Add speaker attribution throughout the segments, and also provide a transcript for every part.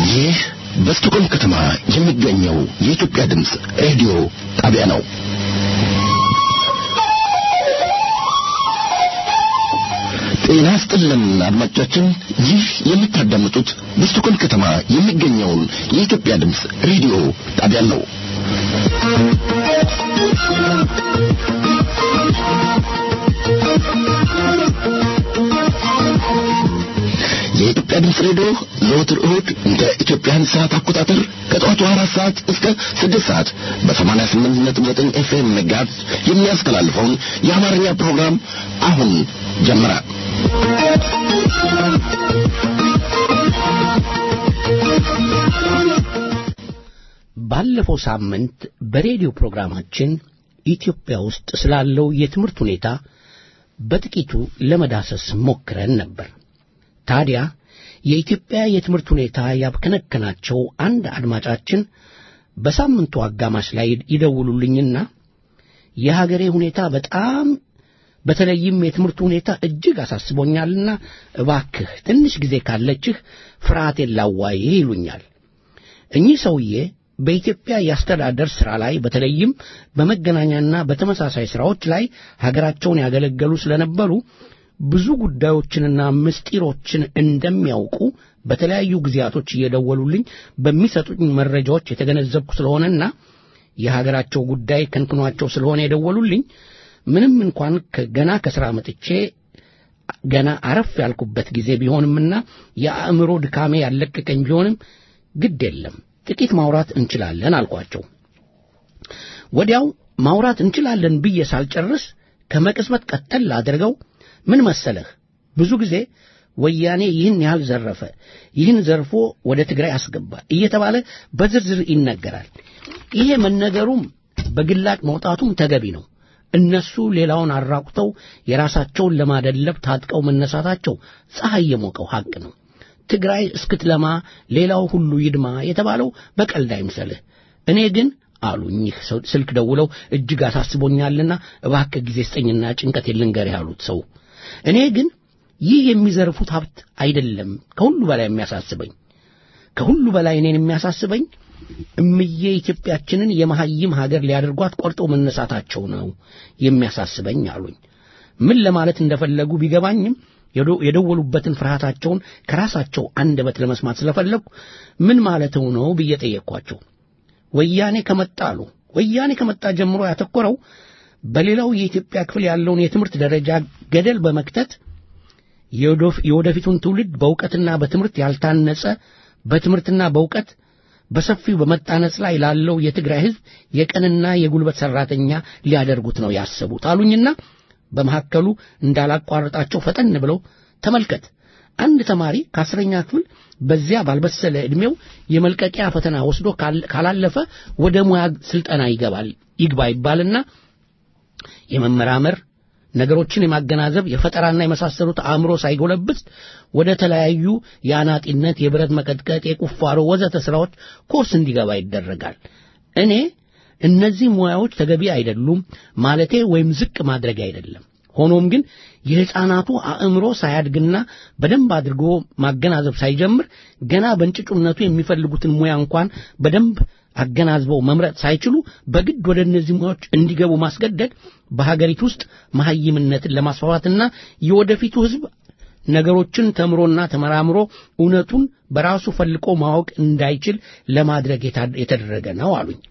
Speaker 1: ይህ በስቶኮልም ከተማ የሚገኘው የኢትዮጵያ ድምፅ ሬዲዮ ጣቢያ ነው። ጤና ስጥልን አድማጮቻችን፣ ይህ የምታዳምጡት በስቶኮልም ከተማ የሚገኘውን የኢትዮጵያ ድምፅ ሬዲዮ ጣቢያ ነው። የኢትዮጵያ ድምፅ ሬዲዮ ዘወትር እሁድ እንደ ኢትዮጵያን ሰዓት አቆጣጠር ከጠዋቱ አራት ሰዓት እስከ ስድስት ሰዓት በሰማንያ ስምንት ነጥብ ዘጠኝ ኤፍኤም ሜጋሄርዝ የሚያስተላልፈውን የአማርኛ ፕሮግራም አሁን ጀመረ።
Speaker 2: ባለፈው ሳምንት በሬዲዮ ፕሮግራማችን ኢትዮጵያ ውስጥ ስላለው የትምህርት ሁኔታ በጥቂቱ ለመዳሰስ ሞክረን ነበር። ታዲያ የኢትዮጵያ የትምህርት ሁኔታ ያብከነከናቸው አንድ አድማጫችን በሳምንቱ አጋማሽ ላይ ይደውሉልኝና የሀገሬ ሁኔታ በጣም በተለይም የትምህርቱ ሁኔታ እጅግ አሳስቦኛልና እባክህ ትንሽ ጊዜ ካለችህ ፍርሃቴን ላዋይህ ይሉኛል። እኚህ ሰውዬ በኢትዮጵያ የአስተዳደር ሥራ ላይ በተለይም በመገናኛና በተመሳሳይ ሥራዎች ላይ ሀገራቸውን ያገለገሉ ስለነበሩ ብዙ ጉዳዮችንና ምስጢሮችን እንደሚያውቁ በተለያዩ ጊዜያቶች እየደወሉልኝ በሚሰጡኝ መረጃዎች የተገነዘብኩ ስለሆነና የሀገራቸው ጉዳይ ከንክኗቸው ስለሆነ የደወሉልኝ ምንም እንኳን ገና ከሥራ መጥቼ ገና አረፍ ያልኩበት ጊዜ ቢሆንምና የአእምሮ ድካሜ ያለቀቀኝ ቢሆንም ግድ የለም ጥቂት ማውራት እንችላለን አልኳቸው። ወዲያው ማውራት እንችላለን ብዬ ሳልጨርስ ከመቅጽበት ቀጠል አድርገው ምን መሰለህ ብዙ ጊዜ ወያኔ ይህን ያህል ዘረፈ፣ ይህን ዘርፎ ወደ ትግራይ አስገባ እየተባለ በዝርዝር ይነገራል። ይሄ መነገሩም በግላጭ መውጣቱም ተገቢ ነው። እነሱ ሌላውን አራቁተው የራሳቸውን ለማደለብ ታጥቀው መነሳታቸው ፀሐይ የሞቀው ሐቅ ነው። ትግራይ እስክትለማ ሌላው ሁሉ ይድማ የተባለው በቀልድ አይምሰልህ። እኔ ግን አሉኝ ስልክ ደውለው እጅግ አሳስቦኛልና እባክህ ጊዜ ስጠኝና ጭንቀት ልንገርህ ያሉት ሰው እኔ ግን ይህ የሚዘርፉት ሀብት አይደለም ከሁሉ በላይ የሚያሳስበኝ ከሁሉ በላይ እኔን የሚያሳስበኝ እምዬ ኢትዮጵያችንን የመሐይም ሀገር ሊያደርጓት ቆርጠው መነሳታቸው ነው የሚያሳስበኝ አሉኝ። ምን ለማለት እንደፈለጉ ቢገባኝም የደወሉበትን ፍርሃታቸውን ከራሳቸው አንደበት ለመስማት ስለፈለግኩ ምን ማለተው ነው ብዬ ጠየቅኳቸው። ወያኔ ከመጣ አሉ ወያኔ ከመጣ ጀምሮ ያተኮረው በሌላው የኢትዮጵያ ክፍል ያለውን የትምህርት ደረጃ ገደል በመክተት የወደፊቱን ትውልድ በእውቀትና በትምህርት ያልታነጸ በትምህርትና በእውቀት በሰፊው በመጣነጽ ላይ ላለው የትግራይ ሕዝብ የቀንና የጉልበት ሠራተኛ ሊያደርጉት ነው ያሰቡት አሉኝና በመካከሉ እንዳላቋርጣቸው ፈጠን ብለው ተመልከት፣ አንድ ተማሪ ከአስረኛ ክፍል በዚያ ባልበሰለ ዕድሜው የመልቀቂያ ፈተና ወስዶ ካላለፈ ወደ ሙያ ስልጠና ይገባል ይግባ ይባልና የመመራመር ነገሮችን የማገናዘብ የፈጠራና የመሳሰሉት አእምሮ ሳይጎለብት ወደ ተለያዩ የአናጢነት፣ የብረት መቀጥቀጥ፣ የቁፋሮ ወዘተ ሥራዎች ኮርስ እንዲገባ ይደረጋል። እኔ እነዚህ ሙያዎች ተገቢ አይደሉም ማለቴ ወይም ዝቅ ማድረግ አይደለም። ሆኖም ግን የሕፃናቱ አእምሮ ሳያድግና በደንብ አድርጎ ማገናዘብ ሳይጀምር ገና በእንጭጩነቱ የሚፈልጉትን ሙያ እንኳን በደንብ አገናዝበው መምረጥ ሳይችሉ በግድ ወደ እነዚህ ሙያዎች እንዲገቡ ማስገደድ በሀገሪቱ ውስጥ መሐይምነትን ለማስፋፋትና የወደፊቱ ሕዝብ ነገሮችን ተምሮና ተመራምሮ እውነቱን በራሱ ፈልቆ ማወቅ እንዳይችል ለማድረግ የተደረገ ነው አሉኝ።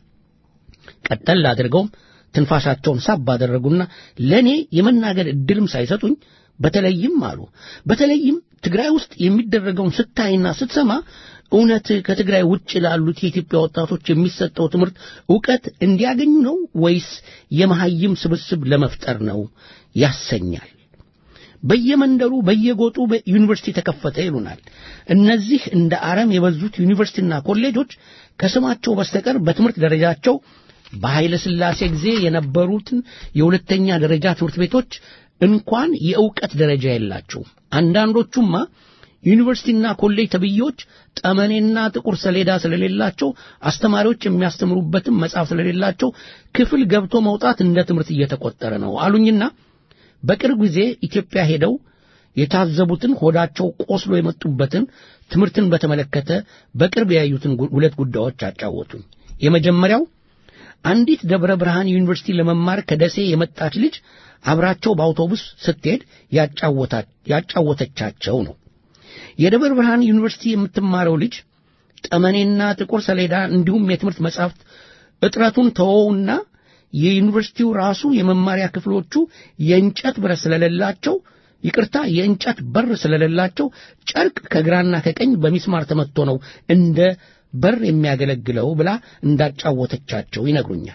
Speaker 2: ቀጠል አድርገውም ትንፋሻቸውን ሳብ አደረጉና ለእኔ የመናገር ዕድልም ሳይሰጡኝ በተለይም አሉ በተለይም ትግራይ ውስጥ የሚደረገውን ስታይና ስትሰማ እውነት ከትግራይ ውጭ ላሉት የኢትዮጵያ ወጣቶች የሚሰጠው ትምህርት ዕውቀት እንዲያገኙ ነው ወይስ የመሐይም ስብስብ ለመፍጠር ነው ያሰኛል። በየመንደሩ በየጎጡ ዩኒቨርሲቲ ተከፈተ ይሉናል። እነዚህ እንደ አረም የበዙት ዩኒቨርሲቲና ኮሌጆች ከስማቸው በስተቀር በትምህርት ደረጃቸው በኃይለ ሥላሴ ጊዜ የነበሩትን የሁለተኛ ደረጃ ትምህርት ቤቶች እንኳን የእውቀት ደረጃ የላቸውም። አንዳንዶቹማ ዩኒቨርሲቲና ኮሌጅ ተብዬዎች ጠመኔና ጥቁር ሰሌዳ ስለሌላቸው አስተማሪዎች የሚያስተምሩበትም መጽሐፍ ስለሌላቸው ክፍል ገብቶ መውጣት እንደ ትምህርት እየተቆጠረ ነው አሉኝና በቅርብ ጊዜ ኢትዮጵያ ሄደው የታዘቡትን ሆዳቸው ቆስሎ የመጡበትን ትምህርትን በተመለከተ በቅርብ ያዩትን ሁለት ጉዳዮች አጫወቱኝ። የመጀመሪያው አንዲት ደብረ ብርሃን ዩኒቨርሲቲ ለመማር ከደሴ የመጣች ልጅ አብራቸው በአውቶቡስ ስትሄድ ያጫወተቻቸው ነው። የደብረ ብርሃን ዩኒቨርሲቲ የምትማረው ልጅ ጠመኔና ጥቁር ሰሌዳ እንዲሁም የትምህርት መጻሕፍት እጥረቱን ተወውና የዩኒቨርሲቲው ራሱ የመማሪያ ክፍሎቹ የእንጨት ብረት ስለሌላቸው ይቅርታ የእንጨት በር ስለሌላቸው ጨርቅ ከግራና ከቀኝ በሚስማር ተመትቶ ነው እንደ በር የሚያገለግለው ብላ እንዳጫወተቻቸው ይነግሩኛል።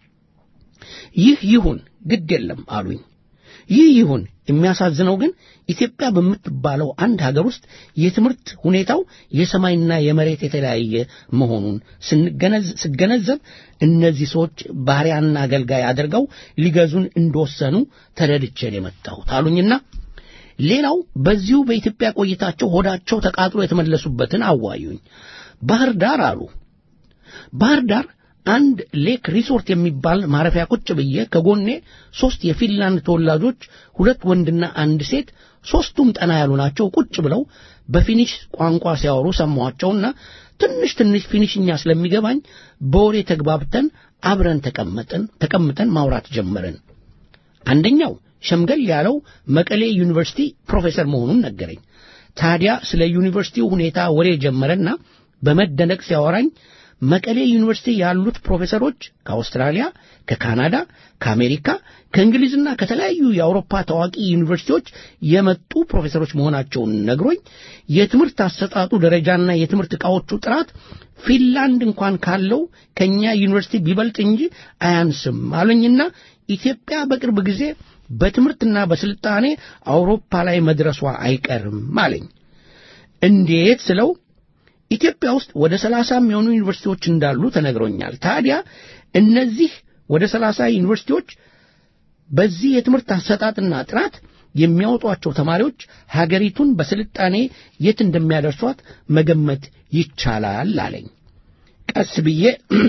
Speaker 2: ይህ ይሁን ግድ የለም አሉኝ። ይህ ይሁን። የሚያሳዝነው ግን ኢትዮጵያ በምትባለው አንድ ሀገር ውስጥ የትምህርት ሁኔታው የሰማይና የመሬት የተለያየ መሆኑን ስገነዘብ እነዚህ ሰዎች ባሪያና አገልጋይ አድርገው ሊገዙን እንደወሰኑ ተረድቼን የመጣሁት አሉኝና ሌላው በዚሁ በኢትዮጵያ ቆይታቸው ሆዳቸው ተቃጥሎ የተመለሱበትን አዋዩኝ። ባህር ዳር አሉ። ባህር ዳር አንድ ሌክ ሪሶርት የሚባል ማረፊያ ቁጭ ብዬ ከጎኔ ሦስት የፊንላንድ ተወላጆች ሁለት ወንድና አንድ ሴት ሦስቱም ጠና ያሉ ናቸው ቁጭ ብለው በፊኒሽ ቋንቋ ሲያወሩ ሰማኋቸውና ትንሽ ትንሽ ፊኒሽኛ ስለሚገባኝ በወሬ ተግባብተን አብረን ተቀመጠን ተቀምጠን ማውራት ጀመርን። አንደኛው ሸምገል ያለው መቀሌ ዩኒቨርሲቲ ፕሮፌሰር መሆኑን ነገረኝ። ታዲያ ስለ ዩኒቨርሲቲው ሁኔታ ወሬ ጀመረና በመደነቅ ሲያወራኝ መቀሌ ዩኒቨርሲቲ ያሉት ፕሮፌሰሮች ከአውስትራሊያ፣ ከካናዳ፣ ከአሜሪካ፣ ከእንግሊዝና ከተለያዩ የአውሮፓ ታዋቂ ዩኒቨርሲቲዎች የመጡ ፕሮፌሰሮች መሆናቸውን ነግሮኝ የትምህርት አሰጣጡ ደረጃና የትምህርት ዕቃዎቹ ጥራት ፊንላንድ እንኳን ካለው ከእኛ ዩኒቨርሲቲ ቢበልጥ እንጂ አያንስም አሉኝና ኢትዮጵያ በቅርብ ጊዜ በትምህርትና በስልጣኔ አውሮፓ ላይ መድረሷ አይቀርም አለኝ። እንዴት ስለው ኢትዮጵያ ውስጥ ወደ ሰላሳ የሚሆኑ ዩኒቨርሲቲዎች እንዳሉ ተነግሮኛል። ታዲያ እነዚህ ወደ ሰላሳ ዩኒቨርሲቲዎች በዚህ የትምህርት አሰጣጥና ጥራት የሚያወጧቸው ተማሪዎች ሀገሪቱን በስልጣኔ የት እንደሚያደርሷት መገመት ይቻላል አለኝ። ቀስ ብዬ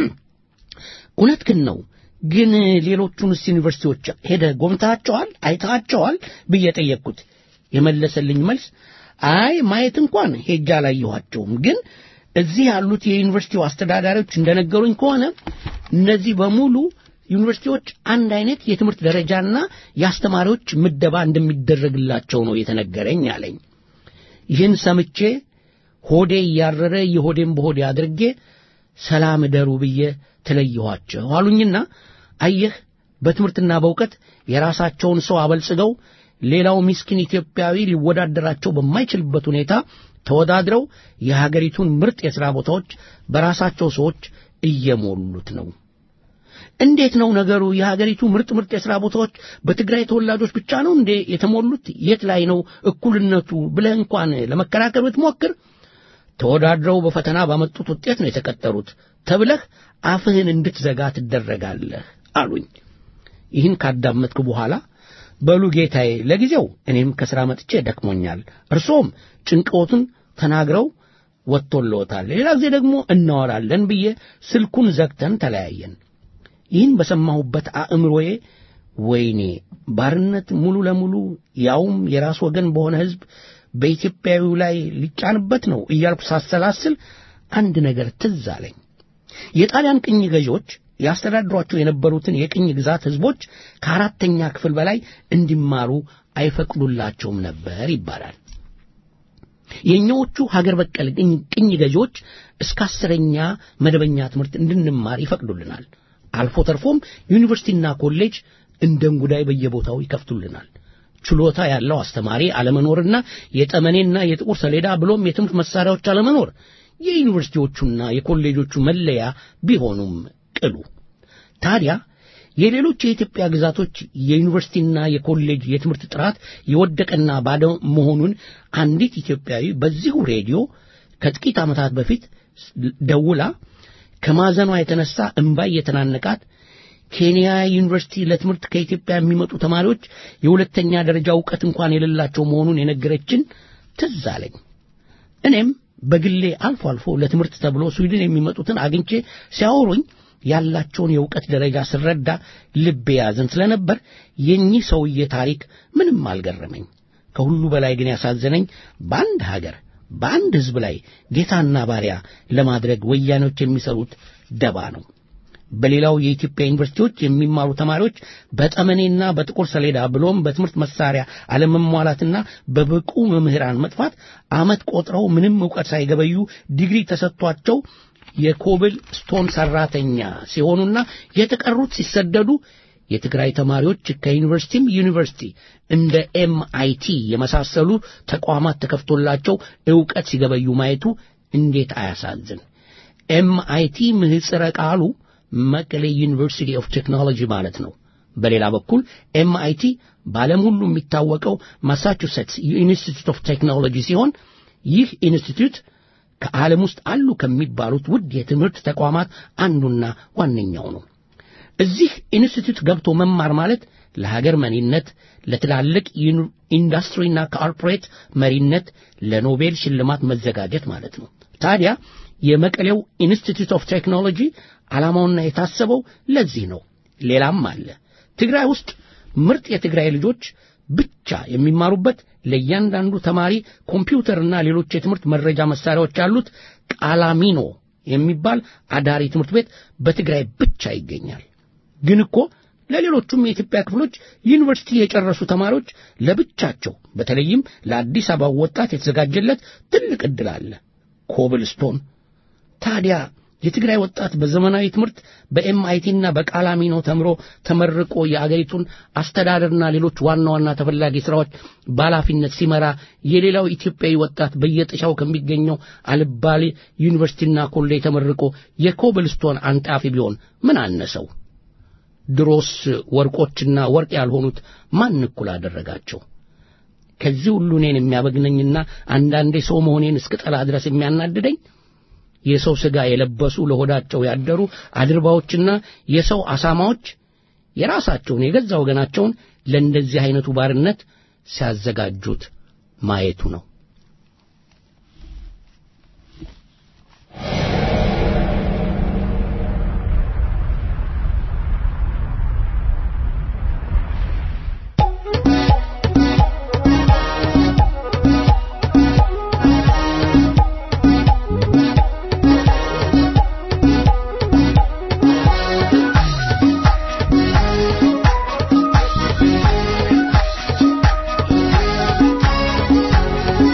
Speaker 2: እውነት ግን ነው ግን ሌሎቹንስ ዩኒቨርሲቲዎች ሄደ ጎብኝታቸዋል አይታቸዋል ብዬ ጠየቅኩት። የመለሰልኝ መልስ አይ ማየት እንኳን ሄጃ አላየኋቸውም፣ ግን እዚህ ያሉት የዩኒቨርሲቲው አስተዳዳሪዎች እንደነገሩኝ ከሆነ እነዚህ በሙሉ ዩኒቨርሲቲዎች አንድ አይነት የትምህርት ደረጃና የአስተማሪዎች ምደባ እንደሚደረግላቸው ነው የተነገረኝ አለኝ። ይህን ሰምቼ ሆዴ እያረረ የሆዴን በሆዴ አድርጌ ሰላም እደሩ ብዬ ተለየኋቸው አሉኝና አየህ በትምህርትና በእውቀት የራሳቸውን ሰው አበልጽገው ሌላው ምስኪን ኢትዮጵያዊ ሊወዳደራቸው በማይችልበት ሁኔታ ተወዳድረው የሀገሪቱን ምርጥ የሥራ ቦታዎች በራሳቸው ሰዎች እየሞሉት ነው። እንዴት ነው ነገሩ? የሀገሪቱ ምርጥ ምርጥ የሥራ ቦታዎች በትግራይ ተወላጆች ብቻ ነው እንዴ የተሞሉት? የት ላይ ነው እኩልነቱ ብለህ እንኳን ለመከራከር ብትሞክር ተወዳድረው በፈተና ባመጡት ውጤት ነው የተቀጠሩት ተብለህ አፍህን እንድትዘጋ ትደረጋለህ አሉኝ። ይህን ካዳመጥኩ በኋላ በሉ ጌታዬ፣ ለጊዜው እኔም ከሥራ መጥቼ ደክሞኛል፣ እርሶም ጭንቅዎትን ተናግረው ወጥቶልዎታል፣ ሌላ ጊዜ ደግሞ እናወራለን ብዬ ስልኩን ዘግተን ተለያየን። ይህን በሰማሁበት አእምሮዬ ወይኔ ባርነት ሙሉ ለሙሉ ያውም የራስ ወገን በሆነ ሕዝብ በኢትዮጵያዊው ላይ ሊጫንበት ነው እያልኩ ሳሰላስል አንድ ነገር ትዝ አለኝ። የጣሊያን ቅኝ ገዢዎች ያስተዳድሯቸው የነበሩትን የቅኝ ግዛት ሕዝቦች ከአራተኛ ክፍል በላይ እንዲማሩ አይፈቅዱላቸውም ነበር ይባላል። የእኛዎቹ ሀገር በቀል ቅኝ ገዢዎች እስከ አስረኛ መደበኛ ትምህርት እንድንማር ይፈቅዱልናል። አልፎ ተርፎም ዩኒቨርሲቲና ኮሌጅ እንደ እንጉዳይ በየቦታው ይከፍቱልናል። ችሎታ ያለው አስተማሪ አለመኖርና የጠመኔና የጥቁር ሰሌዳ ብሎም የትምህርት መሳሪያዎች አለመኖር የዩኒቨርሲቲዎቹና የኮሌጆቹ መለያ ቢሆኑም ቅሉ ታዲያ የሌሎች የኢትዮጵያ ግዛቶች የዩኒቨርሲቲና የኮሌጅ የትምህርት ጥራት የወደቀና ባዶ መሆኑን አንዲት ኢትዮጵያዊ በዚሁ ሬዲዮ ከጥቂት ዓመታት በፊት ደውላ ከማዘኗ የተነሳ እምባይ የተናነቃት ኬንያ ዩኒቨርሲቲ ለትምህርት ከኢትዮጵያ የሚመጡ ተማሪዎች የሁለተኛ ደረጃ ዕውቀት እንኳን የሌላቸው መሆኑን የነገረችን ትዝ አለኝ። እኔም በግሌ አልፎ አልፎ ለትምህርት ተብሎ ስዊድን የሚመጡትን አግኝቼ ሲያወሩኝ ያላቸውን የእውቀት ደረጃ ስረዳ ልቤ ያዝን ስለነበር የኚህ ሰውዬ ታሪክ ምንም አልገረመኝ። ከሁሉ በላይ ግን ያሳዘነኝ በአንድ ሀገር በአንድ ሕዝብ ላይ ጌታና ባሪያ ለማድረግ ወያኔዎች የሚሰሩት ደባ ነው። በሌላው የኢትዮጵያ ዩኒቨርሲቲዎች የሚማሩ ተማሪዎች በጠመኔና በጥቁር ሰሌዳ ብሎም በትምህርት መሳሪያ አለመሟላትና በብቁ መምህራን መጥፋት ዓመት ቆጥረው ምንም ዕውቀት ሳይገበዩ ዲግሪ ተሰጥቷቸው የኮብል ስቶን ሰራተኛ ሲሆኑና የተቀሩት ሲሰደዱ የትግራይ ተማሪዎች ከዩኒቨርሲቲም ዩኒቨርሲቲ እንደ ኤምአይቲ የመሳሰሉ ተቋማት ተከፍቶላቸው ዕውቀት ሲገበዩ ማየቱ እንዴት አያሳዝን! ኤምአይቲ ምህጽረ ቃሉ መቀሌ ዩኒቨርሲቲ ኦፍ ቴክኖሎጂ ማለት ነው። በሌላ በኩል ኤምአይቲ በዓለም ሁሉ የሚታወቀው ማሳቹሴትስ ኢንስቲትዩት ኦፍ ቴክኖሎጂ ሲሆን ይህ ኢንስቲትዩት ከዓለም ውስጥ አሉ ከሚባሉት ውድ የትምህርት ተቋማት አንዱና ዋነኛው ነው። እዚህ ኢንስቲትዩት ገብቶ መማር ማለት ለሀገር መሪነት፣ ለትላልቅ ኢንዱስትሪና ኮርፖሬት መሪነት፣ ለኖቤል ሽልማት መዘጋጀት ማለት ነው። ታዲያ የመቀሌው ኢንስቲትዩት ኦፍ ቴክኖሎጂ ዓላማውና የታሰበው ለዚህ ነው። ሌላም አለ። ትግራይ ውስጥ ምርጥ የትግራይ ልጆች ብቻ የሚማሩበት ለእያንዳንዱ ተማሪ ኮምፒውተርና ሌሎች የትምህርት መረጃ መሳሪያዎች ያሉት ቃላሚኖ የሚባል አዳሪ ትምህርት ቤት በትግራይ ብቻ ይገኛል። ግን እኮ ለሌሎቹም የኢትዮጵያ ክፍሎች ዩኒቨርሲቲ የጨረሱ ተማሪዎች ለብቻቸው በተለይም ለአዲስ አበባ ወጣት የተዘጋጀለት ትልቅ ዕድል አለ። ኮብልስቶን ታዲያ የትግራይ ወጣት በዘመናዊ ትምህርት በኤምአይቲና በቃላሚኖ ተምሮ ተመርቆ የአገሪቱን አስተዳደርና ሌሎች ዋና ዋና ተፈላጊ ሥራዎች በኃላፊነት ሲመራ የሌላው ኢትዮጵያዊ ወጣት በየጥሻው ከሚገኘው አልባሌ ዩኒቨርሲቲና ኮሌጅ ተመርቆ የኮብልስቶን አንጣፊ ቢሆን ምን አነሰው? ድሮስ ወርቆችና ወርቅ ያልሆኑት ማን እኩል አደረጋቸው? ከዚህ ሁሉ እኔን የሚያበግነኝና አንዳንዴ ሰው መሆኔን እስክጠላ ድረስ የሚያናድደኝ የሰው ሥጋ የለበሱ ለሆዳቸው ያደሩ አድርባዎችና የሰው አሳማዎች የራሳቸውን የገዛ ወገናቸውን ለእንደዚህ አይነቱ ባርነት ሲያዘጋጁት ማየቱ ነው።
Speaker 3: Thank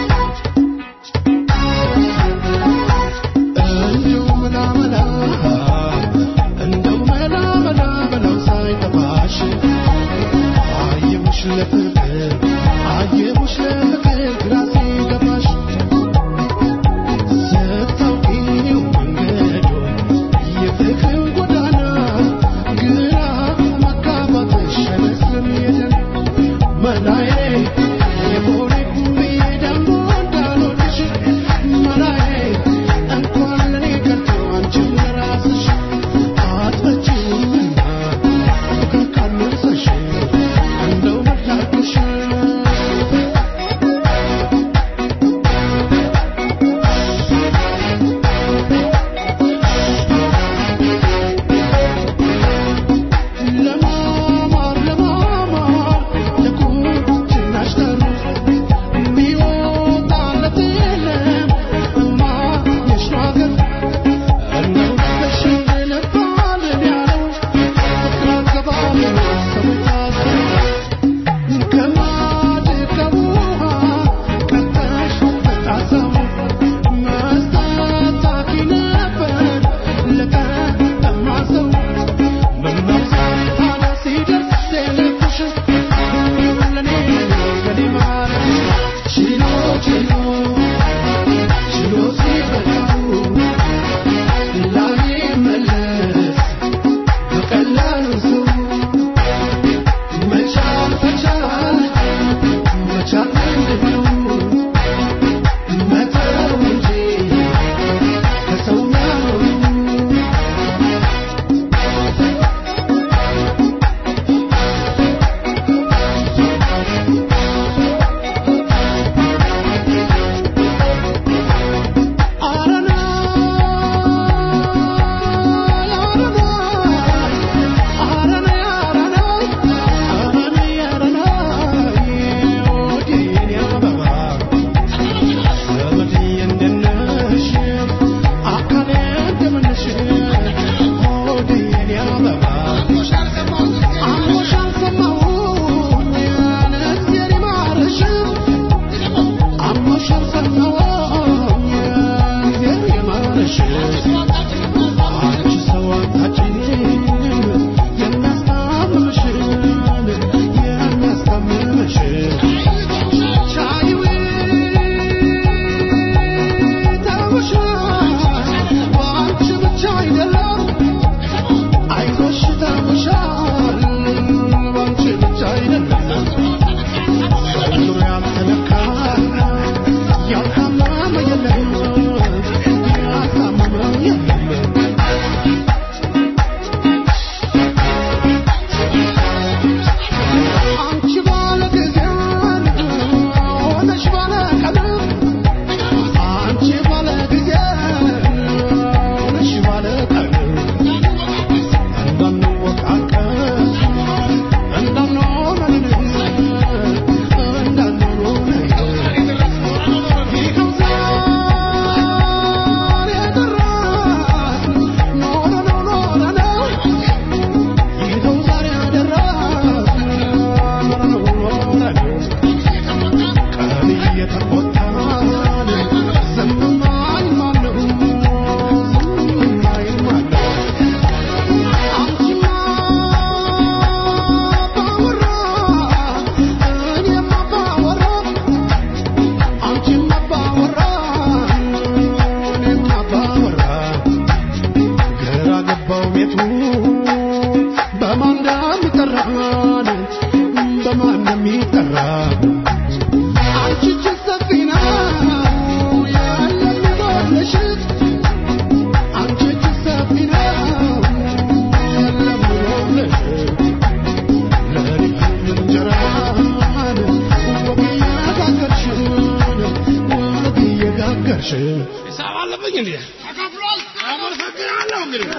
Speaker 3: ሂሳብ አለብኝ እንዴ? ተከፍሏል። አመሰግናለሁ እንግዲህ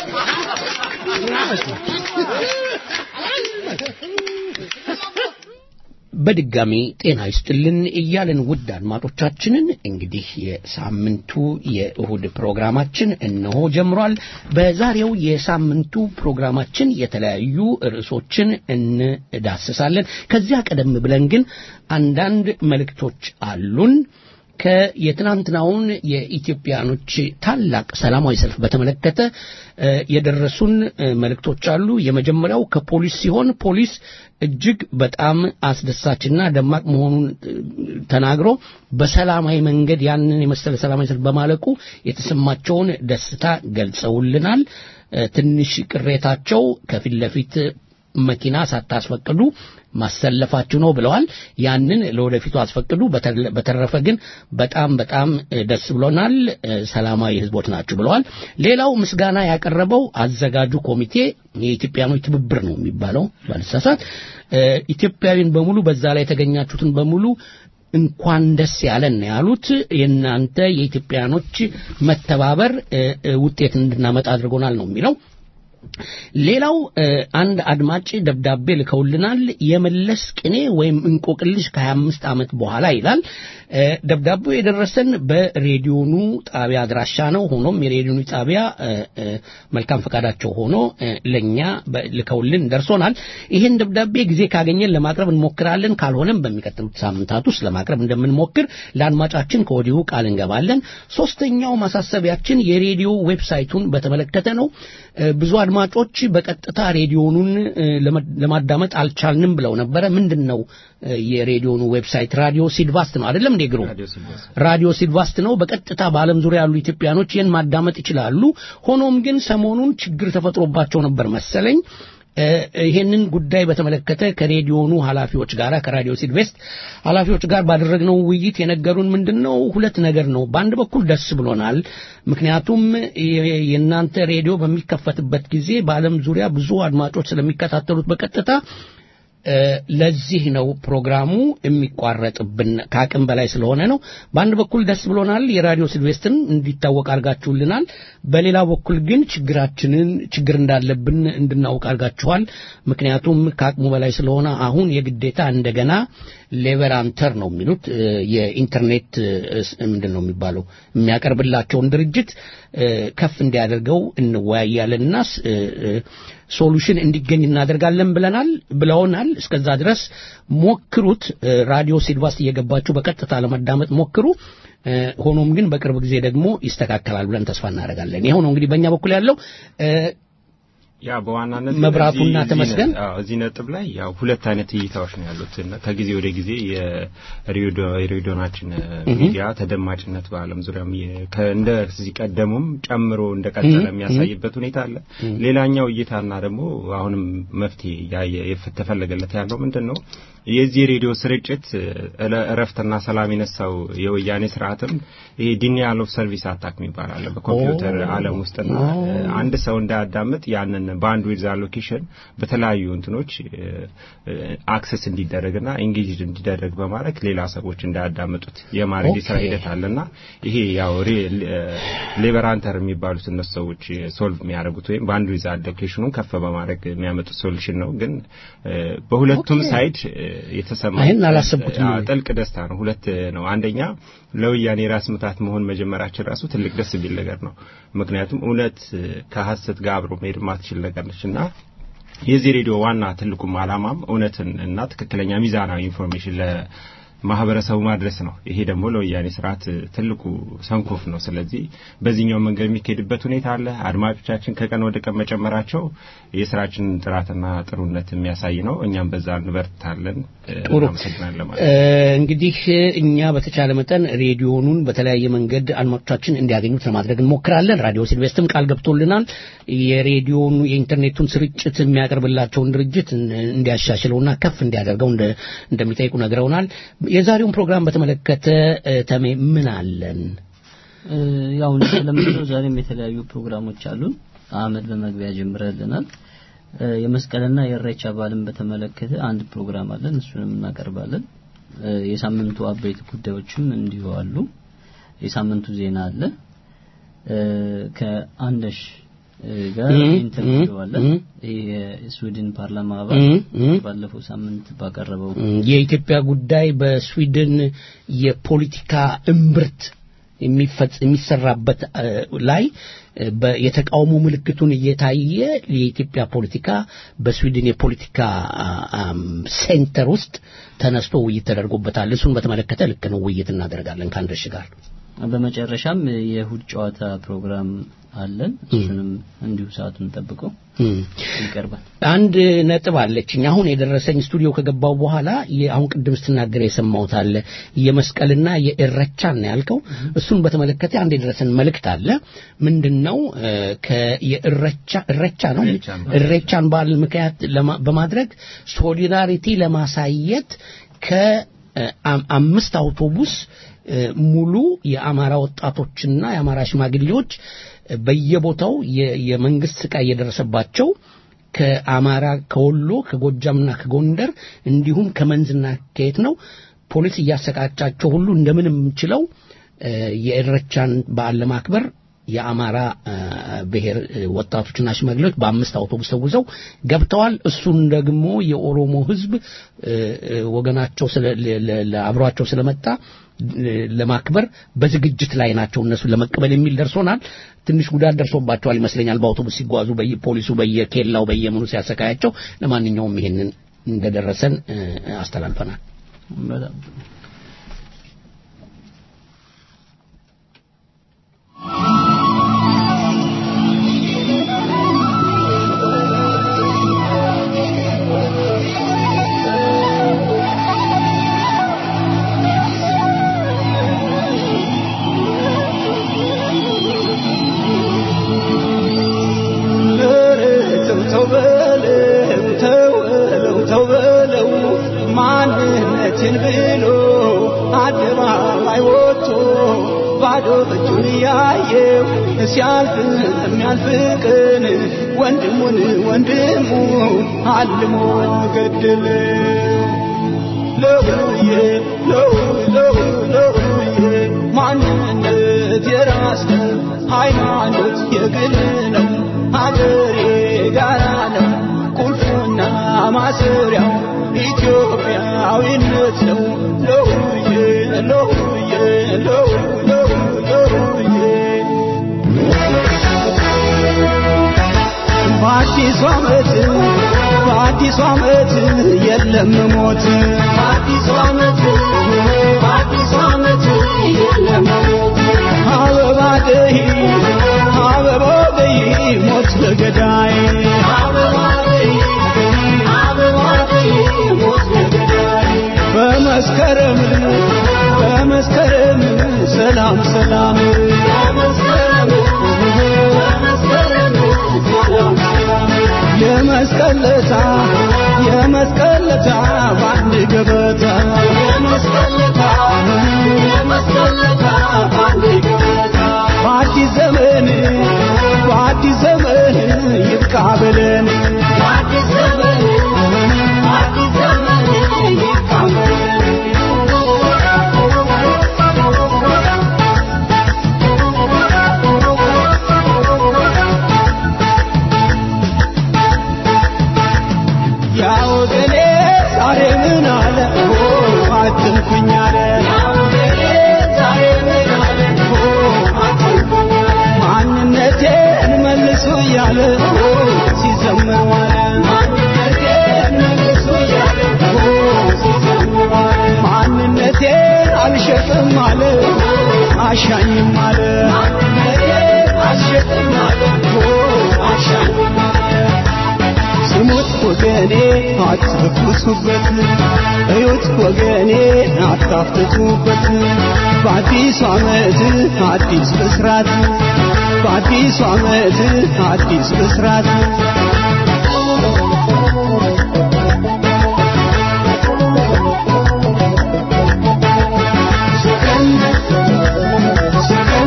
Speaker 2: በድጋሚ ጤና ይስጥልን እያልን ውድ አድማጮቻችንን እንግዲህ የሳምንቱ የእሁድ ፕሮግራማችን እነሆ ጀምሯል። በዛሬው የሳምንቱ ፕሮግራማችን የተለያዩ ርዕሶችን እንዳስሳለን። ከዚያ ቀደም ብለን ግን አንዳንድ መልእክቶች አሉን። ከየትናንትናውን የኢትዮጵያኖች ታላቅ ሰላማዊ ሰልፍ በተመለከተ የደረሱን መልእክቶች አሉ። የመጀመሪያው ከፖሊስ ሲሆን ፖሊስ እጅግ በጣም አስደሳችና ደማቅ መሆኑን ተናግሮ በሰላማዊ መንገድ ያንን የመሰለ ሰላማዊ ሰልፍ በማለቁ የተሰማቸውን ደስታ ገልጸውልናል። ትንሽ ቅሬታቸው ከፊት ለፊት መኪና ሳታስፈቅዱ ማሰለፋችሁ ነው ብለዋል። ያንን ለወደፊቱ አስፈቅዱ። በተረፈ ግን በጣም በጣም ደስ ብሎናል። ሰላማዊ ህዝቦች ናችሁ ብለዋል። ሌላው ምስጋና ያቀረበው አዘጋጁ ኮሚቴ የኢትዮጵያኖች ትብብር ነው የሚባለው ባልሳሳት፣ ኢትዮጵያዊን በሙሉ በዛ ላይ የተገኛችሁትን በሙሉ እንኳን ደስ ያለን ያሉት የእናንተ የኢትዮጵያኖች መተባበር ውጤት እንድናመጣ አድርጎናል ነው የሚለው። ሌላው አንድ አድማጭ ደብዳቤ ልከውልናል። የመለስ ቅኔ ወይም እንቆቅልሽ ከ25 ዓመት በኋላ ይላል። ደብዳቤው የደረሰን በሬዲዮኑ ጣቢያ አድራሻ ነው። ሆኖም የሬዲዮኑ ጣቢያ መልካም ፈቃዳቸው ሆኖ ለእኛ ልከውልን ደርሶናል። ይህን ደብዳቤ ጊዜ ካገኘን ለማቅረብ እንሞክራለን። ካልሆነም በሚቀጥሉት ሳምንታት ውስጥ ለማቅረብ እንደምንሞክር ለአድማጫችን ከወዲሁ ቃል እንገባለን። ሶስተኛው ማሳሰቢያችን የሬዲዮ ዌብሳይቱን በተመለከተ ነው። ብዙ አድማጮች በቀጥታ ሬዲዮኑን ለማዳመጥ አልቻልንም ብለው ነበረ። ምንድን ነው የሬዲዮኑ ዌብሳይት? ራዲዮ ሲድቫስት ነው አይደለም እንዴ? ግሩ ራዲዮ ሲድቫስት ነው። በቀጥታ በዓለም ዙሪያ ያሉ ኢትዮጵያኖች ይህን ማዳመጥ ይችላሉ። ሆኖም ግን ሰሞኑን ችግር ተፈጥሮባቸው ነበር መሰለኝ። ይሄንን ጉዳይ በተመለከተ ከሬዲዮኑ ኃላፊዎች ጋር ከራዲዮ ሲድቬስት ኃላፊዎች ጋር ባደረግነው ውይይት የነገሩን ምንድን ነው ሁለት ነገር ነው። በአንድ በኩል ደስ ብሎናል። ምክንያቱም የእናንተ ሬዲዮ በሚከፈትበት ጊዜ በዓለም ዙሪያ ብዙ አድማጮች ስለሚከታተሉት በቀጥታ ለዚህ ነው ፕሮግራሙ የሚቋረጥብን ከአቅም በላይ ስለሆነ ነው። በአንድ በኩል ደስ ብሎናል፣ የራዲዮ ሲልቬስትን እንዲታወቅ አድርጋችሁልናል። በሌላ በኩል ግን ችግራችንን ችግር እንዳለብን እንድናውቅ አድርጋችኋል። ምክንያቱም ከአቅሙ በላይ ስለሆነ አሁን የግዴታ እንደገና ሌቨራንተር ነው የሚሉት የኢንተርኔት ምንድን ነው የሚባለው የሚያቀርብላቸውን ድርጅት ከፍ እንዲያደርገው እንወያያለንና ሶሉሽን እንዲገኝ እናደርጋለን ብለናል ብለውናል። እስከዛ ድረስ ሞክሩት። ራዲዮ ሲልቫስ እየገባችሁ በቀጥታ ለመዳመጥ ሞክሩ። ሆኖም ግን በቅርብ ጊዜ ደግሞ ይስተካከላል ብለን ተስፋ እናደርጋለን። ይኸው ነው እንግዲህ በእኛ በኩል ያለው
Speaker 4: ያ በዋናነት
Speaker 2: መብራቱና ተመስገን
Speaker 4: እዚህ ነጥብ ላይ ያው ሁለት አይነት እይታዎች ነው ያሉት። ከጊዜ ወደ ጊዜ የሬዲዮናችን ሚዲያ ተደማጭነት በዓለም ዙሪያም እንደ ከዚህ ቀደሙም ጨምሮ እንደቀጠለ የሚያሳይበት ሁኔታ አለ። ሌላኛው እይታና ደግሞ አሁንም መፍትሄ የተፈለገለት ያለው ምንድን ነው? የዚህ ሬዲዮ ስርጭት እረፍትና ሰላም የነሳው የወያኔ ስርዓትም ይሄ ዲኒያል ኦፍ ሰርቪስ አታክ የሚባል አለ በኮምፒውተር ዓለም ውስጥና አንድ ሰው እንዳያዳምጥ ያንን በአንድ ዊድዝ አሎኬሽን በተለያዩ እንትኖች አክሰስ እንዲደረግና ኢንጌጅድ እንዲደረግ በማድረግ ሌላ ሰዎች እንዳያዳምጡት የማድረግ የስራ ሂደት አለና ይሄ ያው ሌበራንተር የሚባሉት እነሱ ሰዎች ሶልቭ የሚያደርጉት ወይም በአንድ ዊድዝ አሎኬሽኑን ከፍ በማድረግ የሚያመጡት ሶሉሽን ነው። ግን በሁለቱም ሳይድ የተሰማ
Speaker 2: ይህን አላሰብኩትም።
Speaker 4: ጥልቅ ደስታ ነው። ሁለት ነው። አንደኛ ለወያኔ ራስ ምታት መሆን መጀመራችን ራሱ ትልቅ ደስ የሚል ነገር ነው። ምክንያቱም እውነት ከሀሰት ጋር አብሮ መሄድ ማትችል ነገር ነች እና የዚህ ሬዲዮ ዋና ትልቁም ዓላማም እውነትን እና ትክክለኛ ሚዛናዊ ኢንፎርሜሽን ማህበረሰቡ ማድረስ ነው። ይሄ ደግሞ ለወያኔ ስርዓት ትልቁ ሰንኮፍ ነው። ስለዚህ በዚህኛው መንገድ የሚካሄድበት ሁኔታ አለ። አድማጮቻችን ከቀን ወደ ቀን መጨመራቸው የስራችንን ጥራትና ጥሩነት የሚያሳይ ነው። እኛም በዛ እንበርታለን።
Speaker 2: ጥሩ
Speaker 4: አመሰግናለን ማለት
Speaker 2: እንግዲህ እኛ በተቻለ መጠን ሬዲዮኑን በተለያየ መንገድ አድማጮቻችን እንዲያገኙት ለማድረግ እንሞክራለን። ራዲዮ ሲልቬስትም ቃል ገብቶልናል። የሬዲዮኑ የኢንተርኔቱን ስርጭት የሚያቀርብላቸውን ድርጅት እንዲያሻሽለውና ከፍ እንዲያደርገው እንደሚጠይቁ ነግረውናል። የዛሬውን ፕሮግራም በተመለከተ ተሜ ምን አለን?
Speaker 5: ያው እንደተለመደው ዛሬም የተለያዩ ፕሮግራሞች አሉን። አህመድ በመግቢያ ጀምረልናል። የመስቀልና የእሬቻ በዓልን በተመለከተ አንድ ፕሮግራም አለን፣ እሱንም እናቀርባለን። የሳምንቱ አበይት ጉዳዮችም እንዲሁ አሉ። የሳምንቱ ዜና አለ። ከአንደሽ ጋር ኢንተርቪው አለ። ይሄ የስዊድን ፓርላማ አባል ባለፈው ሳምንት ባቀረበው
Speaker 2: የኢትዮጵያ ጉዳይ በስዊድን የፖለቲካ እምብርት የሚሰራበት ላይ የተቃውሞ ምልክቱን እየታየ የኢትዮጵያ ፖለቲካ በስዊድን የፖለቲካ ሴንተር ውስጥ ተነስቶ ውይይት ተደርጎበታል። እሱን በተመለከተ ልክ ነው ውይይት እናደርጋለን ከአንደሽ ጋር።
Speaker 5: በመጨረሻም የእሁድ ጨዋታ ፕሮግራም አለን። እሱንም እንዲሁ ሰዓቱን ጠብቆ ይቀርባል።
Speaker 2: አንድ ነጥብ አለችኝ። አሁን የደረሰኝ ስቱዲዮ ከገባው በኋላ አሁን ቅድም ስትናገር የሰማሁት አለ የመስቀልና የእረቻን ነው ያልከው። እሱን በተመለከተ አንድ የደረሰን መልእክት አለ። ምንድን ነው የእረቻ እረቻ ነው እሬቻን በዓል ምክንያት በማድረግ ሶሊዳሪቲ ለማሳየት ከአምስት አውቶቡስ ሙሉ የአማራ ወጣቶችና የአማራ ሽማግሌዎች በየቦታው የመንግስት ስቃይ እየደረሰባቸው ከአማራ ከወሎ ከጎጃምና ከጎንደር እንዲሁም ከመንዝና ከየት ነው ፖሊስ እያሰቃጫቸው ሁሉ እንደምንም ችለው የእረቻን በዓል ለማክበር የአማራ ብሔር ወጣቶችና ሽማግሌዎች በአምስት አውቶቡስ ተጉዘው ገብተዋል። እሱን ደግሞ የኦሮሞ ሕዝብ ወገናቸው አብሯቸው ስለመጣ ለማክበር በዝግጅት ላይ ናቸው። እነሱን ለመቀበል የሚል ደርሶናል። ትንሽ ጉዳት ደርሶባቸዋል ይመስለኛል። በአውቶቡስ ሲጓዙ ፖሊሱ በየኬላው በየምኑ ሲያሰቃያቸው። ለማንኛውም ይሄንን እንደደረሰን አስተላልፈናል።
Speaker 6: ማንነትን ብሎ አደባባይ ወጥቶ ባዶ እጁን ያየው ሲያልፍ የሚያልፍ ቀን ወንድሙን ወንድሙ አልሞ ገደለ። ለውዬ ለው ለው ለውዬ ማንነት የራስ ነው፣ ሃይማኖት የግል ነው፣ ሀገሬ ጋራ ነው ቁልፉና ማሰሪያው ኢትዮጵያዊነት ነው ለሁዬ ለሁዬ ለሁዬ ለሁዬ በአዲሱ ዓመት በአዲሱ ዓመት የለም ሞት በአዲሱ ዓመት በአዲሱ ዓመት የለም ሞት አበባ ደይ አበባ ደይ ሞት ለገዳይ አበባ ደይ አበባ ደይ ሞት ለገዳይ በመስከረም በመስከረም ሰላም ሰላም በመስከረም በመስከረም ሰላም ሰላም የመስቀለታ የመስቀለታ ባንድ ገበታ የመስቀለታ የመስቀለታ ባንድ ገበታ በአዲስ ዘመን በአዲስ ዘመን ይብቃ ብለን በአዲስ ዘመን በአዲስ ዘመን ይብቃ ብለን ያ ወገኔ ዛሬ ምን አለ ኦ አትንኩኝ አለ ያ ወገኔ ዛሬ ምን አለ ኦ አትንኩኝ አለ ማንነቴን መልሱ እያለ ኦ ሲዘምር ዋለ ማንነቴን መልሱ እያለ ኦ ሲዘምር ዋለ ማንነቴን አልሸጥም አለ አሻኝም አለ ማንነቴን አልሸጥም አለ ኦ አሻኝም አለ ስሙት ወገኔ አትፈኩሱበት፣ እዩት ወገኔ አታፍትቱበት። በአዲሱ ዓመት አዲስ ብስራት፣ በአዲሱ ዓመት አዲስ ብስራት። ሰከን ሰከን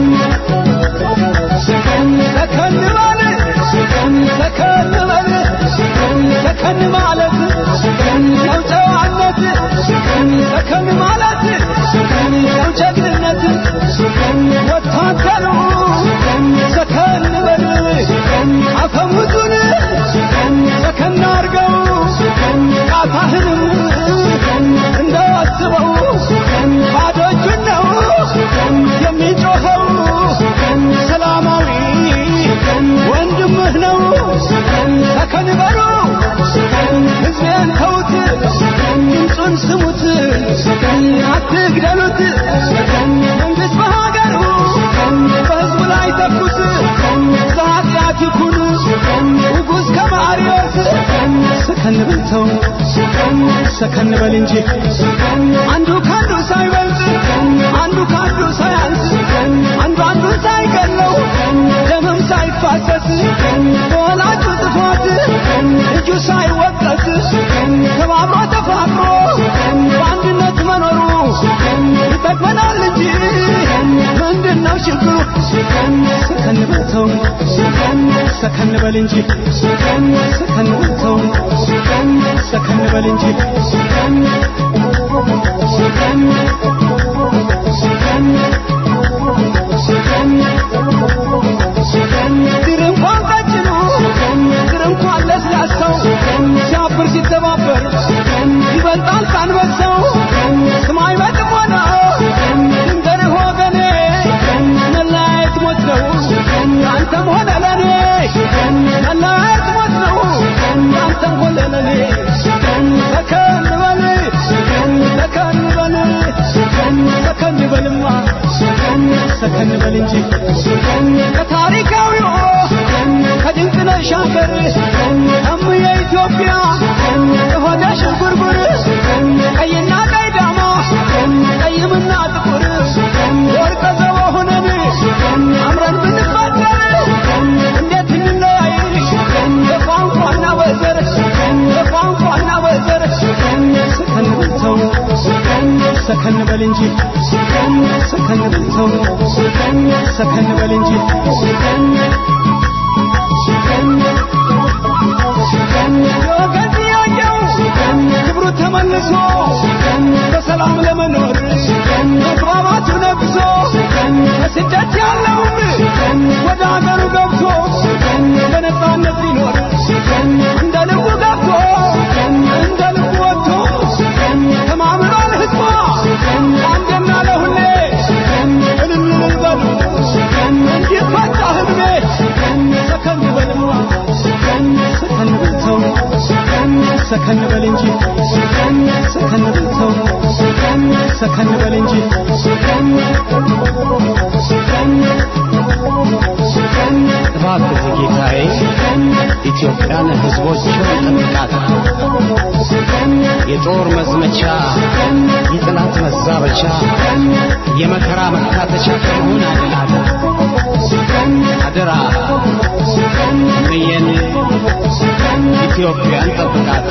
Speaker 6: ሰከን ሰከን በል ሰከን ሰከን በል ሰከን ሰከን ማለት ሰከን ነው ጨዋነት ሰከን ሰከን ማለት ሰከን ነው ጀግንነት ሰከን ወታደሩ ሰከን በል ሰከን አፈሙዙን ሰከን ሰከን አርገው ሰከን ቃታህንም እንዳስበው ባዶ እጁን ነው የሚጮኸው ሰላማዊ ወንድምህ ነው ሰከን በሉ ሕዝቤን ተዉት ድምፁን ስሙት አትግደሉት መንግሥት በሀገሩ በሕዝቡ ላይ ተኩስ በኃጢአት ይኩን ንጉሥ ከማርዮስ ሰከን ብል ተው ሰከን በል እንጂ አንዱ ከአንዱ ሳይበልጥ አንዱ ከአንዱ ሳያንስ አንዱ አንዱን ሳይገለው ደምም ሳይፋሰስ በወላጁ ጥፋት ልጁ ሳይወቀስ ተባብሮ ተፋቅሮ በአንድነት መኖሩ ይጠቅመናል እንጂ ምንድን ነው ችግሩ? ሰከን በል ተው ሰከን በል እንጂ ሰከን በል ተው ሰከን በል እንጂ ድር እንኳን ቀጭኑ ድር እንኳን ለስላሳው ሲያብር ሲተባበር ይበልጣል ካንበሳው ስማይ በጥሞና ድንገርህ ወገኔ መለያየት ሞት ነው አንተም ሆነ ለኔ መለያየት ሞት ነው አንተም ሆነ ለኔ ሰከን በል ሰከን በል ሰከን በልማ ሰከን በል እንጂ ከታሪካዊው ከድንቅነሽ ሀገር እምዬ ኢትዮጵያ የሆነ ሽንጉርጉር ቀይና ቀይ ዳማ ቀይምና ጥቁር ወርቀ ዘቦ ሆነን አምረን ብንፋጠር እንዴት እንለያይ በቋንቋና በዘር በቋንቋና በዘር ሰከን በል ተው ሰከን በል እንጂ ሰከን በል ተው ሰከን በል እንጂ የወገን ጥያቄው ክብሩ ተመልሶ በሰላም ለመኖር መግባባቱ ነግሶ በስደት ያለውም ወደ አገሩ ገብቶ በነፃነት ሊኖር እንደ ልቡ ገብቶ
Speaker 2: ኢትዮጵያን ሕዝቦቿን ጠብቃት። የጦር መዝመቻ፣ የጠላት መዛበቻ፣ የመከራ መካተቻ ከመሆን አድናት። አደራ እምዬን ኢትዮጵያን ጠብቃት።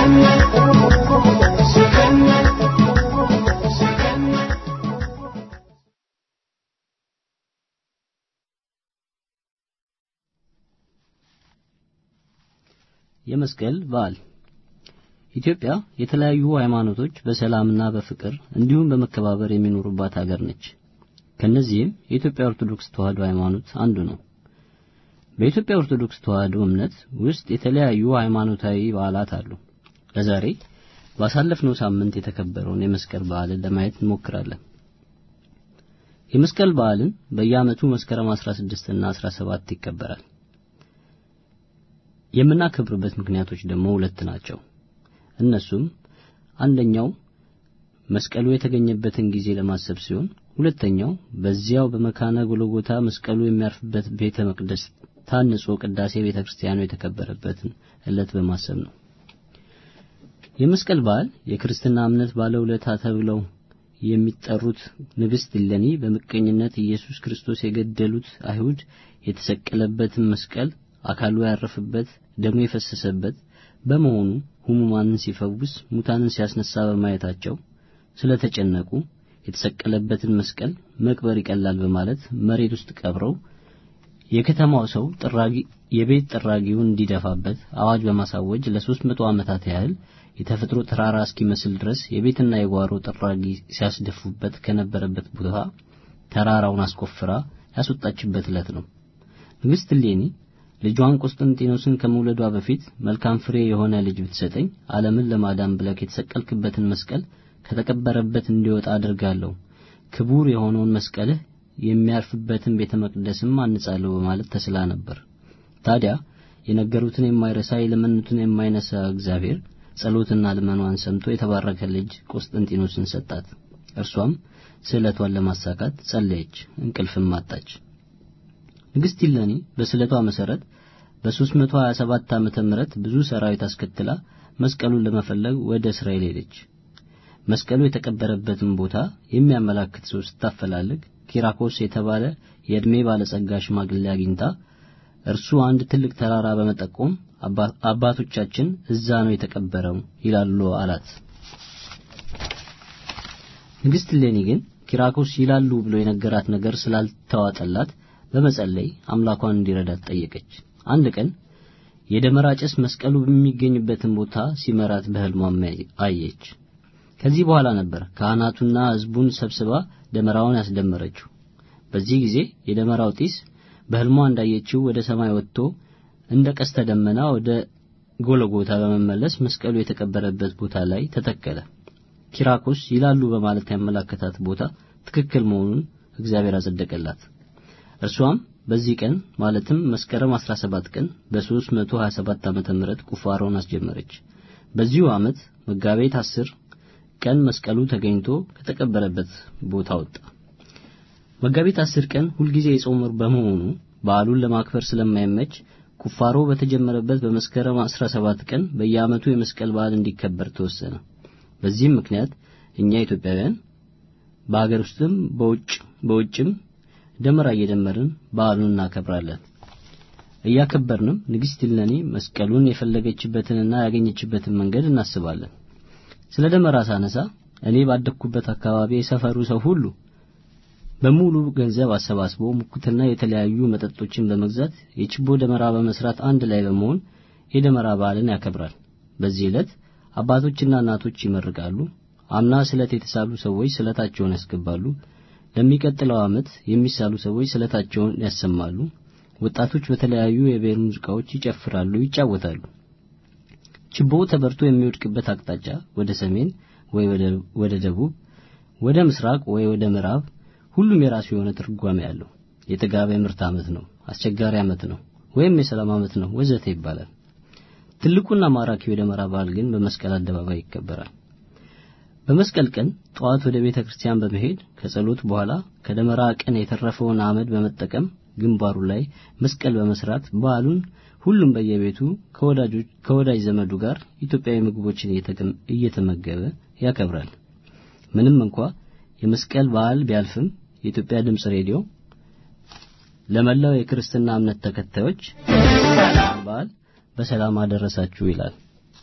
Speaker 5: የመስቀል በዓል ኢትዮጵያ የተለያዩ ሃይማኖቶች በሰላምና በፍቅር እንዲሁም በመከባበር የሚኖሩባት ሀገር ነች። ከነዚህም የኢትዮጵያ ኦርቶዶክስ ተዋሕዶ ሃይማኖት አንዱ ነው። በኢትዮጵያ ኦርቶዶክስ ተዋሕዶ እምነት ውስጥ የተለያዩ ሃይማኖታዊ በዓላት አሉ። ለዛሬ ባሳለፍነው ሳምንት የተከበረውን የመስቀል በዓልን ለማየት እንሞክራለን። የመስቀል በዓልን በየዓመቱ መስከረም 16 እና 17 ይከበራል። የምናከብርበት ምክንያቶች ደግሞ ሁለት ናቸው። እነሱም አንደኛው መስቀሉ የተገኘበትን ጊዜ ለማሰብ ሲሆን፣ ሁለተኛው በዚያው በመካነ ጎልጎታ መስቀሉ የሚያርፍበት ቤተ መቅደስ ታንጾ ቅዳሴ ቤተ ክርስቲያኑ የተከበረበትን ዕለት በማሰብ ነው። የመስቀል በዓል የክርስትና እምነት ባለውለታ ተብለው የሚጠሩት ንግሥት እሌኒ በምቀኝነት ኢየሱስ ክርስቶስ የገደሉት አይሁድ የተሰቀለበትን መስቀል አካሉ ያረፈበት ደሙ የፈሰሰበት በመሆኑ ሕሙማንን ሲፈውስ ሙታንን ሲያስነሳ በማየታቸው ስለተጨነቁ የተሰቀለበትን መስቀል መቅበር ይቀላል በማለት መሬት ውስጥ ቀብረው የከተማው ሰው ጥራጊ የቤት ጥራጊውን እንዲደፋበት አዋጅ በማሳወጅ ለሶስት መቶ ዓመታት ያህል የተፈጥሮ ተራራ እስኪመስል ድረስ የቤትና የጓሮ ጥራጊ ሲያስደፉበት ከነበረበት ቦታ ተራራውን አስቆፍራ ያስወጣችበት ዕለት ነው። ንግሥት እሌኒ ልጇን ቆስጠንጢኖስን ከመውለዷ በፊት መልካም ፍሬ የሆነ ልጅ ብትሰጠኝ ዓለምን ለማዳን ብለህ የተሰቀልክበትን መስቀል ከተቀበረበት እንዲወጣ አድርጋለሁ፣ ክቡር የሆነውን መስቀልህ የሚያርፍበትን ቤተ መቅደስም አንጻለሁ በማለት ተስላ ነበር። ታዲያ የነገሩትን የማይረሳ የለመኑትን የማይነሳ እግዚአብሔር ጸሎትና ልመኗን ሰምቶ የተባረከ ልጅ ቆስጠንጢኖስን ሰጣት። እርሷም ስዕለቷን ለማሳካት ጸለየች፣ እንቅልፍም አጣች። ንግሥት እሌኒ በስዕለቷ መሰረት በ327 ዓመተ ምህረት ብዙ ሰራዊት አስከትላ መስቀሉን ለመፈለግ ወደ እስራኤል ሄደች። መስቀሉ የተቀበረበትን ቦታ የሚያመላክት ሰው ስታፈላልግ ኪራኮስ የተባለ የዕድሜ ባለጸጋ ሽማግሌ አግኝታ እርሱ አንድ ትልቅ ተራራ በመጠቆም አባቶቻችን እዛ ነው የተቀበረው ይላሉ አላት። ንግሥት እሌኒ ግን ኪራኮስ ይላሉ ብሎ የነገራት ነገር ስላልተዋጠላት በመጸለይ አምላኳን እንዲረዳት ጠየቀች። አንድ ቀን የደመራ ጭስ መስቀሉ በሚገኝበትን ቦታ ሲመራት በሕልሟም አየች። ከዚህ በኋላ ነበር ካህናቱና ሕዝቡን ሰብስባ ደመራውን ያስደመረችው። በዚህ ጊዜ የደመራው ጢስ በሕልሟ እንዳየችው ወደ ሰማይ ወጥቶ እንደ ቀስተ ደመና ወደ ጎለጎታ በመመለስ መስቀሉ የተቀበረበት ቦታ ላይ ተተከለ። ኪራኮስ ይላሉ በማለት ያመላከታት ቦታ ትክክል መሆኑን እግዚአብሔር አጸደቀላት። እርሷም በዚህ ቀን ማለትም መስከረም 17 ቀን በ327 ዓመተ ምህረት ቁፋሮን አስጀመረች። በዚሁ ዓመት መጋቢት 10 ቀን መስቀሉ ተገኝቶ ከተቀበረበት ቦታ ወጣ። መጋቢት 10 ቀን ሁልጊዜ የጾም ወር በመሆኑ በዓሉን ለማክበር ስለማይመች ቁፋሮ በተጀመረበት በመስከረም 17 ቀን በየዓመቱ የመስቀል በዓል እንዲከበር ተወሰነ። በዚህም ምክንያት እኛ ኢትዮጵያውያን በአገር ውስጥም በውጭ በውጭም ደመራ እየደመርን በዓሉን እናከብራለን። እያከበርንም ንግሥት እሌኒ መስቀሉን የፈለገችበትንና ያገኘችበትን መንገድ እናስባለን። ስለ ደመራ ሳነሳ እኔ ባደግኩበት አካባቢ የሰፈሩ ሰው ሁሉ በሙሉ ገንዘብ አሰባስቦ ሙኩትና የተለያዩ መጠጦችን በመግዛት የችቦ ደመራ በመስራት አንድ ላይ በመሆን የደመራ በዓልን ያከብራል። በዚህ ዕለት አባቶችና እናቶች ይመርቃሉ። አምና ስለት የተሳሉ ሰዎች ስለታቸውን ያስገባሉ። ለሚቀጥለው ዓመት የሚሳሉ ሰዎች ስለታቸውን ያሰማሉ። ወጣቶች በተለያዩ የብሔር ሙዚቃዎች ይጨፍራሉ፣ ይጫወታሉ። ችቦው ተበርቶ የሚወድቅበት አቅጣጫ ወደ ሰሜን ወይ ወደ ደቡብ፣ ወደ ምስራቅ ወይ ወደ ምዕራብ፣ ሁሉም የራሱ የሆነ ትርጓሜ አለው። የጥጋብ ምርት ዓመት ነው፣ አስቸጋሪ ዓመት ነው፣ ወይም የሰላም ዓመት ነው ወዘተ ይባላል። ትልቁና ማራኪው የደመራ በዓል ግን በመስቀል አደባባይ ይከበራል። በመስቀል ቀን ጠዋት ወደ ቤተ ክርስቲያን በመሄድ ከጸሎት በኋላ ከደመራ ቀን የተረፈውን አመድ በመጠቀም ግንባሩ ላይ መስቀል በመስራት በዓሉን ሁሉም በየቤቱ ከወዳጆች ከወዳጅ ዘመዱ ጋር ኢትዮጵያዊ ምግቦችን እየተመገበ ያከብራል። ምንም እንኳ የመስቀል በዓል ቢያልፍም የኢትዮጵያ ድምፅ ሬዲዮ ለመላው የክርስትና እምነት ተከታዮች በዓል በሰላም አደረሳችሁ ይላል።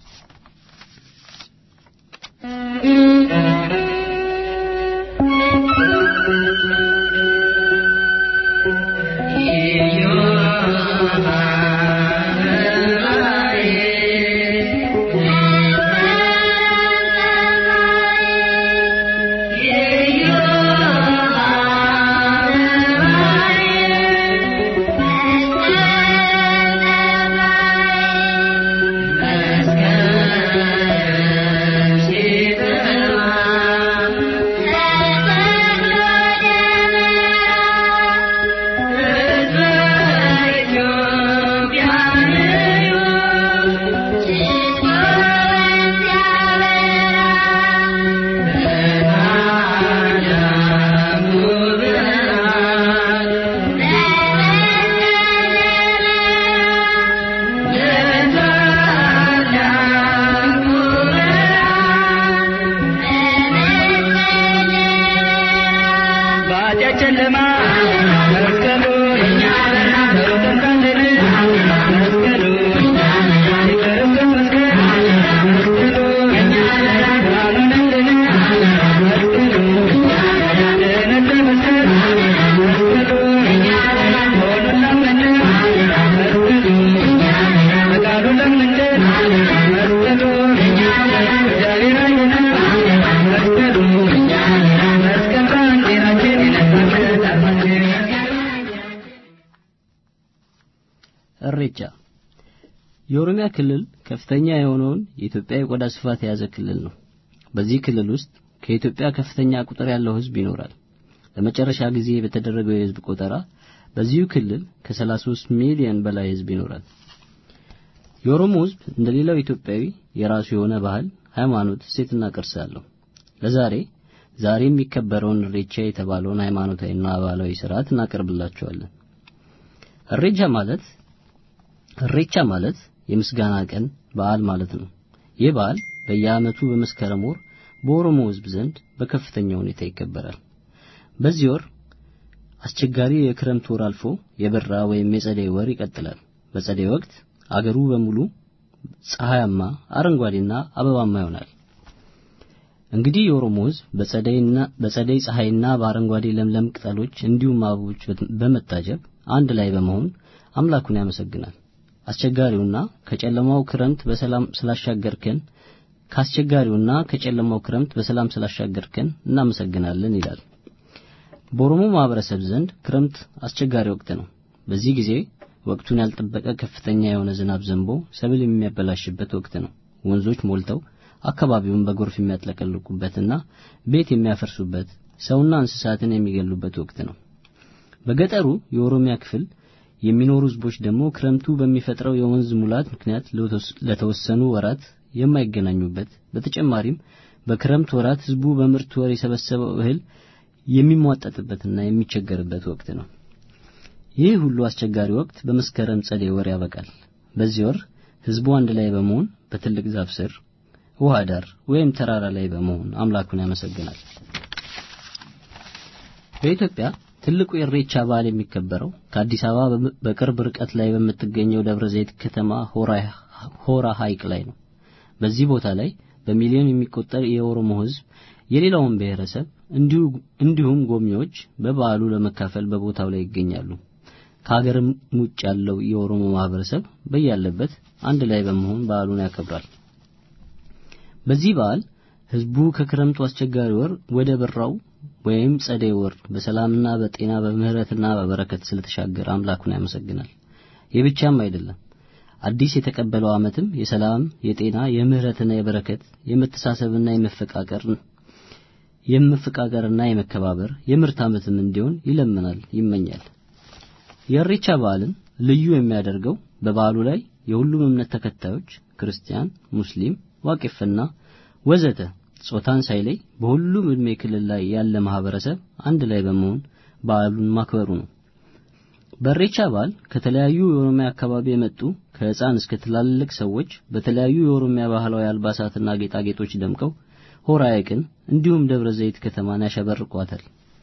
Speaker 5: እሬቻ የኦሮሚያ ክልል ከፍተኛ የሆነውን የኢትዮጵያ የቆዳ ስፋት የያዘ ክልል ነው። በዚህ ክልል ውስጥ ከኢትዮጵያ ከፍተኛ ቁጥር ያለው ሕዝብ ይኖራል። ለመጨረሻ ጊዜ በተደረገው የሕዝብ ቆጠራ በዚሁ ክልል ከ33 ሚሊዮን በላይ ሕዝብ ይኖራል። የኦሮሞ ሕዝብ እንደ ሌላው ኢትዮጵያዊ የራሱ የሆነ ባህል፣ ሃይማኖት፣ እሴትና ቅርስ አለው። ለዛሬ ዛሬ የሚከበረውን እሬቻ የተባለውን ሃይማኖታዊና ባህላዊ ስርዓት እናቀርብላችኋለን። እሬቻ ማለት እሬቻ ማለት የምስጋና ቀን በዓል ማለት ነው። ይህ በዓል በየዓመቱ በመስከረም ወር በኦሮሞ ሕዝብ ዘንድ በከፍተኛ ሁኔታ ይከበራል። በዚህ ወር አስቸጋሪ የክረምት ወር አልፎ የበራ ወይም የጸደይ ወር ይቀጥላል። በጸደይ ወቅት አገሩ በሙሉ ፀሐያማ፣ አረንጓዴና አበባማ ይሆናል። እንግዲህ የኦሮሞ ሕዝብ በጸደይና በጸደይ ፀሐይና በአረንጓዴ ለምለም ቅጠሎች እንዲሁም አበቦች በመታጀብ አንድ ላይ በመሆን አምላኩን ያመሰግናል። አስቸጋሪውና ከጨለማው ክረምት በሰላም ስላሻገርከን ከአስቸጋሪውና ከጨለማው ክረምት በሰላም ስላሻገርከን እናመሰግናለን ይላል። በኦሮሞ ማህበረሰብ ዘንድ ክረምት አስቸጋሪ ወቅት ነው። በዚህ ጊዜ ወቅቱን ያልጠበቀ ከፍተኛ የሆነ ዝናብ ዘንቦ ሰብል የሚያበላሽበት ወቅት ነው። ወንዞች ሞልተው አካባቢውን በጎርፍ የሚያጥለቀልቁበትና ቤት የሚያፈርሱበት ሰውና እንስሳትን የሚገሉበት ወቅት ነው። በገጠሩ የኦሮሚያ ክፍል የሚኖሩ ህዝቦች ደግሞ ክረምቱ በሚፈጥረው የወንዝ ሙላት ምክንያት ለተወሰኑ ወራት የማይገናኙበት በተጨማሪም በክረምት ወራት ህዝቡ በምርት ወር የሰበሰበው እህል የሚሟጠጥበትና የሚቸገርበት ወቅት ነው። ይህ ሁሉ አስቸጋሪ ወቅት በመስከረም ጸደይ ወር ያበቃል። በዚህ ወር ህዝቡ አንድ ላይ በመሆን በትልቅ ዛፍ ስር፣ ውሃ ዳር ወይም ተራራ ላይ በመሆን አምላኩን ያመሰግናል። በኢትዮጵያ ትልቁ የኢሬቻ በዓል የሚከበረው ከአዲስ አበባ በቅርብ ርቀት ላይ በምትገኘው ደብረ ዘይት ከተማ ሆራ ሐይቅ ላይ ነው። በዚህ ቦታ ላይ በሚሊዮን የሚቆጠር የኦሮሞ ህዝብ የሌላውን ብሔረሰብ እንዲሁም ጎብኚዎች በበዓሉ ለመካፈል በቦታው ላይ ይገኛሉ። ከሀገርም ውጭ ያለው የኦሮሞ ማህበረሰብ በያለበት አንድ ላይ በመሆን በዓሉን ያከብራል። በዚህ በዓል ህዝቡ ከክረምቱ አስቸጋሪ ወር ወደ በራው ወይም ጸደይ ወር በሰላምና በጤና በምህረትና በበረከት ስለተሻገረ አምላኩን ያመሰግናል። ይህ ብቻም አይደለም። አዲስ የተቀበለው ዓመትም የሰላም፣ የጤና፣ የምህረትና የበረከት፣ የመተሳሰብና የመፈቃቀር የመፈቃቀርና የመከባበር የምርት ዓመትም እንዲሆን ይለምናል፣ ይመኛል። የኢሬቻ በዓልን ልዩ የሚያደርገው በበዓሉ ላይ የሁሉም እምነት ተከታዮች ክርስቲያን፣ ሙስሊም፣ ዋቄፍና ወዘተ ጾታን ሳይለይ በሁሉም ዕድሜ ክልል ላይ ያለ ማህበረሰብ አንድ ላይ በመሆን በዓሉን ማክበሩ ነው። በኢሬቻ በዓል ከተለያዩ የኦሮሚያ አካባቢ የመጡ ከሕፃን እስከ ትላልቅ ሰዎች በተለያዩ የኦሮሚያ ባህላዊ አልባሳትና ጌጣጌጦች ደምቀው ሆራ ሐይቅን እንዲሁም ደብረ ዘይት ከተማን ያሸበርቋታል።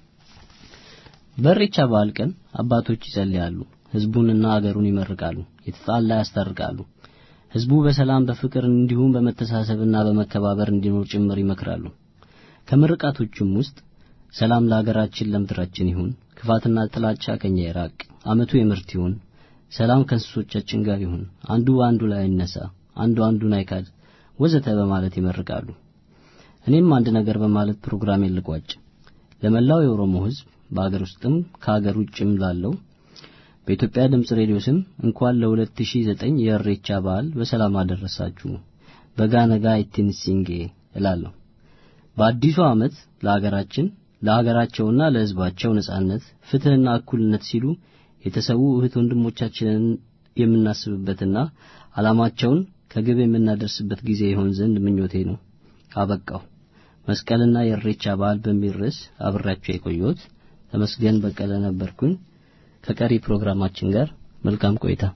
Speaker 5: በኢሬቻ በዓል ቀን አባቶች ይጸልያሉ፣ ሕዝቡንና አገሩን ይመርቃሉ፣ የተጣላ ያስታርቃሉ። ሕዝቡ በሰላም በፍቅር እንዲሁም በመተሳሰብና በመከባበር እንዲኖር ጭምር ይመክራሉ። ከምርቃቶቹም ውስጥ ሰላም ለሀገራችን ለምድራችን ይሁን፣ ክፋትና ጥላቻ ከኛ ይራቅ፣ ዓመቱ የምርት ይሁን፣ ሰላም ከእንስሶቻችን ጋር ይሁን፣ አንዱ በአንዱ ላይ አይነሳ፣ አንዱ አንዱን አይካድ ወዘተ በማለት ይመርቃሉ። እኔም አንድ ነገር በማለት ፕሮግራሜን ልቋጭ። ለመላው የኦሮሞ ሕዝብ በአገር ውስጥም ከአገር ውጭም ላለው በኢትዮጵያ ድምፅ ሬዲዮ ስም እንኳን ለ2009 የኢሬቻ በዓል በሰላም አደረሳችሁ። በጋነጋ ኢቲንሲንጌ እላለሁ። በአዲሱ ዓመት ለሀገራችን ለሀገራቸውና ለሕዝባቸው ነጻነት፣ ፍትህና እኩልነት ሲሉ የተሰዉ እህት ወንድሞቻችንን የምናስብበትና ዓላማቸውን ከግብ የምናደርስበት ጊዜ ይሆን ዘንድ ምኞቴ ነው። አበቃው። መስቀልና የኢሬቻ በዓል በሚል ርዕስ አብሬያቸው የቆየሁት ተመስገን በቀለ ነበርኩኝ። ከቀሪ ፕሮግራማችን ጋር መልካም ቆይታ።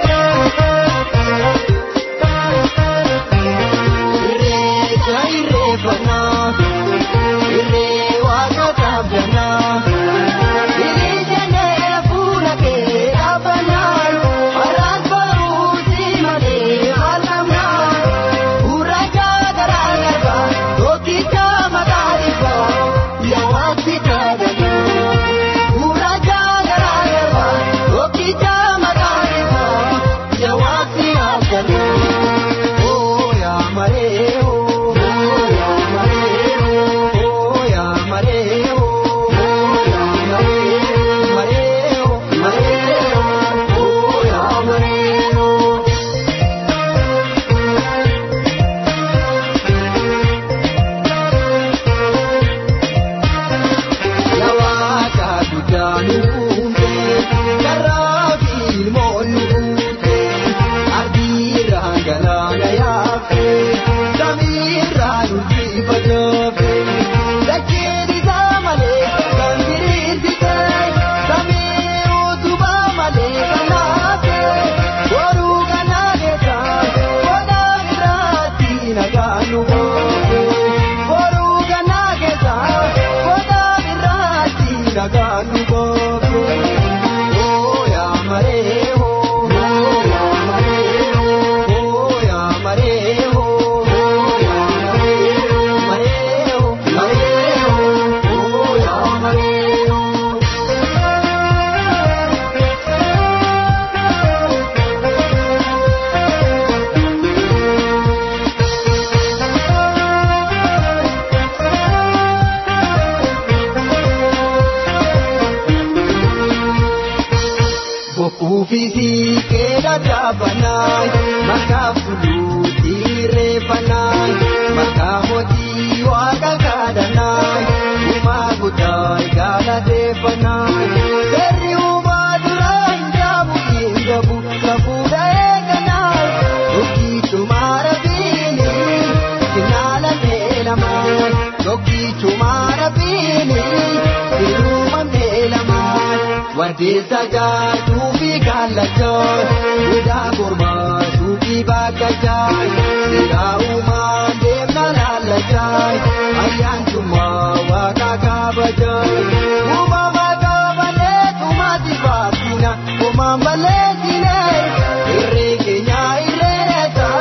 Speaker 6: Waddeessa jaajuu fi kaallachaa Guddaa kormaa suuqii bakkachaa Seeraa uumaa deemna laallachaa Ayyaantummaa waaqa kabajaa Uumama kabalee tumaati baabdina Uumaan balleessine Irree keenya irreessa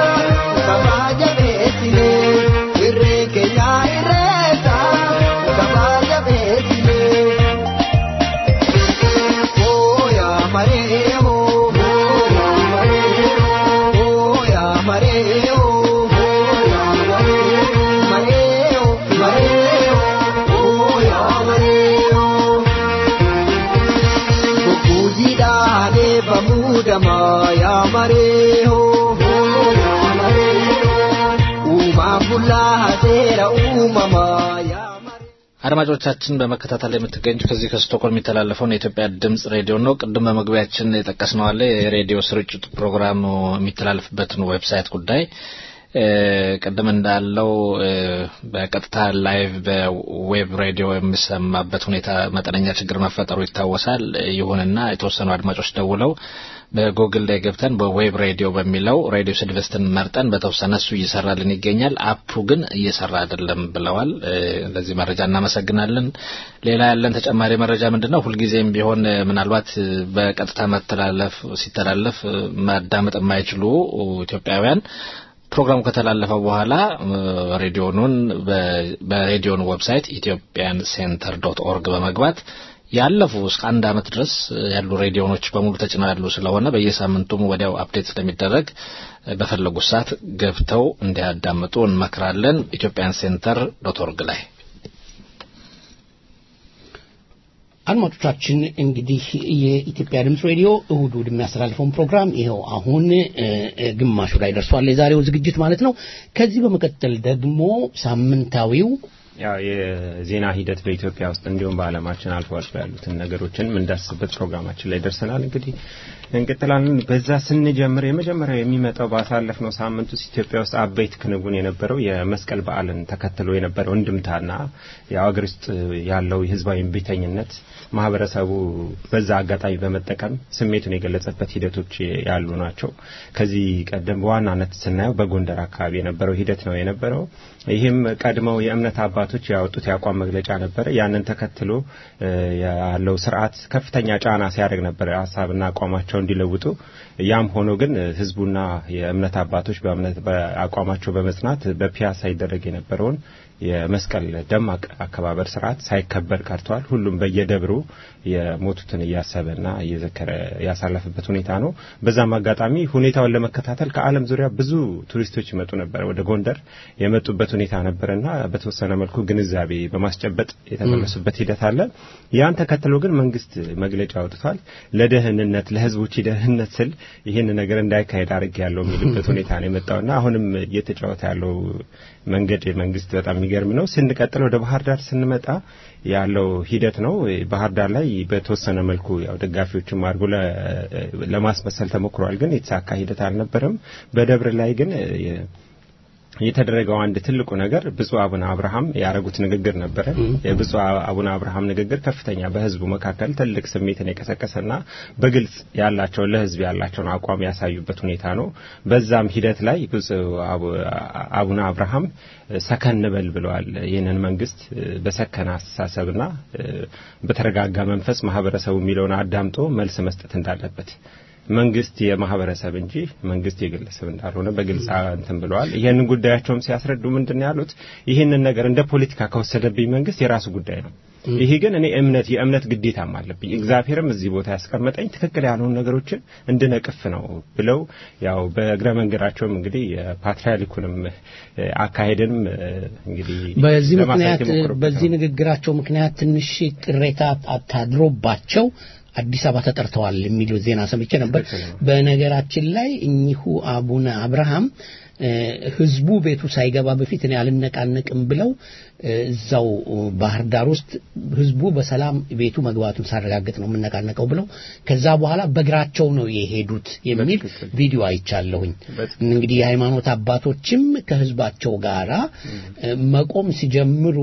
Speaker 6: Kabaja beessine Irree keenya irreessa Kabaja beessine.
Speaker 7: አድማጮቻችን በመከታተል የምትገኙት ከዚህ ከስቶኮልም የሚተላለፈውን የኢትዮጵያ ድምጽ ሬዲዮ ነው። ቅድም በመግቢያችን የጠቀስነው አለ የሬዲዮ ስርጭት ፕሮግራም የሚተላለፍበትን ዌብሳይት ጉዳይ ቅድም እንዳለው በቀጥታ ላይቭ በዌብ ሬዲዮ የሚሰማበት ሁኔታ መጠነኛ ችግር መፈጠሩ ይታወሳል። ይሁንና የተወሰኑ አድማጮች ደውለው በጉግል ላይ ገብተን በዌብ ሬዲዮ በሚለው ሬዲዮ ስድቨስትን መርጠን በተወሰነ እሱ እየሰራልን ይገኛል። አፑ ግን እየሰራ አይደለም ብለዋል። ለዚህ መረጃ እናመሰግናለን። ሌላ ያለን ተጨማሪ መረጃ ምንድን ነው? ሁልጊዜም ቢሆን ምናልባት በቀጥታ መተላለፍ ሲተላለፍ ማዳመጥ የማይችሉ ኢትዮጵያውያን ፕሮግራሙ ከተላለፈ በኋላ ሬዲዮኑን በሬዲዮን ዌብሳይት ኢትዮጵያን ሴንተር ዶት ኦርግ በመግባት ያለፉ እስከ አንድ ዓመት ድረስ ያሉ ሬዲዮኖች በሙሉ ተጭነው ያሉ ስለሆነ በየሳምንቱም ወዲያው አፕዴት ስለሚደረግ በፈለጉት ሰዓት ገብተው እንዲያዳምጡ እንመክራለን። ኢትዮጵያን ሴንተር ዶት ኦርግ ላይ
Speaker 2: አድማጮቻችን እንግዲህ የኢትዮጵያ ድምፅ ሬዲዮ እሁድ እሁድ የሚያስተላልፈውን ፕሮግራም ይኸው አሁን ግማሹ ላይ ደርሷል፣ የዛሬው ዝግጅት ማለት ነው። ከዚህ በመቀጠል ደግሞ ሳምንታዊው
Speaker 4: ያው የዜና ሂደት በኢትዮጵያ ውስጥ እንዲሁም በዓለማችን አልፎ አልፎ ያሉትን ነገሮችን የምንዳስስበት ፕሮግራማችን ላይ ደርሰናል። እንግዲህ እንቀጥላለን። በዛ ስንጀምር የመጀመሪያው የሚመጣው ባሳለፍነው ሳምንት ውስጥ ኢትዮጵያ ውስጥ አበይት ክንውን የነበረው የመስቀል በዓልን ተከትሎ የነበረው እንድምታና የአገር ውስጥ ያለው የህዝባዊ እምቢተኝነት ማህበረሰቡ በዛ አጋጣሚ በመጠቀም ስሜቱን የገለጸበት ሂደቶች ያሉ ናቸው። ከዚህ ቀደም በዋናነት ስናየው በጎንደር አካባቢ የነበረው ሂደት ነው የነበረው። ይህም ቀድመው የእምነት አባቶች ያወጡት የአቋም መግለጫ ነበረ። ያንን ተከትሎ ያለው ስርዓት ከፍተኛ ጫና ሲያደርግ ነበረ ሀሳብና አቋማቸው እንዲለውጡ። ያም ሆኖ ግን ህዝቡና የእምነት አባቶች በእምነት በአቋማቸው በመጽናት በፒያሳ ይደረግ የነበረውን የመስቀል ደማቅ አከባበር ስርዓት ሳይከበር ቀርቷል። ሁሉም በየደብሩ የሞቱትን እያሰበና እየዘከረ ያሳለፈበት ሁኔታ ነው። በዛም አጋጣሚ ሁኔታውን ለመከታተል ከዓለም ዙሪያ ብዙ ቱሪስቶች ይመጡ ነበር ወደ ጎንደር የመጡበት ሁኔታ ነበርና በተወሰነ መልኩ ግንዛቤ በማስጨበጥ የተመለሱበት ሂደት አለ። ያን ተከትሎ ግን መንግስት መግለጫ አውጥቷል። ለደህንነት ለህዝቦች ደህንነት ስል ይህን ነገር እንዳይካሄድ አድርግ ያለው የሚልበት ሁኔታ ነው የመጣውና አሁንም እየተጫወተ ያለው መንገድ መንግስት በጣም የሚገርም ነው። ስንቀጥል ወደ ባህር ዳር ስንመጣ ያለው ሂደት ነው። ባህር ዳር ላይ በተወሰነ መልኩ ያው ደጋፊዎችም አድርጎ ለማስመሰል ተሞክሯል፣ ግን የተሳካ ሂደት አልነበረም። በደብር ላይ ግን የተደረገው አንድ ትልቁ ነገር ብፁዕ አቡነ አብርሃም ያደረጉት ንግግር ነበረ። የብፁዕ አቡነ አብርሃም ንግግር ከፍተኛ በህዝቡ መካከል ትልቅ ስሜትን የቀሰቀሰና በግልጽ ያላቸውን ለህዝብ ያላቸውን አቋም ያሳዩበት ሁኔታ ነው። በዛም ሂደት ላይ ብፁዕ አቡነ አብርሃም ሰከን በል ብለዋል። ይህንን መንግስት በሰከነ አስተሳሰብና በተረጋጋ መንፈስ ማህበረሰቡ የሚለውን አዳምጦ መልስ መስጠት እንዳለበት መንግስት የማህበረሰብ እንጂ መንግስት የግለሰብ እንዳልሆነ በግልጽ እንትን ብለዋል። ይህንን ጉዳያቸውም ሲያስረዱ ምንድን ያሉት ይህንን ነገር እንደ ፖለቲካ ከወሰደብኝ መንግስት የራሱ ጉዳይ ነው። ይሄ ግን እኔ እምነት የእምነት ግዴታም አለብኝ። እግዚአብሔርም እዚህ ቦታ ያስቀመጠኝ ትክክል ያልሆኑ ነገሮችን እንድነቅፍ ነው ብለው ያው በእግረ መንገዳቸውም እንግዲህ የፓትርያርኩንም አካሄድንም እንግዲህ
Speaker 2: በዚህ ምክንያት በዚህ ንግግራቸው ምክንያት ትንሽ ቅሬታ ታድሮባቸው አዲስ አበባ ተጠርተዋል የሚል ዜና ሰምቼ ነበር። በነገራችን ላይ እኚሁ አቡነ አብርሃም ህዝቡ ቤቱ ሳይገባ በፊት እኔ አልነቃነቅም ብለው እዛው ባህር ዳር ውስጥ ህዝቡ በሰላም ቤቱ መግባቱን ሳረጋግጥ ነው የምነቃነቀው ብለው ከዛ በኋላ በእግራቸው ነው የሄዱት የሚል ቪዲዮ አይቻለሁኝ። እንግዲህ የሃይማኖት አባቶችም ከህዝባቸው ጋራ መቆም ሲጀምሩ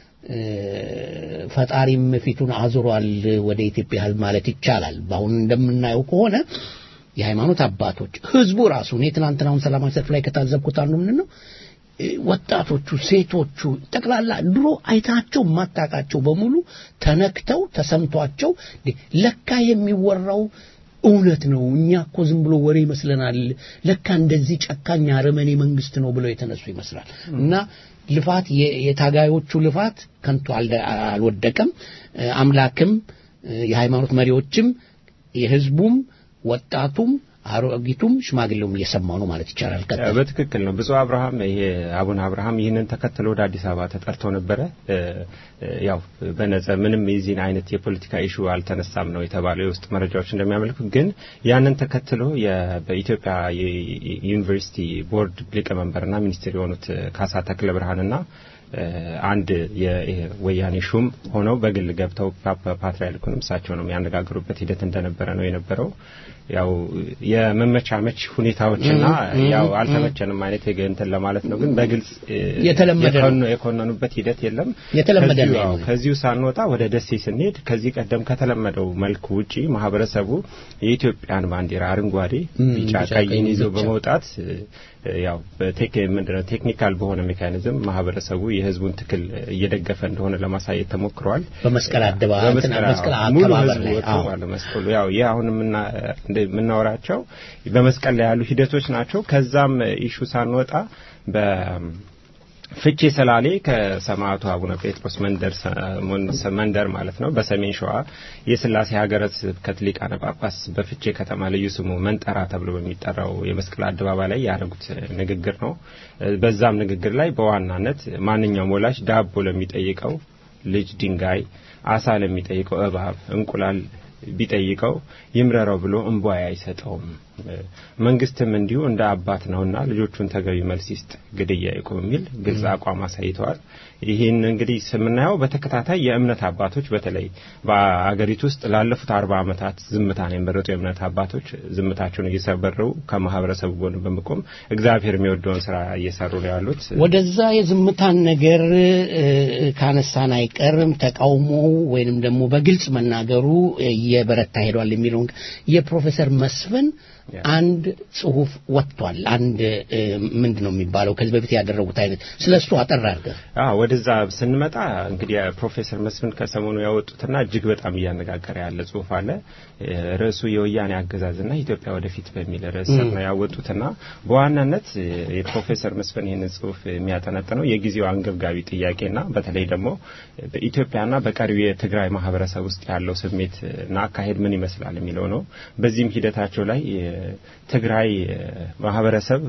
Speaker 2: ፈጣሪም ፊቱን አዙሯል ወደ ኢትዮጵያ ህዝብ ማለት ይቻላል። በአሁን እንደምናየው ከሆነ የሃይማኖት አባቶች ህዝቡ ራሱ እኔ ትናንትናውን ሰላማዊ ሰልፍ ላይ ከታዘብኩት አንዱ ምንድን ነው ወጣቶቹ፣ ሴቶቹ ጠቅላላ ድሮ አይታቸው የማታውቃቸው በሙሉ ተነክተው ተሰምቷቸው ለካ የሚወራው እውነት ነው። እኛ እኮ ዝም ብሎ ወሬ ይመስለናል። ለካ እንደዚህ ጨካኝ አረመኔ መንግስት ነው ብለው የተነሱ ይመስላል እና ልፋት የታጋዮቹ ልፋት ከንቱ አልወደቀም። አምላክም የሃይማኖት መሪዎችም የህዝቡም ወጣቱም አሮጊቱም ሽማግሌውም እየሰማው ነው ማለት ይቻላል።
Speaker 4: በትክክል ነው። ብፁዕ አብርሃም ይሄ አቡነ አብርሃም ይህንን ተከትሎ ወደ አዲስ አበባ ተጠርተው ነበረ። ያው በነጸ ምንም የዚህን አይነት የፖለቲካ ኢሹ አልተነሳም ነው የተባለው የውስጥ መረጃዎች እንደሚያመልኩት። ግን ያንን ተከትሎ በኢትዮጵያ ዩኒቨርሲቲ ቦርድ ሊቀመንበርና ሚኒስትር የሆኑት ካሳ ተክለ ብርሃንና አንድ የወያኔ ሹም ሆነው በግል ገብተው ፓትርያርኩንም እሳቸውንም ያነጋገሩበት ሂደት እንደነበረ ነው የነበረው። ያው የመመቻመች ሁኔታዎችና ያው አልተመቸንም አይነት እንትን ለማለት ነው። ግን በግልጽ
Speaker 2: የተለመደ ነው።
Speaker 4: የኮነኑበት ሂደት የለም።
Speaker 2: የተለመደ
Speaker 4: ከዚሁ-
Speaker 2: ነው።
Speaker 4: አዎ፣ ከዚሁ ሳንወጣ ወደ ደሴ ስንሄድ ከዚህ ቀደም ከተለመደው መልኩ ውጪ ማህበረሰቡ የኢትዮጵያን ባንዲራ አረንጓዴ፣ ቢጫ፣
Speaker 2: ቢጫ፣
Speaker 4: ቀይን
Speaker 2: ቀይን
Speaker 4: ይዞ
Speaker 2: ብቻ።
Speaker 4: በመውጣት እ፣ ያው በቴክ ምንድነው ቴክኒካል በሆነ ሜካኒዝም ማህበረሰቡ የህዝቡን ትክል እየደገፈ እንደሆነ ለማሳየት ተሞክሯል።
Speaker 2: በመስቀል አደባባይ እንትን
Speaker 4: በመስቀል
Speaker 2: መስቀል
Speaker 4: አዎ፣ ሙሉ
Speaker 2: አከባበር
Speaker 4: ህዝቡ
Speaker 2: ላይ
Speaker 4: ወጥቶ
Speaker 2: አዎ።
Speaker 4: ባለ መስቀሉ ያው ይህ አሁን የምና- እንደ- የምናወራቸው በመስቀል ላይ ያሉ ሂደቶች ናቸው። ከዛም ኢሹ ሳንወጣ በፍቼ ሰላሌ ከሰማዕቱ አቡነ ጴጥሮስ መንደር ሰ- ሞን- መንደር ማለት ነው በሰሜን ሸዋ የስላሴ ሀገረ ስብከት ሊቃነ ጳጳስ በፍቼ ከተማ ልዩ ስሙ መንጠራ ተብሎ በሚጠራው የመስቀል አደባባይ ላይ ያደረጉት ንግግር ነው። በዛም ንግግር ላይ በዋናነት ማንኛውም ወላጅ ዳቦ ለሚጠይቀው ልጅ ድንጋይ፣ አሳ ለሚጠይቀው እባብ፣ እንቁላል ቢጠይቀው ይምረረው ብሎ እንቧይ አይሰጠውም። መንግስትም እንዲሁ እንደ አባት ነውና ልጆቹን ተገቢ መልስ ይስጥ፣ ግድያ ይቁም የሚል ግልጽ አቋም አሳይተዋል። ይህን እንግዲህ ስምናየው በተከታታይ የእምነት አባቶች በተለይ በአገሪቱ ውስጥ ላለፉት አርባ ዓመታት ዝምታን የመረጡ የእምነት አባቶች ዝምታቸውን እየሰበሩ ከማህበረሰቡ ጎን በመቆም እግዚአብሔር የሚወደውን ስራ እየሰሩ ነው ያሉት።
Speaker 2: ወደዛ የዝምታን ነገር እ፣ ካነሳን አይቀርም ተቃውሞው ወይንም ደግሞ በግልጽ መናገሩ እየበረታ ሄዷል የሚለውን የፕሮፌሰር መስፍን አንድ ጽሁፍ ወጥቷል። አንድ እ፣ ምንድን ነው የሚባለው ከዚህ በፊት ያደረጉት አይነት ስለ እሱ አጠር አድርገህ
Speaker 4: አዎ ወደዛ ስንመጣ እንግዲህ ፕሮፌሰር መስፍን ከሰሞኑ ያወጡትና እጅግ በጣም እያነጋገረ ያለ ጽሁፍ አለ። እ፣ ርዕሱ የወያኔ አገዛዝና ኢትዮጵያ ወደፊት በሚል ርዕስ ስር ነው ያወጡትና በዋናነት እ፣ የፕሮፌሰር መስፍን ይህንን ጽሁፍ የሚያጠነጥነው የጊዜው አንገብጋቢ ጥያቄና በተለይ ደግሞ በኢትዮጵያና በቀሪው የትግራይ ማህበረሰብ ውስጥ ያለው ስሜት እና አካሄድ ምን ይመስላል የሚለው ነው። በዚህም ሂደታቸው ላይ እ፣ ትግራይ እ፣ ማህበረሰብ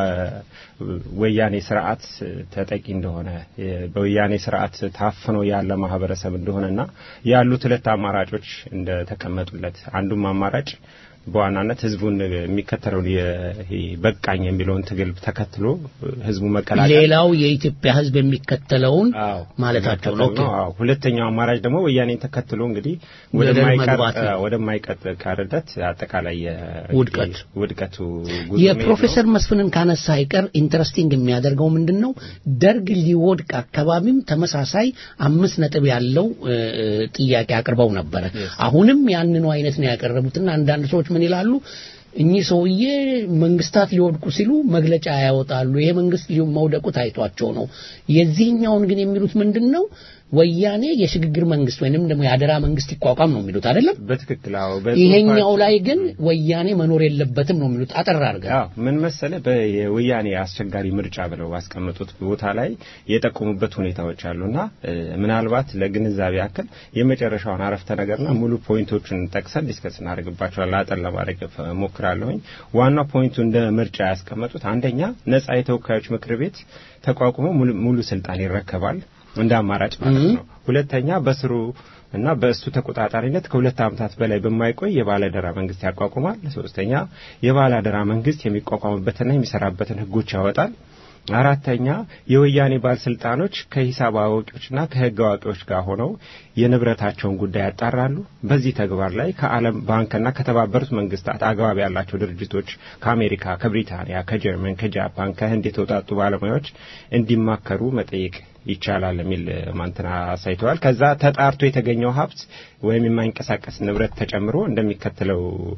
Speaker 4: በወያኔ ስርዓት ተጠቂ እንደሆነ እ፣ በወያኔ ስርዓት ታፍኖ ያለ ማህበረሰብ እንደሆነና ያሉት ሁለት አማራጮች እንደተቀመጡለት አንዱም አማራጭ በዋናነት ህዝቡን የሚከተለውን ይሄ በቃኝ የሚለውን ትግል ተከትሎ ህዝቡ መቀላቀል
Speaker 2: ሌላው የኢትዮጵያ ሕዝብ የሚከተለውን
Speaker 4: አዎ
Speaker 2: ማለታቸው ነው። ኦኬ።
Speaker 4: አዎ ሁለተኛው አማራጭ ደግሞ ወያኔን ተከትሎ እንግዲህ
Speaker 2: ወደ
Speaker 4: ወደማይቀር
Speaker 2: መግባት ነው።
Speaker 4: ወደማይቀርለት አጠቃላይ የ-
Speaker 2: ውድቀት።
Speaker 4: ውድቀቱ ጉዞ
Speaker 2: የፕሮፌሰር መስፍንን ካነሳ አይቀር ኢንተረስቲንግ የሚያደርገው ምንድን ነው? ደርግ ሊወድቅ አካባቢም ተመሳሳይ አምስት ነጥብ ያለው እ፣ እ፣ ጥያቄ አቅርበው ነበረ። አሁንም ያንኑ አይነት ነው ያቀረቡትና አንዳንድ ሰዎች ምን ይላሉ? እኚህ ሰውዬ መንግስታት ሊወድቁ ሲሉ መግለጫ ያወጣሉ። ይሄ መንግስት ሊሁ መውደቁ ታይቷቸው ነው። የዚህኛውን ግን የሚሉት ምንድን ነው? ወያኔ የሽግግር መንግስት ወይንም ደግሞ የአደራ መንግስት ይቋቋም ነው የሚሉት አይደለም?
Speaker 4: በትክክል አዎ
Speaker 2: ይሄኛው ላይ ግን ወያኔ መኖር የለበትም ነው የሚሉት። አጠር አድርገህ
Speaker 4: አዎ ምን መሰለ በወያኔ አስቸጋሪ ምርጫ ብለው ባስቀመጡት ቦታ ላይ የጠቆሙበት ሁኔታዎች አሉና እ፣ ምናልባት ለግንዛቤ ያክል የመጨረሻውን አረፍተ ነገርና ሙሉ ፖይንቶቹን ጠቅሰን ዲስከስ እናደርግባቸዋለን። አጠር ለማድረግ ሞክራለሁኝ። ዋናው ፖይንቱ እንደ ምርጫ ያስቀመጡት አንደኛ ነጻ የተወካዮች ምክር ቤት ተቋቁሞ ሙሉ ሙሉ ስልጣን ይረከባል እንደ አማራጭ ማለት ነው። ሁለተኛ በስሩ እና በእሱ ተቆጣጣሪነት ከሁለት ዓመታት በላይ በማይቆይ የባለአደራ መንግስት ያቋቁማል። ሶስተኛ የባለአደራ መንግስት የሚቋቋምበትና የሚሰራበትን ህጎች ያወጣል። አራተኛ የወያኔ ባለስልጣኖች ከሂሳብ አዋቂዎችና ከህግ አዋቂዎች ጋር ሆነው የንብረታቸውን ጉዳይ ያጣራሉ። በዚህ ተግባር ላይ ከዓለም ባንክና ከተባበሩት መንግስታት አግባብ ያላቸው ድርጅቶች ከአሜሪካ፣ ከብሪታንያ፣ ከጀርመን፣ ከጃፓን፣ ከህንድ የተውጣጡ ባለሙያዎች እንዲማከሩ መጠየቅ ይቻላል የሚል ማንትና አሳይተዋል። ከዛ ተጣርቶ የተገኘው ሀብት ወይም የማይንቀሳቀስ ንብረት ተጨምሮ እንደሚከተለው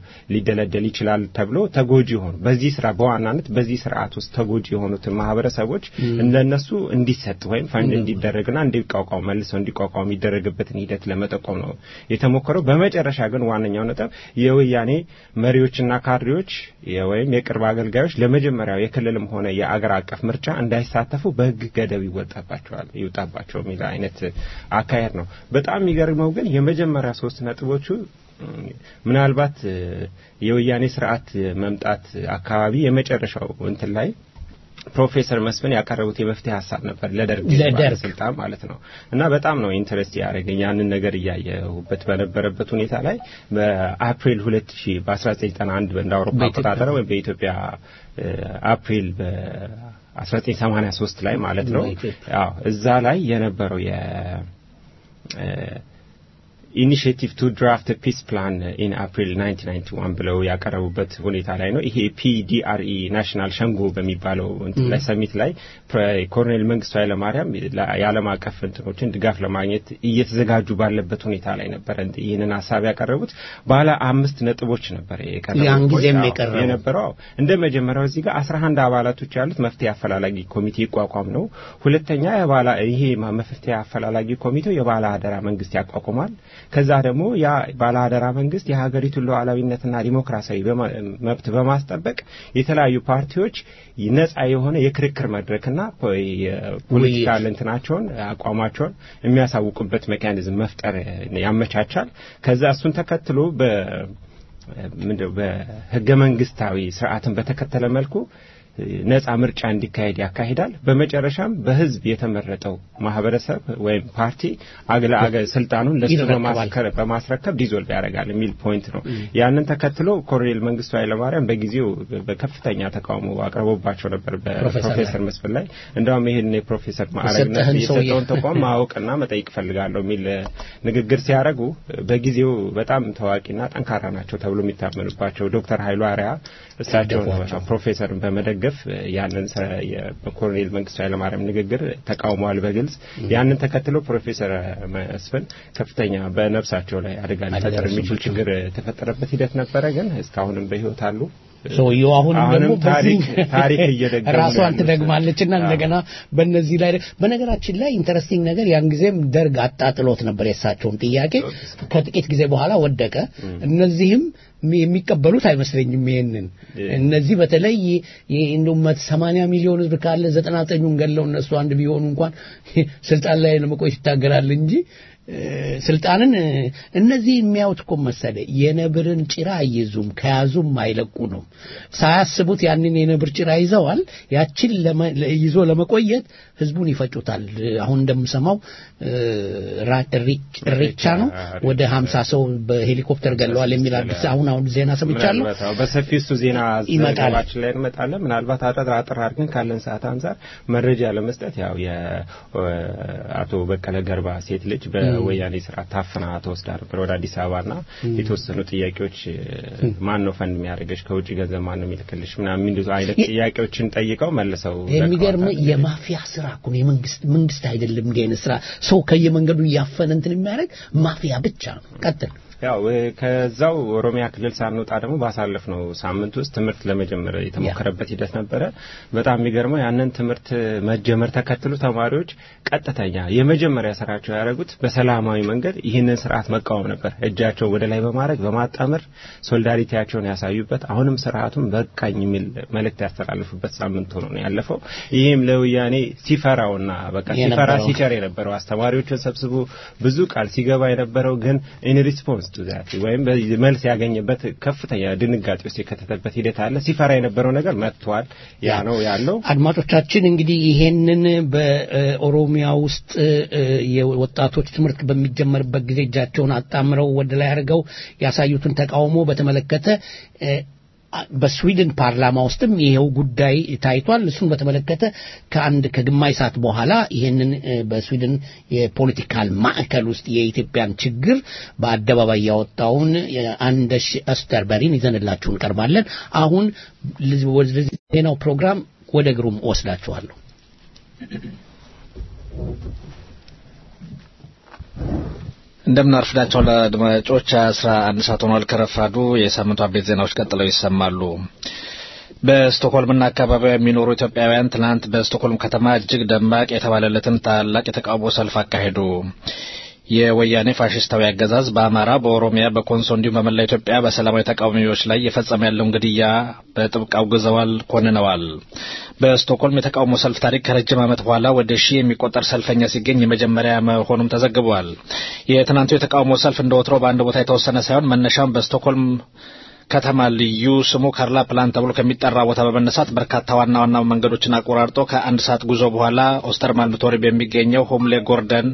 Speaker 4: ሊደለደል ይችላል ተብሎ ተጎጂ የሆኑ በዚህ ስራ በዋናነት በዚህ ስርዓት ውስጥ ተጎጂ የሆኑትን ማህበረሰቦች እንደነሱ እንዲሰጥ ወይም ፈንድ እንዲደረግና እንዲቋቋሙ መልሰው እንዲቋቋሙ የሚደረግበትን ሂደት ለመጠቆም ነው የተሞከረው። በመጨረሻ ግን ዋነኛው ነጥብ የወያኔ መሪዎችና ካድሬዎች የ- ወይም የቅርብ አገልጋዮች ለመጀመሪያው የክልልም ሆነ የአገር አቀፍ ምርጫ እንዳይሳተፉ በህግ ገደብ ይወጣባቸዋል ይውጣባቸው የሚል አይነት አካሄድ ነው። በጣም የሚገርመው ግን የመጀመሪያ ሶስት ነጥቦቹ እም፣ ምናልባት እ፣ የወያኔ ስርዓት መምጣት አካባቢ የመጨረሻው እንትን ላይ ፕሮፌሰር መስፍን ያቀረቡት የመፍትሄ ሀሳብ ነበር ለደርግ
Speaker 2: ለደርግ።
Speaker 4: ባለስልጣን ማለት ነው። እና በጣም ነው ኢንተረስት ያደረገኝ ያንን ነገር እያየሁበት በነበረበት ሁኔታ ላይ በአፕሪል 2000 በ1991 እንደ አውሮፓ
Speaker 2: በኢትዮጵያ
Speaker 4: አቆጣጠር ወይም በኢትዮጵያ እ፣ አፕሪል በ 1983 ላይ ማለት ነው።
Speaker 2: በኢትዮጵያ።
Speaker 4: አዎ እዛ ላይ የነበረው የ ኢኒሽቲቭ ቱ ድራፍት ፒስ ፕላን ኢን አፕሪል 1991 ብለው ያቀረቡበት ሁኔታ ላይ ነው። ይሄ ፒዲአርኢ ናሽናል ሸንጎ በሚባለው እንትን ላይ ሰሚት ላይ ፕረ- ኮሎኔል መንግስቱ ኃይለማርያም ለ- የዓለም አቀፍ እንትኖችን ድጋፍ ለማግኘት እየተዘጋጁ ባለበት ሁኔታ ላይ ነበር እንት- ይህንን ሀሳብ ያቀረቡት። ባለ አምስት ነጥቦች ነበር የቀረቡት
Speaker 2: ያን ጊዜም
Speaker 4: አዎ፣
Speaker 2: የቀረበው።
Speaker 4: የነበረው አዎ። እንደ መጀመሪያው እዚህ ጋር 11 አባላቶች ያሉት መፍትሄ አፈላላጊ ኮሚቴ ይቋቋም ነው። ሁለተኛ የባላ ይሄ ማ- መፍትሄ አፈላላጊ ኮሚቴው የባለ አደራ መንግስት ያቋቁማል። ከዛ ደግሞ ያ ባለ አደራ መንግስት የሀገሪቱን ሉዓላዊነትና ዲሞክራሲያዊ በማ- መብት በማስጠበቅ የተለያዩ ፓርቲዎች ነጻ የሆነ የክርክር መድረክና ፖ- የፖለቲካል እንትናቸውን አቋማቸውን የሚያሳውቁበት ሜካኒዝም መፍጠር ያመቻቻል። ከዛ እሱን ተከትሎ በ ምንድነው በህገ መንግስታዊ ስርዓትን በተከተለ መልኩ ነጻ ምርጫ እንዲካሄድ ያካሂዳል። በመጨረሻም በህዝብ የተመረጠው ማህበረሰብ ወይም ፓርቲ አግለ አገ ስልጣኑን ለሱ
Speaker 2: ይረከባል።
Speaker 4: በማስከረ- በማስረከብ ዲዞልቭ ያደርጋል የሚል ፖይንት ነው። ያንን ተከትሎ ኮሎኔል መንግስቱ ኃይለማርያም በጊዜው በከፍተኛ ተቃውሞ አቅርቦባቸው ነበር
Speaker 2: ፕሮፌሰር
Speaker 4: በፕሮፌሰር መስፍን ላይ እንደውም ይህን የፕሮፌሰር ማዕረግነት
Speaker 2: የሰጠህን ሰውዬ።
Speaker 4: የሰጠውን ተቋም ማወቅና መጠየቅ ፈልጋለሁ የሚል እ፣ ንግግር ሲያደርጉ በጊዜው በጣም ታዋቂና ጠንካራ ናቸው ተብሎ የሚታመኑባቸው ዶክተር ኃይሉ አርያ እሳቸውን
Speaker 2: ደገፏቸው።
Speaker 4: ፕሮፌሰርን በመደገፍ እ፣ ያንን ሰ- የኮሎኔል መንግስቱ ኃይለማርያም ንግግር ተቃውመዋል በግልጽ ያንን ተከትሎ ፕሮፌሰር መስፍን ከፍተኛ በነፍሳቸው ላይ አደጋ ሊፈጠር
Speaker 2: ደረሰባቸው።
Speaker 4: የሚችል ችግር የተፈጠረበት ሂደት ነበረ ግን እስካሁንም በህይወት አሉ
Speaker 2: ሰውየው አሁንም
Speaker 4: አሁንም
Speaker 2: ደግሞ
Speaker 4: ታሪክ
Speaker 2: በዚህ
Speaker 4: ታሪክ እየደገሙ ነው
Speaker 2: ራሷን
Speaker 4: ያሉት።
Speaker 2: ትደግማለችና
Speaker 4: አዎ።
Speaker 2: እንደገና በእነዚህ ላይ በነገራችን ላይ ኢንተረስቲንግ ነገር ያን ጊዜም ደርግ አጣጥሎት ነበር የእሳቸውን ጥያቄ ከጥቂት ጊዜ በኋላ ወደቀ እነዚህም የሚ- የሚቀበሉት አይመስለኝም ይሄንን እነዚህ በተለይ እንደው መት 80 ሚሊዮን ህዝብ ካለ 99ኙን ገለው እነሱ አንድ ቢሆኑ እንኳን ስልጣን ላይ ለመቆየት ይታገላል እንጂ እ፣ ስልጣንን እ፣ እነዚህ የሚያዩት እኮ መሰለ የነብርን ጭራ አይይዙም ከያዙም አይለቁ ነው ሳያስቡት ያንን የነብር ጭራ ይዘዋል ያችን ለመ- ለ- ይዞ ለመቆየት ህዝቡን ይፈጩታል አሁን እንደምሰማው እ፣ ራ- እሪ- እሬቻ ነው ወደ 50 ሰው በሄሊኮፕተር ገለዋል የሚል አዲስ አሁን አሁን ዜና ሰምቻለሁ
Speaker 4: ምናልባት አዎ፣ በሰፊው እሱ ዜና
Speaker 2: ይመጣል።
Speaker 4: ዘገባችን ላይ እንመጣለን። ምናልባት አጠር አጠር አድርገን ካለን ሰዓት አንጻር መረጃ ለመስጠት ያው የአቶ በቀለ ገርባ ሴት ልጅ በወያኔ ስርዓት ታፍና ተወስዳ ነበር ወደ አዲስ አበባና የተወሰኑ ጥያቄዎች ማን ነው ፈንድ የሚያደርገሽ ከውጭ ገንዘብ ማን ነው የሚልክልሽ ምናምን የሚሉት አይነት
Speaker 2: የ-
Speaker 4: ጥያቄዎች ጠይቀው መልሰው
Speaker 2: የሚገርም
Speaker 4: ለቀዋታል።
Speaker 2: የማፊያ ስራ እኮ ነው። የመንግስት መንግስት አይደለም እንዲህ አይነት ስራ ሰው ከየመንገዱ እያፈነ እንትን የሚያደርግ ማፊያ ብቻ ነው። ቀጥል።
Speaker 4: ያው እ፣ ከዛው ኦሮሚያ ክልል ሳንወጣ ደግሞ ባሳለፍነው ሳምንት ውስጥ ትምህርት ለመጀመር የተሞከረበት ሂደት ነበረ። በጣም የሚገርመው ያንን ትምህርት መጀመር ተከትሎ ተማሪዎች ቀጥተኛ የመጀመሪያ ስራቸው ያደረጉት በሰላማዊ መንገድ ይህንን ስርዓት መቃወም ነበር። እጃቸውን ወደ ላይ በማድረግ በማጣመር ሶሊዳሪቲያቸውን ያሳዩበት፣ አሁንም ስርዓቱን በቃኝ የሚል መልእክት ያስተላልፉበት ሳምንት ሆኖ ነው ያለፈው። ይህም ለወያኔ ሲፈራውና በቃ ሲፈራ
Speaker 2: የነበረው
Speaker 4: ሲቸር የነበረው አስተማሪዎችን ሰብስቦ ብዙ ቃል ሲገባ የነበረው ግን ኢን ሪስፖንስ ቱ ዛት ወይም በዚህ መልስ ያገኘበት ከፍተኛ ድንጋጤ ውስጥ የከተተበት ሂደት አለ። ሲፈራ የነበረው ነገር መጥቷል። ያ ነው ያለው።
Speaker 2: አድማጮቻችን እንግዲህ ይሄንን በኦሮሚያ ውስጥ እ፣ የወጣቶች ትምህርት በሚጀመርበት ጊዜ እጃቸውን አጣምረው ወደ ላይ አድርገው ያሳዩትን ተቃውሞ በተመለከተ እ፣ በስዊድን ፓርላማ ውስጥም ይሄው ጉዳይ ታይቷል። እሱን በተመለከተ ከአንድ ከግማሽ ሰዓት በኋላ ይሄንን እ፣ በስዊድን የፖለቲካል ማዕከል ውስጥ የኢትዮጵያን ችግር በአደባባይ ያወጣውን አንደሽ አስተርበሪን ይዘንላችሁ እንቀርባለን። አሁን ልዝ- ወደ ዜናው ፕሮግራም ወደ ግሩም ወስዳችኋለሁ።
Speaker 7: እንደምን አርፍዳቸው ለአድማጮች አስራ አንድ ሰዓት ሆኗል። ከረፋዱ የሳምንቱ አቤት ዜናዎች ቀጥለው ይሰማሉ። በስቶክሆልምና አካባቢዋ የሚኖሩ ኢትዮጵያውያን ትናንት በስቶክሆልም ከተማ እጅግ ደማቅ የተባለለትን ታላቅ የተቃውሞ ሰልፍ አካሄዱ። የወያኔ ፋሽስታዊ አገዛዝ በአማራ፣ በኦሮሚያ፣ በኮንሶ እንዲሁም በመላ ኢትዮጵያ በሰላማዊ ተቃዋሚዎች ላይ የፈጸመ ያለውን ግድያ በጥብቅ አውግዘዋል፣ ኮንነዋል። በስቶክሆልም የተቃውሞ ሰልፍ ታሪክ ከረጅም ዓመት በኋላ ወደ ሺህ የሚቆጠር ሰልፈኛ ሲገኝ የመጀመሪያ መሆኑም ተዘግቧል። የትናንቱ የተቃውሞ ሰልፍ እንደ ወትሮ በአንድ ቦታ የተወሰነ ሳይሆን መነሻም በስቶክሆልም ከተማ ልዩ ስሙ ካርላ ፕላን ተብሎ ከሚጠራ ቦታ በመነሳት በርካታ ዋና ዋና መንገዶችን አቆራርጦ ከአንድ ሰዓት ጉዞ በኋላ ኦስተርማልም ቶሪ በሚገኘው ሆምሌ ጎርደን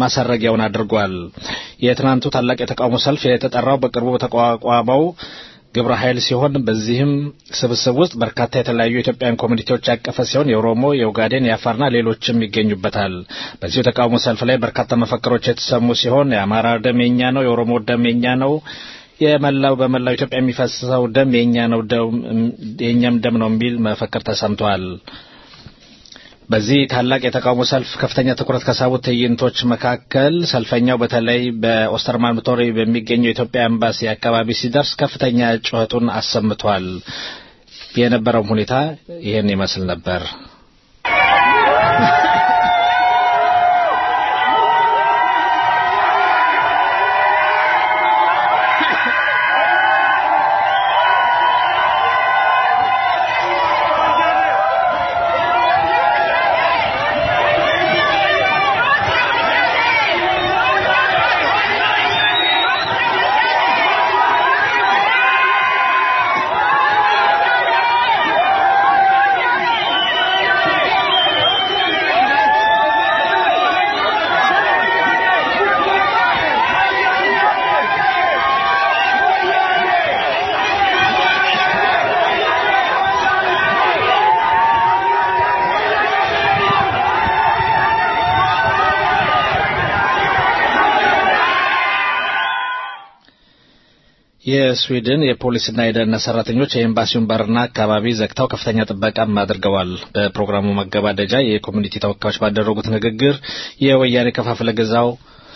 Speaker 7: ማሰረጊያውን አድርጓል። የትናንቱ ታላቅ የተቃውሞ ሰልፍ የተጠራው በቅርቡ በተቋቋመው ግብረ ኃይል ሲሆን በዚህም ስብስብ ውስጥ በርካታ የተለያዩ የኢትዮጵያን ኮሚኒቲዎች ያቀፈ ሲሆን የኦሮሞ፣ የኦጋዴን፣ የአፋርና ሌሎችም ይገኙበታል። በዚሁ ተቃውሞ ሰልፍ ላይ በርካታ መፈክሮች የተሰሙ ሲሆን የአማራ ደም የኛ ነው፣ የኦሮሞ ደም የኛ ነው የመላው በመላው ኢትዮጵያ የሚፈሰው ደም የኛ ነው የኛም ደም ነው የሚል መፈክር ተሰምቷል። በዚህ ታላቅ የተቃውሞ ሰልፍ ከፍተኛ ትኩረት ከሳቡት ትዕይንቶች መካከል ሰልፈኛው በተለይ በኦስተርማን ቶሪ በሚገኘው የኢትዮጵያ ኤምባሲ አካባቢ ሲደርስ ከፍተኛ ጩኸቱን አሰምቷል። የነበረው ሁኔታ ይህን ይመስል ነበር። የስዊድን የፖሊስና የደህንነት ሰራተኞች የኤምባሲውን በርና አካባቢ ዘግተው ከፍተኛ ጥበቃም አድርገዋል። በፕሮግራሙ መገባደጃ የኮሚኒቲ ተወካዮች ባደረጉት ንግግር የወያኔ ከፋፍለ ግዛው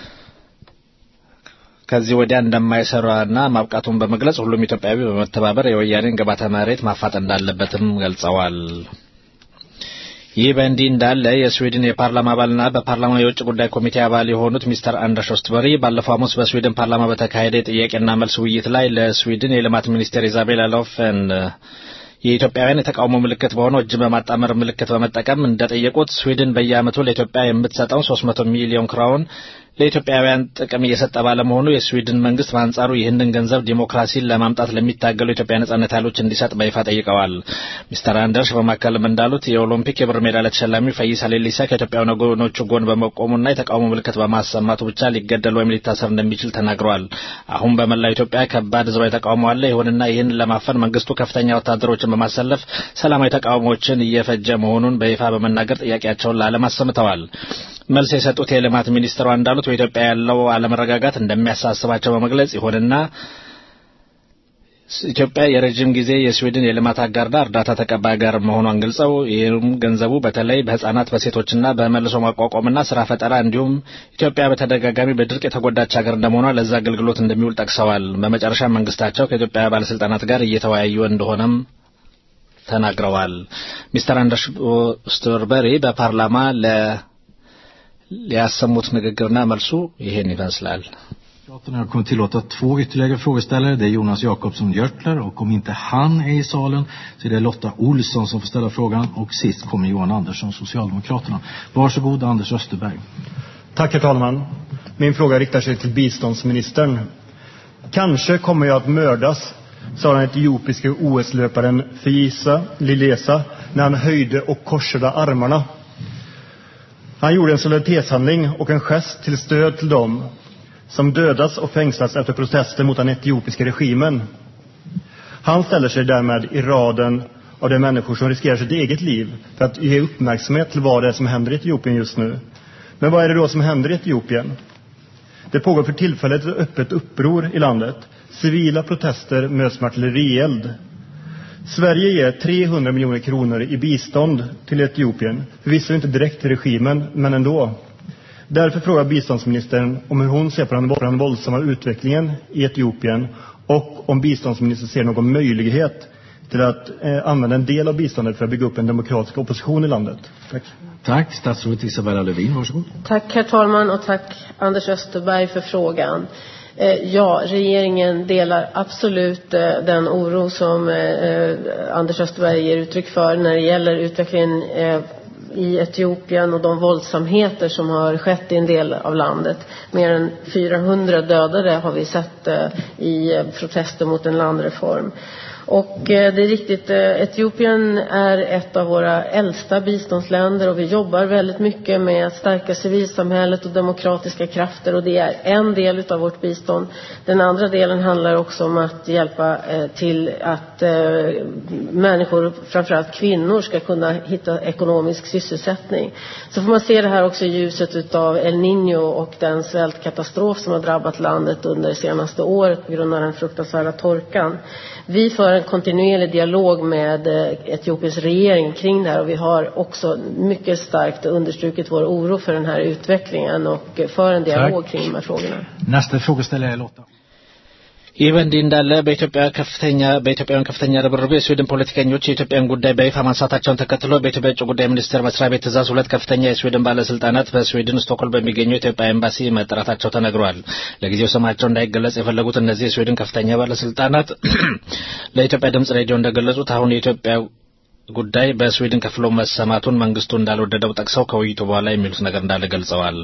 Speaker 7: ከዚህ ወዲያ እንደማይሰራና ማብቃቱን በመግለጽ ሁሉም ኢትዮጵያዊ በመተባበር የወያኔን ግባተ መሬት ማፋጠን እንዳለበትም ገልጸዋል። ይህ በእንዲህ እንዳለ የስዊድን የፓርላማ አባልና በፓርላማ የውጭ ጉዳይ ኮሚቴ አባል የሆኑት ሚስተር አንደርስ ኦስትበሪ ባለፈው ሐሙስ በስዊድን ፓርላማ በተካሄደ የጥያቄና መልስ ውይይት ላይ ለስዊድን የልማት ሚኒስቴር ኢዛቤላ ሎፈን የኢትዮጵያውያን የተቃውሞ ምልክት በሆነው እጅን በማጣመር ምልክት በመጠቀም እንደጠየቁት ስዊድን በየዓመቱ ለኢትዮጵያ የምትሰጠው 300 ሚሊዮን ክራውን ለኢትዮጵያውያን ጥቅም እየሰጠ ባለመሆኑ የስዊድን መንግስት በአንጻሩ ይህንን ገንዘብ ዲሞክራሲን ለማምጣት ለሚታገሉ የኢትዮጵያ ነጻነት ኃይሎች እንዲሰጥ በይፋ ጠይቀዋል። ሚስተር አንደርስ በማከልም እንዳሉት የኦሎምፒክ የብር ሜዳሊያ ተሸላሚ ፈይሳ ሌሊሳ ከኢትዮጵያ ወገኖቹ ጎን በመቆሙና የተቃውሞ ምልክት በማሰማቱ ብቻ ሊገደል ወይም ሊታሰር እንደሚችል ተናግረዋል። አሁን በመላው ኢትዮጵያ ከባድ ህዝባዊ ተቃውሞ አለ። ይሁንና ይህን ለማፈን መንግስቱ ከፍተኛ ወታደሮችን በማሰለፍ ሰላማዊ ተቃውሞዎችን እየፈጀ መሆኑን በይፋ በመናገር ጥያቄያቸውን ለዓለም አሰምተዋል። መልስ የሰጡት የልማት ሚኒስትሯ እንዳሉት በኢትዮጵያ ያለው አለመረጋጋት እንደሚያሳስባቸው በመግለጽ ይሁንና ኢትዮጵያ የረጅም ጊዜ የስዊድን የልማት አጋርና እርዳታ ተቀባይ ጋር መሆኗን ገልጸው ይህም ገንዘቡ በተለይ በህጻናት በሴቶችና በመልሶ ማቋቋምና ስራ ፈጠራ እንዲሁም ኢትዮጵያ በተደጋጋሚ በድርቅ የተጎዳች ሀገር እንደመሆኗ ለዛ አገልግሎት እንደሚውል ጠቅሰዋል። በመጨረሻ መንግስታቸው ከኢትዮጵያ ባለስልጣናት ጋር እየተወያዩ እንደሆነም ተናግረዋል። ሚስተር አንደርስ ኦስተርበሪ በፓርላማ ለ ያሰሙት ንግግርና መልሱ ይሄን ይመስላል።
Speaker 8: Jag kommer tillåta två ytterligare frågeställare. Det är Jonas Jakobsson Görtler och om inte han är i salen så är det Lotta Olsson som får ställa frågan och sist kommer Johan Andersson, Socialdemokraterna. Varsågod Anders Österberg.
Speaker 9: Tack herr talman. Min fråga riktar sig till biståndsministern. Kanske kommer jag att mördas, sa den etiopiske OS-löparen Fisa Lilesa när han höjde och korsade armarna. Han gjorde en solidaritetshandling och en gest till stöd till dem som dödats och fängslats efter protester mot den etiopiska regimen. Han ställer sig därmed i raden av de människor som riskerar sitt eget liv för att ge uppmärksamhet till vad det är som händer i Etiopien just nu. Men vad är det då som händer i Etiopien? Det pågår för tillfället ett öppet uppror i landet. Civila protester möts med artillerield. Sverige ger 300 miljoner kronor i bistånd till Etiopien. Förvisso inte direkt till regimen, men ändå. Därför frågar biståndsministern om hur hon ser på den, på den våldsamma utvecklingen i Etiopien och om biståndsministern ser någon möjlighet till att eh, använda en del av biståndet för att bygga upp en demokratisk opposition i landet. Tack.
Speaker 8: Tack. Statsrådet Isabella Lövin, varsågod.
Speaker 10: Tack herr talman och tack Anders Österberg för frågan. Eh, Ja, regeringen delar absolut eh, den oro som eh, Anders Österberg ger uttryck för när det gäller utvecklingen eh, i Etiopien och de våldsamheter som har skett i en del av landet. Mer än 400 dödade har vi sett eh, i eh, protester mot en landreform. Och eh, det är riktigt, eh, Etiopien är ett av våra äldsta biståndsländer och vi jobbar väldigt mycket med att stärka civilsamhället och demokratiska krafter och det är en del utav vårt bistånd. Den andra delen handlar också om att hjälpa eh, till att eh, människor, framförallt kvinnor, ska kunna hitta ekonomisk sysselsättning. Så får man se det här också i ljuset utav El Niño och den svältkatastrof som har drabbat landet under det senaste året på grund av den fruktansvärda torkan. Vi för en kontinuerlig dialog med eh, Etiopiens regering kring det här och vi har också mycket starkt understrukit vår oro för den här utvecklingen och för en dialog
Speaker 8: Tack.
Speaker 10: kring de här frågorna.
Speaker 8: Nästa frågeställare är Lotta.
Speaker 7: ይህ በእንዲህ እንዳለ በኢትዮጵያ ከፍተኛ በኢትዮጵያውያን ከፍተኛ ርብርብ የስዊድን ፖለቲከኞች የኢትዮጵያን ጉዳይ በይፋ ማንሳታቸውን ተከትሎ በኢትዮጵያ የውጭ ጉዳይ ሚኒስቴር መስሪያ ቤት ትእዛዝ ሁለት ከፍተኛ የስዊድን ባለስልጣናት በስዊድን ስቶክሆልም በሚገኘው የኢትዮጵያ ኤምባሲ መጠራታቸው ተነግሯል። ለጊዜው ስማቸው እንዳይገለጽ የፈለጉት እነዚህ የስዊድን ከፍተኛ ባለስልጣናት ለኢትዮጵያ ድምጽ ሬዲዮ እንደገለጹት አሁን የኢትዮጵያ ጉዳይ በስዊድን ከፍሎ መሰማቱን መንግስቱ እንዳልወደደው ጠቅሰው ከውይይቱ በኋላ የሚሉት ነገር እንዳለ ገልጸዋል።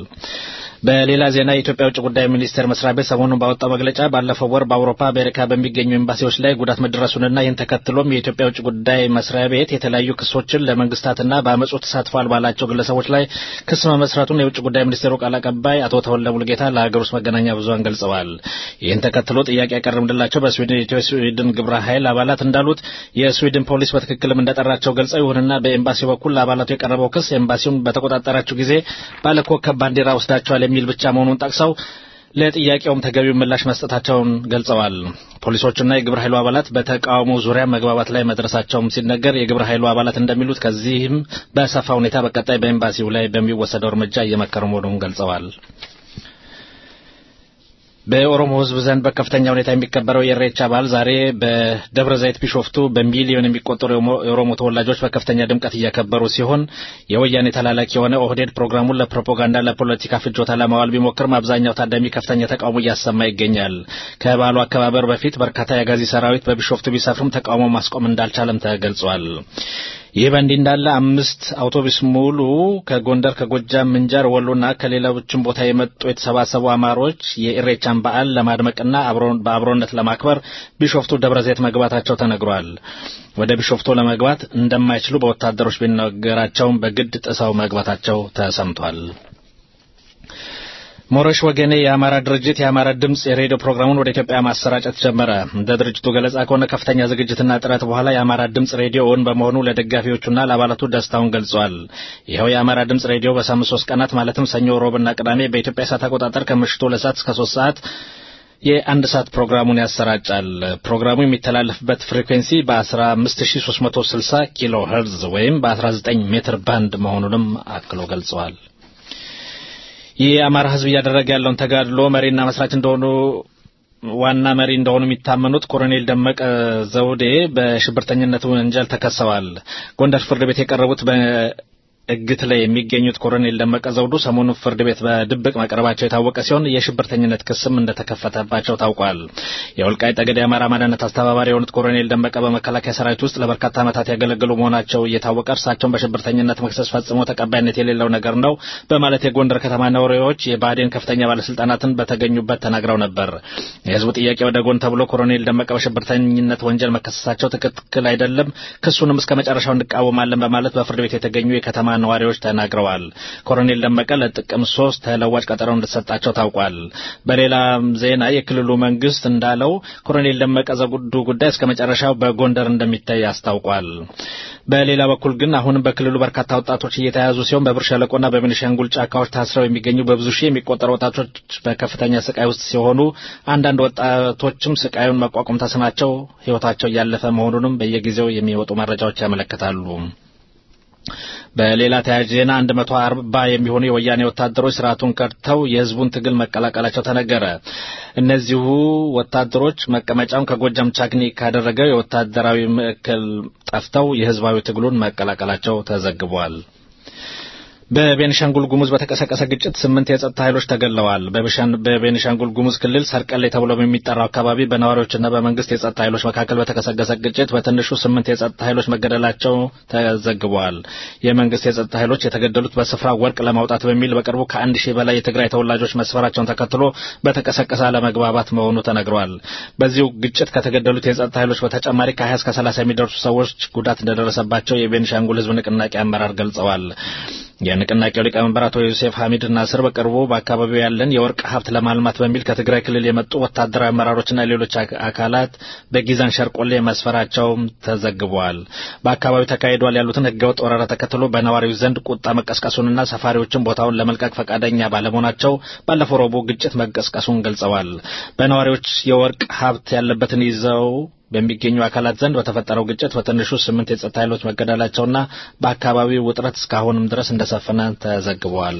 Speaker 7: በሌላ ዜና የኢትዮጵያ ውጭ ጉዳይ ሚኒስቴር መስሪያ ቤት ሰሞኑን ባወጣው መግለጫ ባለፈው ወር በአውሮፓ በአሜሪካ በሚገኙ ኤምባሲዎች ላይ ጉዳት መድረሱንና ይህን ተከትሎም የኢትዮጵያ ውጭ ጉዳይ መስሪያ ቤት የተለያዩ ክሶችን ለመንግስታትና በአመፁ ተሳትፏል ባላቸው ግለሰቦች ላይ ክስ መመስረቱን የውጭ ጉዳይ ሚኒስቴሩ ቃል አቀባይ አቶ ተወልደ ሙሉጌታ ለሀገር ውስጥ መገናኛ ብዙኃን ገልጸዋል። ይህን ተከትሎ ጥያቄ ያቀረብንላቸው በስዊድን የኢትዮ ስዊድን ግብረ ኃይል አባላት እንዳሉት የስዊድን ፖሊስ በትክክልም እንደጠራቸው ገልጸው ይሁንና በኤምባሲው በኩል ለአባላቱ የቀረበው ክስ ኤምባሲውን በተቆጣጠራችሁ ጊዜ ባለኮከብ ባንዲራ ወስዳቸዋል የሚል ብቻ መሆኑን ጠቅሰው ለጥያቄውም ተገቢው ምላሽ መስጠታቸውን ገልጸዋል። ፖሊሶቹና የግብረ ኃይሉ አባላት በተቃውሞ ዙሪያ መግባባት ላይ መድረሳቸውም ሲነገር የግብረ ኃይሉ አባላት እንደሚሉት ከዚህም በሰፋ ሁኔታ በቀጣይ በኤምባሲው ላይ በሚወሰደው እርምጃ እየመከሩ መሆኑን ገልጸዋል። በኦሮሞ ሕዝብ ዘንድ በከፍተኛ ሁኔታ የሚከበረው የኢሬቻ በዓል ዛሬ በደብረ ዘይት ቢሾፍቱ በሚሊዮን የሚቆጠሩ የኦሮሞ ተወላጆች በከፍተኛ ድምቀት እያከበሩ ሲሆን የወያኔ ተላላኪ የሆነ ኦህዴድ ፕሮግራሙን ለፕሮፓጋንዳ ለፖለቲካ ፍጆታ ለማዋል ቢሞክርም አብዛኛው ታዳሚ ከፍተኛ ተቃውሞ እያሰማ ይገኛል። ከበዓሉ አከባበር በፊት በርካታ የአጋዚ ሰራዊት በቢሾፍቱ ቢሰፍርም ተቃውሞ ማስቆም እንዳልቻለም ተገልጿል። ይህ በእንዲህ እንዳለ አምስት አውቶቡስ ሙሉ ከጎንደር፣ ከጎጃም፣ ምንጃር፣ ወሎና ከሌሎችም ቦታ የመጡ የተሰባሰቡ አማሮች የኢሬቻን በዓል ለማድመቅና በአብሮነት ለማክበር ቢሾፍቱ ደብረ ዘይት መግባታቸው ተነግሯል። ወደ ቢሾፍቱ ለመግባት እንደማይችሉ በወታደሮች ቢነገራቸውም በግድ ጥሰው መግባታቸው ተሰምቷል። ሞረሽ ወገኔ የአማራ ድርጅት የአማራ ድምፅ የሬዲዮ ፕሮግራሙን ወደ ኢትዮጵያ ማሰራጨት ጀመረ። እንደ ድርጅቱ ገለጻ ከሆነ ከፍተኛ ዝግጅትና ጥረት በኋላ የአማራ ድምፅ ሬዲዮ እውን በመሆኑ ለደጋፊዎቹና ለአባላቱ ደስታውን ገልጿል። ይኸው የአማራ ድምፅ ሬዲዮ በሳምንት ሶስት ቀናት ማለትም ሰኞ፣ ሮብና ቅዳሜ በኢትዮጵያ ሰዓት አቆጣጠር ከምሽቱ ሁለት ሰዓት እስከ ሶስት ሰዓት የአንድ ሰዓት ፕሮግራሙን ያሰራጫል። ፕሮግራሙ የሚተላለፍበት ፍሪኩዌንሲ በ15360 ኪሎ ሄርዝ ወይም በ19 ሜትር ባንድ መሆኑንም አክሎ ገልጸዋል። የአማራ ሕዝብ እያደረገ ያለውን ተጋድሎ መሪና መስራች እንደሆኑ ዋና መሪ እንደሆኑ የሚታመኑት ኮሎኔል ደመቀ ዘውዴ በሽብርተኝነት ወንጀል ተከሰዋል። ጎንደር ፍርድ ቤት የቀረቡት እግት ላይ የሚገኙት ኮሎኔል ደመቀ ዘውዱ ሰሞኑን ፍርድ ቤት በድብቅ መቅረባቸው የታወቀ ሲሆን የሽብርተኝነት ክስም እንደተከፈተባቸው ታውቋል። የወልቃይት ጠገዴ የአማራ ማንነት አስተባባሪ የሆኑት ኮሎኔል ደመቀ በመከላከያ ሰራዊት ውስጥ ለበርካታ ዓመታት ያገለገሉ መሆናቸው እየታወቀ እርሳቸውን በሽብርተኝነት መክሰስ ፈጽሞ ተቀባይነት የሌለው ነገር ነው በማለት የጎንደር ከተማ ነዋሪዎች የባዴን ከፍተኛ ባለስልጣናትን በተገኙበት ተናግረው ነበር። የህዝቡ ጥያቄ ወደ ጎን ተብሎ ኮሎኔል ደመቀ በሽብርተኝነት ወንጀል መከሰሳቸው ትክክል አይደለም፣ ክሱንም እስከ መጨረሻው እንቃወማለን በማለት በፍርድ ቤት የተገኙ የከተማ ነዋሪዎች ተናግረዋል። ኮሎኔል ደመቀ ለጥቅም ሶስት ተለዋጭ ቀጠሮ እንደተሰጣቸው ታውቋል። በሌላ ዜና የክልሉ መንግስት እንዳለው ኮሎኔል ደመቀ ዘውዱ ጉዳይ እስከ መጨረሻው በጎንደር እንደሚታይ አስታውቋል። በሌላ በኩል ግን አሁንም በክልሉ በርካታ ወጣቶች እየተያዙ ሲሆን በብር ሸለቆና በቤኒሻንጉል ጫካዎች ታስረው የሚገኙ በብዙ ሺህ የሚቆጠሩ ወጣቶች በከፍተኛ ስቃይ ውስጥ ሲሆኑ አንዳንድ ወጣቶችም ስቃዩን መቋቋም ተስናቸው ህይወታቸው እያለፈ መሆኑንም በየጊዜው የሚወጡ መረጃዎች ያመለክታሉ። በሌላ ተያያዥ ዜና 140 የሚሆኑ የወያኔ ወታደሮች ስርዓቱን ከድተው የህዝቡን ትግል መቀላቀላቸው ተነገረ። እነዚሁ ወታደሮች መቀመጫውን ከጎጃም ቻግኒ ካደረገው የወታደራዊ ማዕከል ጠፍተው የህዝባዊ ትግሉን መቀላቀላቸው ተዘግቧል። በቤኒሻንጉል ጉሙዝ በተቀሰቀሰ ግጭት ስምንት የጸጥታ ኃይሎች ተገለዋል። በቤኒሻንጉል ጉሙዝ ክልል ሰርቀሌ ተብሎ በሚጠራው አካባቢ በነዋሪዎችና በመንግስት የጸጥታ ኃይሎች መካከል በተቀሰቀሰ ግጭት በትንሹ ስምንት የጸጥታ ኃይሎች መገደላቸው ተዘግበዋል። የመንግስት የጸጥታ ኃይሎች የተገደሉት በስፍራው ወርቅ ለማውጣት በሚል በቅርቡ ከአንድ ሺህ በላይ የትግራይ ተወላጆች መስፈራቸውን ተከትሎ በተቀሰቀሰ አለመግባባት መሆኑ ተነግሯል። በዚሁ ግጭት ከተገደሉት የጸጥታ ኃይሎች በተጨማሪ ከ20 እስከ 30 የሚደርሱ ሰዎች ጉዳት እንደደረሰባቸው የቤኒሻንጉል ህዝብ ንቅናቄ አመራር ገልጸዋል። የንቅናቄው ሊቀመንበር አቶ ዮሴፍ ሐሚድ ናስር በቅርቡ በአካባቢው ያለን የወርቅ ሀብት ለማልማት በሚል ከትግራይ ክልል የመጡ ወታደራዊ አመራሮችና ሌሎች አካላት በጊዛን ሸርቆሌ መስፈራቸውም ተዘግበዋል። በአካባቢው ተካሂዷል ያሉትን ህገወጥ ወረራ ተከትሎ በነዋሪው ዘንድ ቁጣ መቀስቀሱንና ሰፋሪዎችን ቦታውን ለመልቀቅ ፈቃደኛ ባለመሆናቸው ባለፈው ረቡዕ ግጭት መቀስቀሱን ገልጸዋል። በነዋሪዎች የወርቅ ሀብት ያለበትን ይዘው በሚገኙ አካላት ዘንድ በተፈጠረው ግጭት በትንሹ ስምንት የጸጥታ ኃይሎች መገደላቸውና በአካባቢው ውጥረት እስካሁንም ድረስ እንደሰፈነ ተዘግበዋል።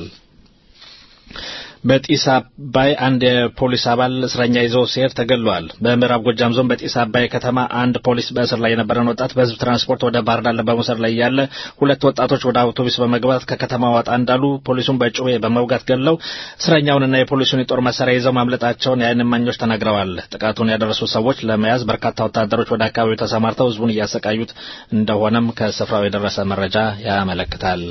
Speaker 7: በጢስ አባይ አንድ የፖሊስ አባል እስረኛ ይዞ ሲሄድ ተገድሏል። በምዕራብ ጎጃም ዞን በጢስ አባይ ከተማ አንድ ፖሊስ በእስር ላይ የነበረን ወጣት በህዝብ ትራንስፖርት ወደ ባህር ዳር በመውሰድ ላይ ያለ ሁለት ወጣቶች ወደ አውቶቡስ በመግባት ከከተማ ወጣ እንዳሉ ፖሊሱን በጩቤ በመውጋት ገድለው እስረኛውንና የፖሊሱን የጦር መሳሪያ ይዘው ማምለጣቸውን የዓይን እማኞች ተናግረዋል። ጥቃቱን ያደረሱ ሰዎች ለመያዝ በርካታ ወታደሮች ወደ አካባቢው ተሰማርተው ህዝቡን እያሰቃዩት እንደሆነም ከስፍራው የደረሰ መረጃ ያመለክታል።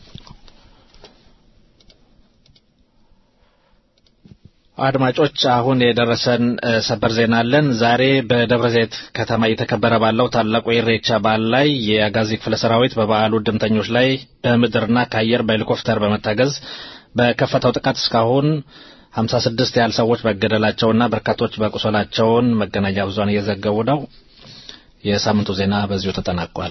Speaker 7: አድማጮች አሁን የደረሰን ሰበር ዜና አለን። ዛሬ በደብረ ዘይት ከተማ እየተከበረ ባለው ታላቁ የኢሬቻ በዓል ላይ የአጋዚ ክፍለ ሰራዊት በበዓሉ እድምተኞች ላይ በምድርና ከአየር በሄሊኮፕተር በመታገዝ በከፈተው ጥቃት እስካሁን ሀምሳ ስድስት ያህል ሰዎች መገደላቸውና በርካቶች መቁሰላቸውን መገናኛ ብዙኃን እየዘገቡ ነው። የሳምንቱ ዜና በዚሁ ተጠናቋል።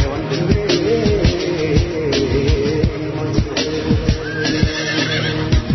Speaker 6: Yeah.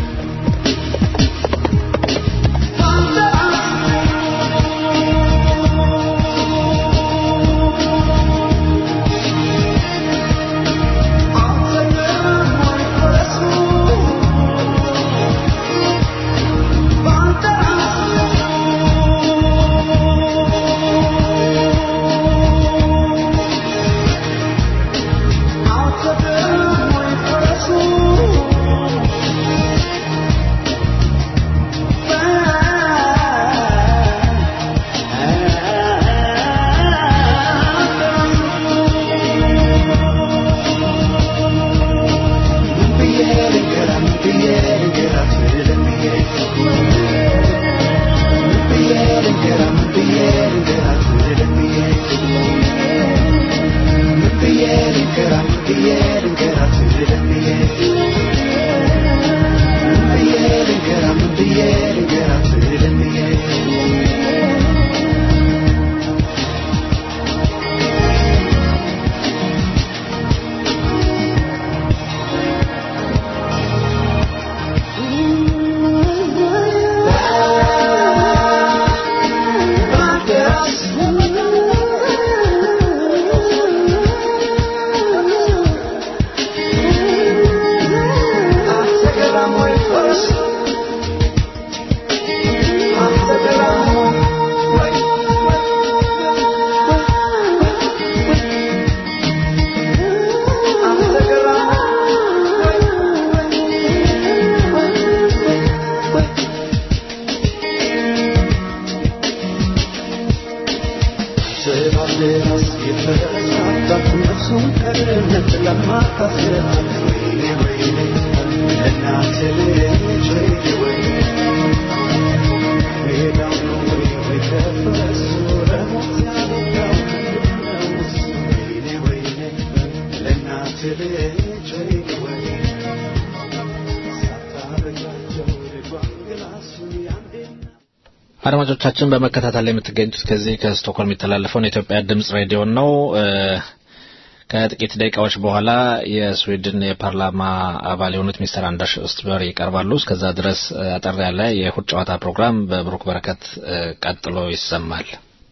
Speaker 7: አድማጮቻችን በመከታተል ላይ የምትገኙት ከዚህ ከስቶክሆልም የሚተላለፈውን የኢትዮጵያ ድምጽ ሬዲዮ ነው። ከጥቂት ደቂቃዎች በኋላ የስዊድን የፓርላማ አባል የሆኑት ሚስተር አንደርስ ኦስትበር ይቀርባሉ። እስከዛ ድረስ አጠር ያለ የእሁድ ጨዋታ ፕሮግራም በብሩክ በረከት ቀጥሎ ይሰማል።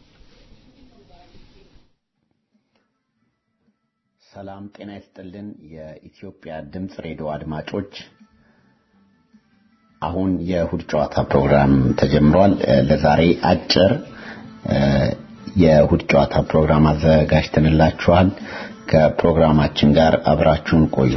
Speaker 11: ሰላም ጤና ይስጥልን። የኢትዮጵያ ድምጽ ሬዲዮ አድማጮች አሁን የእሁድ ጨዋታ ፕሮግራም ተጀምሯል። ለዛሬ አጭር የእሁድ ጨዋታ ፕሮግራም አዘጋጅተንላችኋል። ከፕሮግራማችን ጋር አብራችሁን ቆዩ።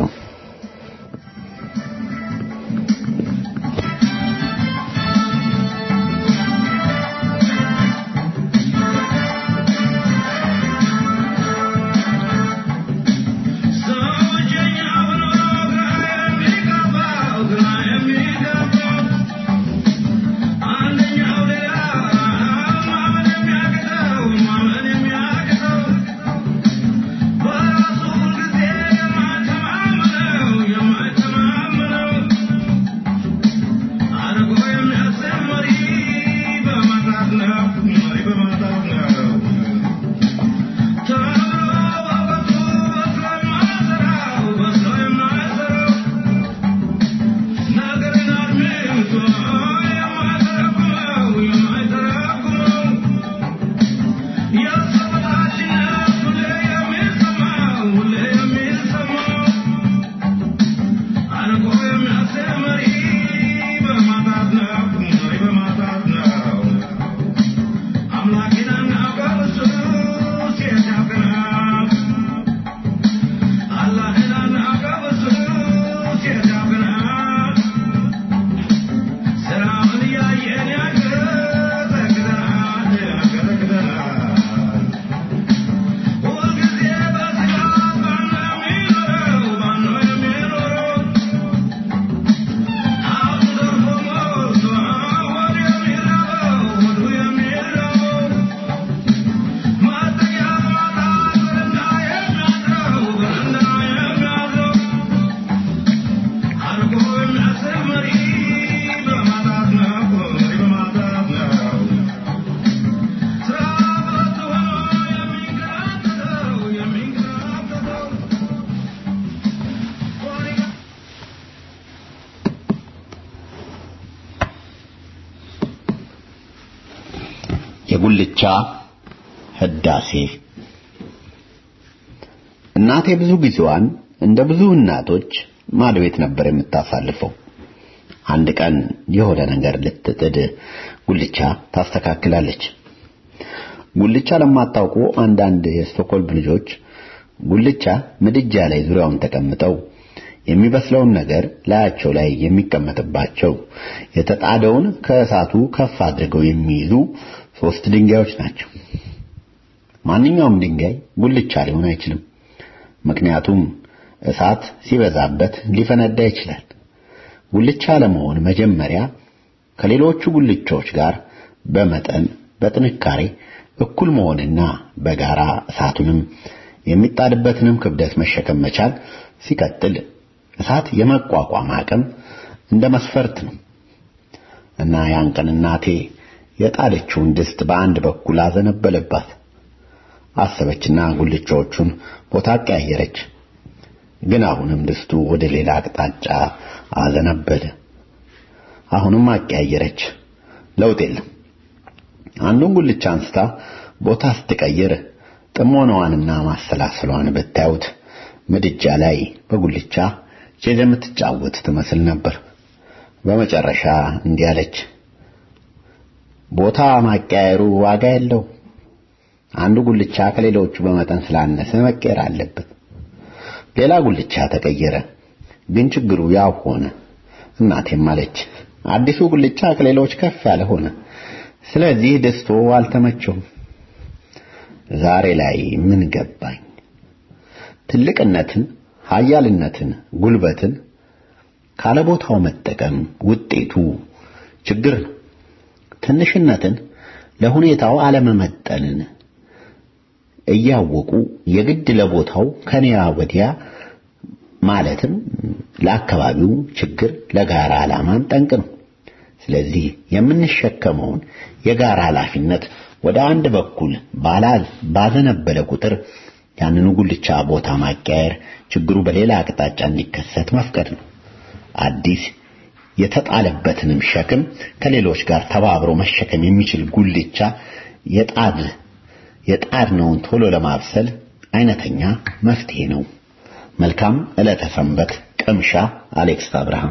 Speaker 11: የጉልቻ ህዳሴ እናቴ ብዙ ጊዜዋን እንደ ብዙ እናቶች ማድ ቤት ነበር የምታሳልፈው። አንድ ቀን የሆነ ነገር ልትጥድ ጉልቻ ታስተካክላለች። ጉልቻ ለማታውቁ አንዳንድ የስቶክሆልም ልጆች ጉልቻ ምድጃ ላይ ዙሪያውን ተቀምጠው የሚበስለውን ነገር ላያቸው ላይ የሚቀመጥባቸው የተጣደውን ከእሳቱ ከፍ አድርገው የሚይዙ ሶስት ድንጋዮች ናቸው። ማንኛውም ድንጋይ ጉልቻ ሊሆን አይችልም። ምክንያቱም እሳት ሲበዛበት ሊፈነዳ ይችላል። ጉልቻ ለመሆን መጀመሪያ ከሌሎቹ ጉልቻዎች ጋር በመጠን በጥንካሬ እኩል መሆንና በጋራ እሳቱንም የሚጣድበትንም ክብደት መሸከም መቻል ሲቀጥል እሳት የመቋቋም አቅም እንደ መስፈርት ነው እና ያን ቀን እናቴ የጣለችውን ድስት በአንድ በኩል አዘነበለባት። አሰበችና ጉልቻዎቹን ቦታ ቀያየረች። ግን አሁንም ድስቱ ወደ ሌላ አቅጣጫ አዘነበለ። አሁንም አቀያየረች። ለውጥ የለም። አንዱን ጉልቻ አንስታ ቦታ ስትቀይር ጥሞናዋንና ማሰላሰሏን ብታዩት ምድጃ ላይ በጉልቻ ቼዝ የምትጫወት ትመስል ነበር። በመጨረሻ እንዲህ አለች፣ ቦታ ማቀያየሩ ዋጋ የለው። አንዱ ጉልቻ ከሌሎቹ በመጠን ስላነሰ መቀየር አለበት። ሌላ ጉልቻ ተቀየረ፣ ግን ችግሩ ያው ሆነ። እናቴም አለች፣ አዲሱ ጉልቻ ከሌሎች ከፍ ያለ ሆነ። ስለዚህ ድስቱ አልተመቸውም። ዛሬ ላይ ምን ገባኝ? ትልቅነትን፣ ኃያልነትን፣ ጉልበትን ካለቦታው መጠቀም ውጤቱ ችግር ነው። ትንሽነትን፣ ለሁኔታው አለመመጠንን እያወቁ የግድ ለቦታው ከኒያ ወዲያ ማለትም ለአካባቢው ችግር ለጋራ ዓላማም ጠንቅ ነው። ስለዚህ የምንሸከመውን የጋራ ኃላፊነት ወደ አንድ በኩል ባዘነበለ ቁጥር ያንኑ ጉልቻ ቦታ ማቀያየር ችግሩ በሌላ አቅጣጫ እንዲከሰት መፍቀድ ነው። አዲስ የተጣለበትንም ሸክም ከሌሎች ጋር ተባብሮ መሸከም የሚችል ጉልቻ የጣድ የጣድነውን ቶሎ ለማብሰል አይነተኛ መፍትሄ ነው። መልካም ዕለተ ሰንበት። ቅምሻ አሌክስ አብርሃም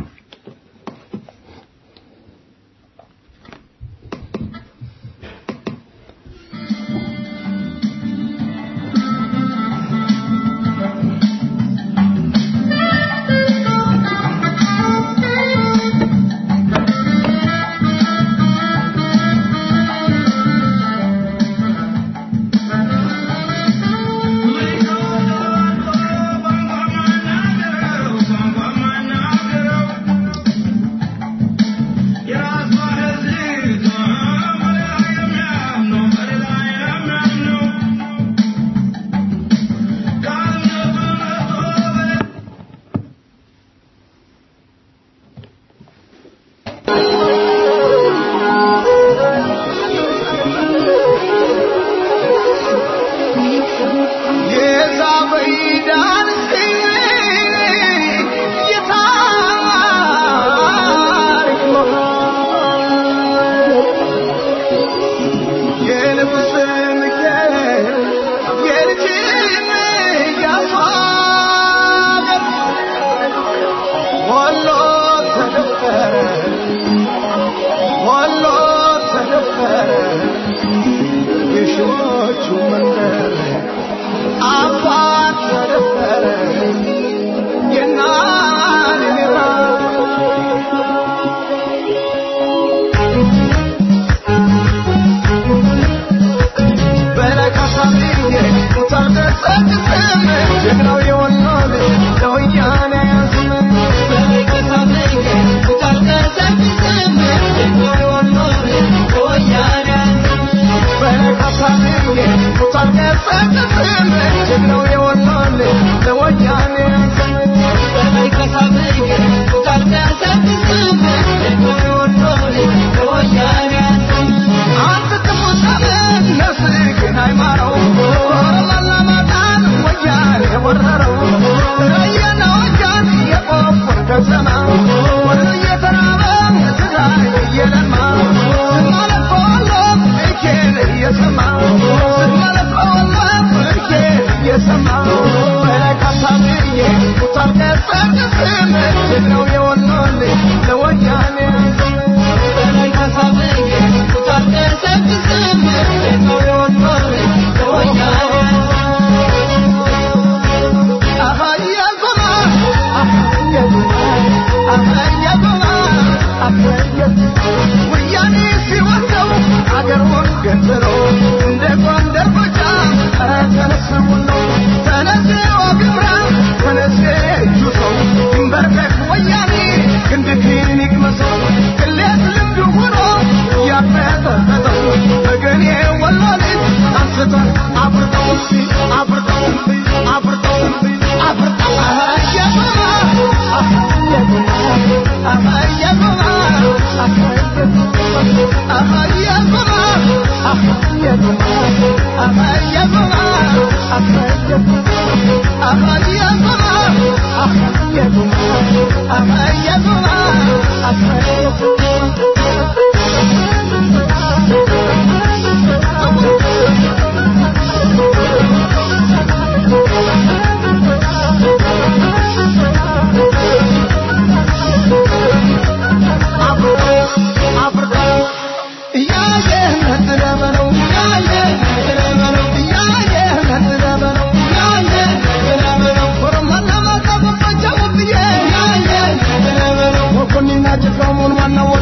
Speaker 6: One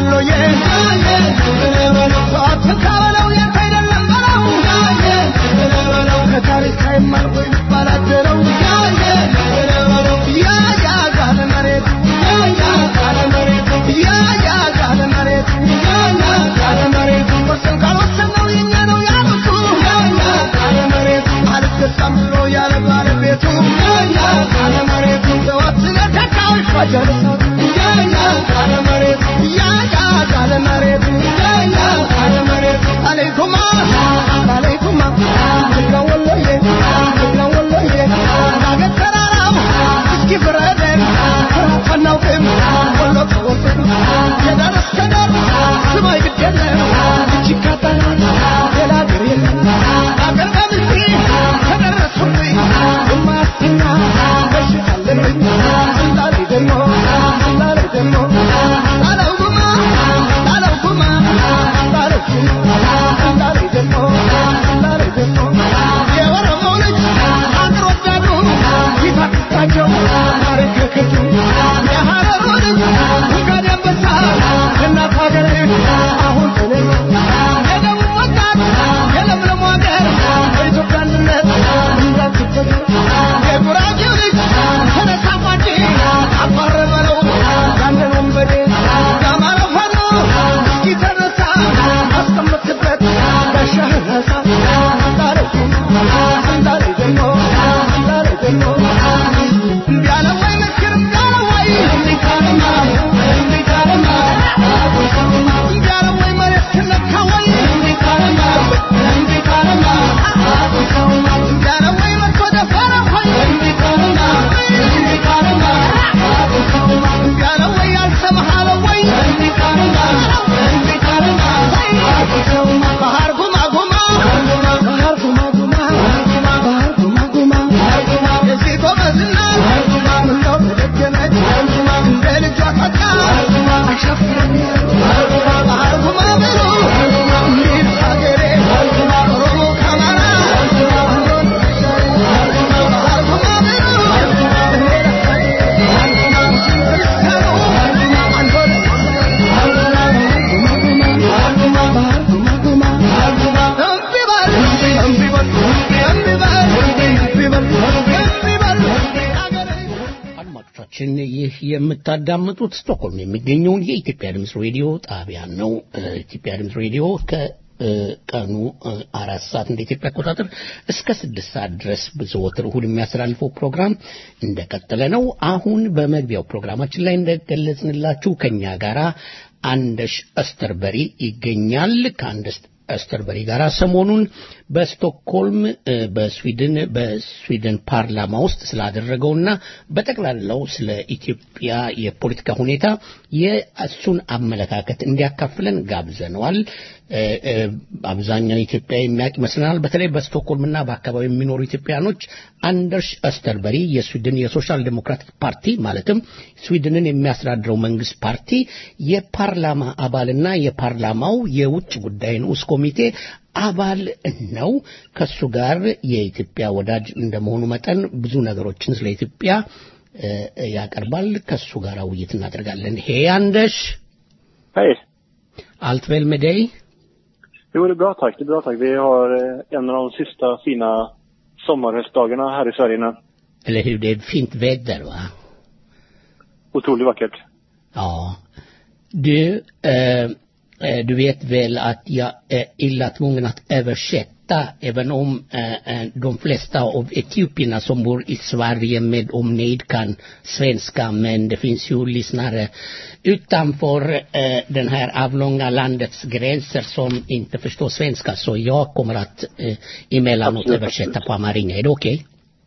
Speaker 2: አድማጮቻችን ይህ የምታዳምጡት ስቶክሆልም የሚገኘውን የኢትዮጵያ ድምፅ ሬዲዮ ጣቢያን ነው። ኢትዮጵያ ድምፅ ሬዲዮ ከቀኑ አራት ሰዓት እንደ ኢትዮጵያ አቆጣጠር እስከ ስድስት ሰዓት ድረስ ዘወትር እሁድ የሚያስተላልፈው ፕሮግራም እንደቀጠለ ነው። አሁን በመግቢያው ፕሮግራማችን ላይ እንደገለጽንላችሁ ከኛ ጋራ አንደሽ አስተርበሪ ይገኛል። ከአንደሽ አስተርበሪ ጋር ሰሞኑን በስቶክሆልም በስዊድን በስዊድን ፓርላማ ውስጥ ስላደረገውና በጠቅላላው ስለ ኢትዮጵያ የፖለቲካ ሁኔታ የእሱን አመለካከት እንዲያካፍለን ጋብዘነዋል። አብዛኛው ኢትዮጵያ የሚያውቅ ይመስለናል። በተለይ በስቶክሆልምና በአካባቢ የሚኖሩ ኢትዮጵያኖች አንደርስ አስተርበሪ የስዊድን የሶሻል ዴሞክራቲክ ፓርቲ ማለትም ስዊድንን የሚያስተዳድረው መንግስት ፓርቲ የፓርላማ አባልና የፓርላማው የውጭ ጉዳይ ንዑስ ኮሚቴ አባል ነው። ከሱ ጋር የኢትዮጵያ ወዳጅ እንደመሆኑ መጠን ብዙ ነገሮችን ስለ ኢትዮጵያ ያቀርባል። ከሱ ጋር ውይይት እናደርጋለን። ሄ አንደሽ
Speaker 12: Hej.
Speaker 2: allt väl med dig?
Speaker 12: Jo, det är bra tack. Det är bra tack. Vi har eh, en av de sista fina sommarhöstdagarna här i Sverige nu.
Speaker 2: Eller hur? Det är fint väder, va?
Speaker 12: Otroligt vackert.
Speaker 2: Ja. Du, eh, eh, du vet väl att jag är illa tvungen att översätta även om eh, eh, de flesta av etiopierna som bor i Sverige med omnejd kan svenska men det finns ju lyssnare utanför eh, den här avlånga landets gränser som inte förstår svenska så jag kommer att eh, emellanåt
Speaker 12: Absolut,
Speaker 2: översätta på amarinja. Är det okej?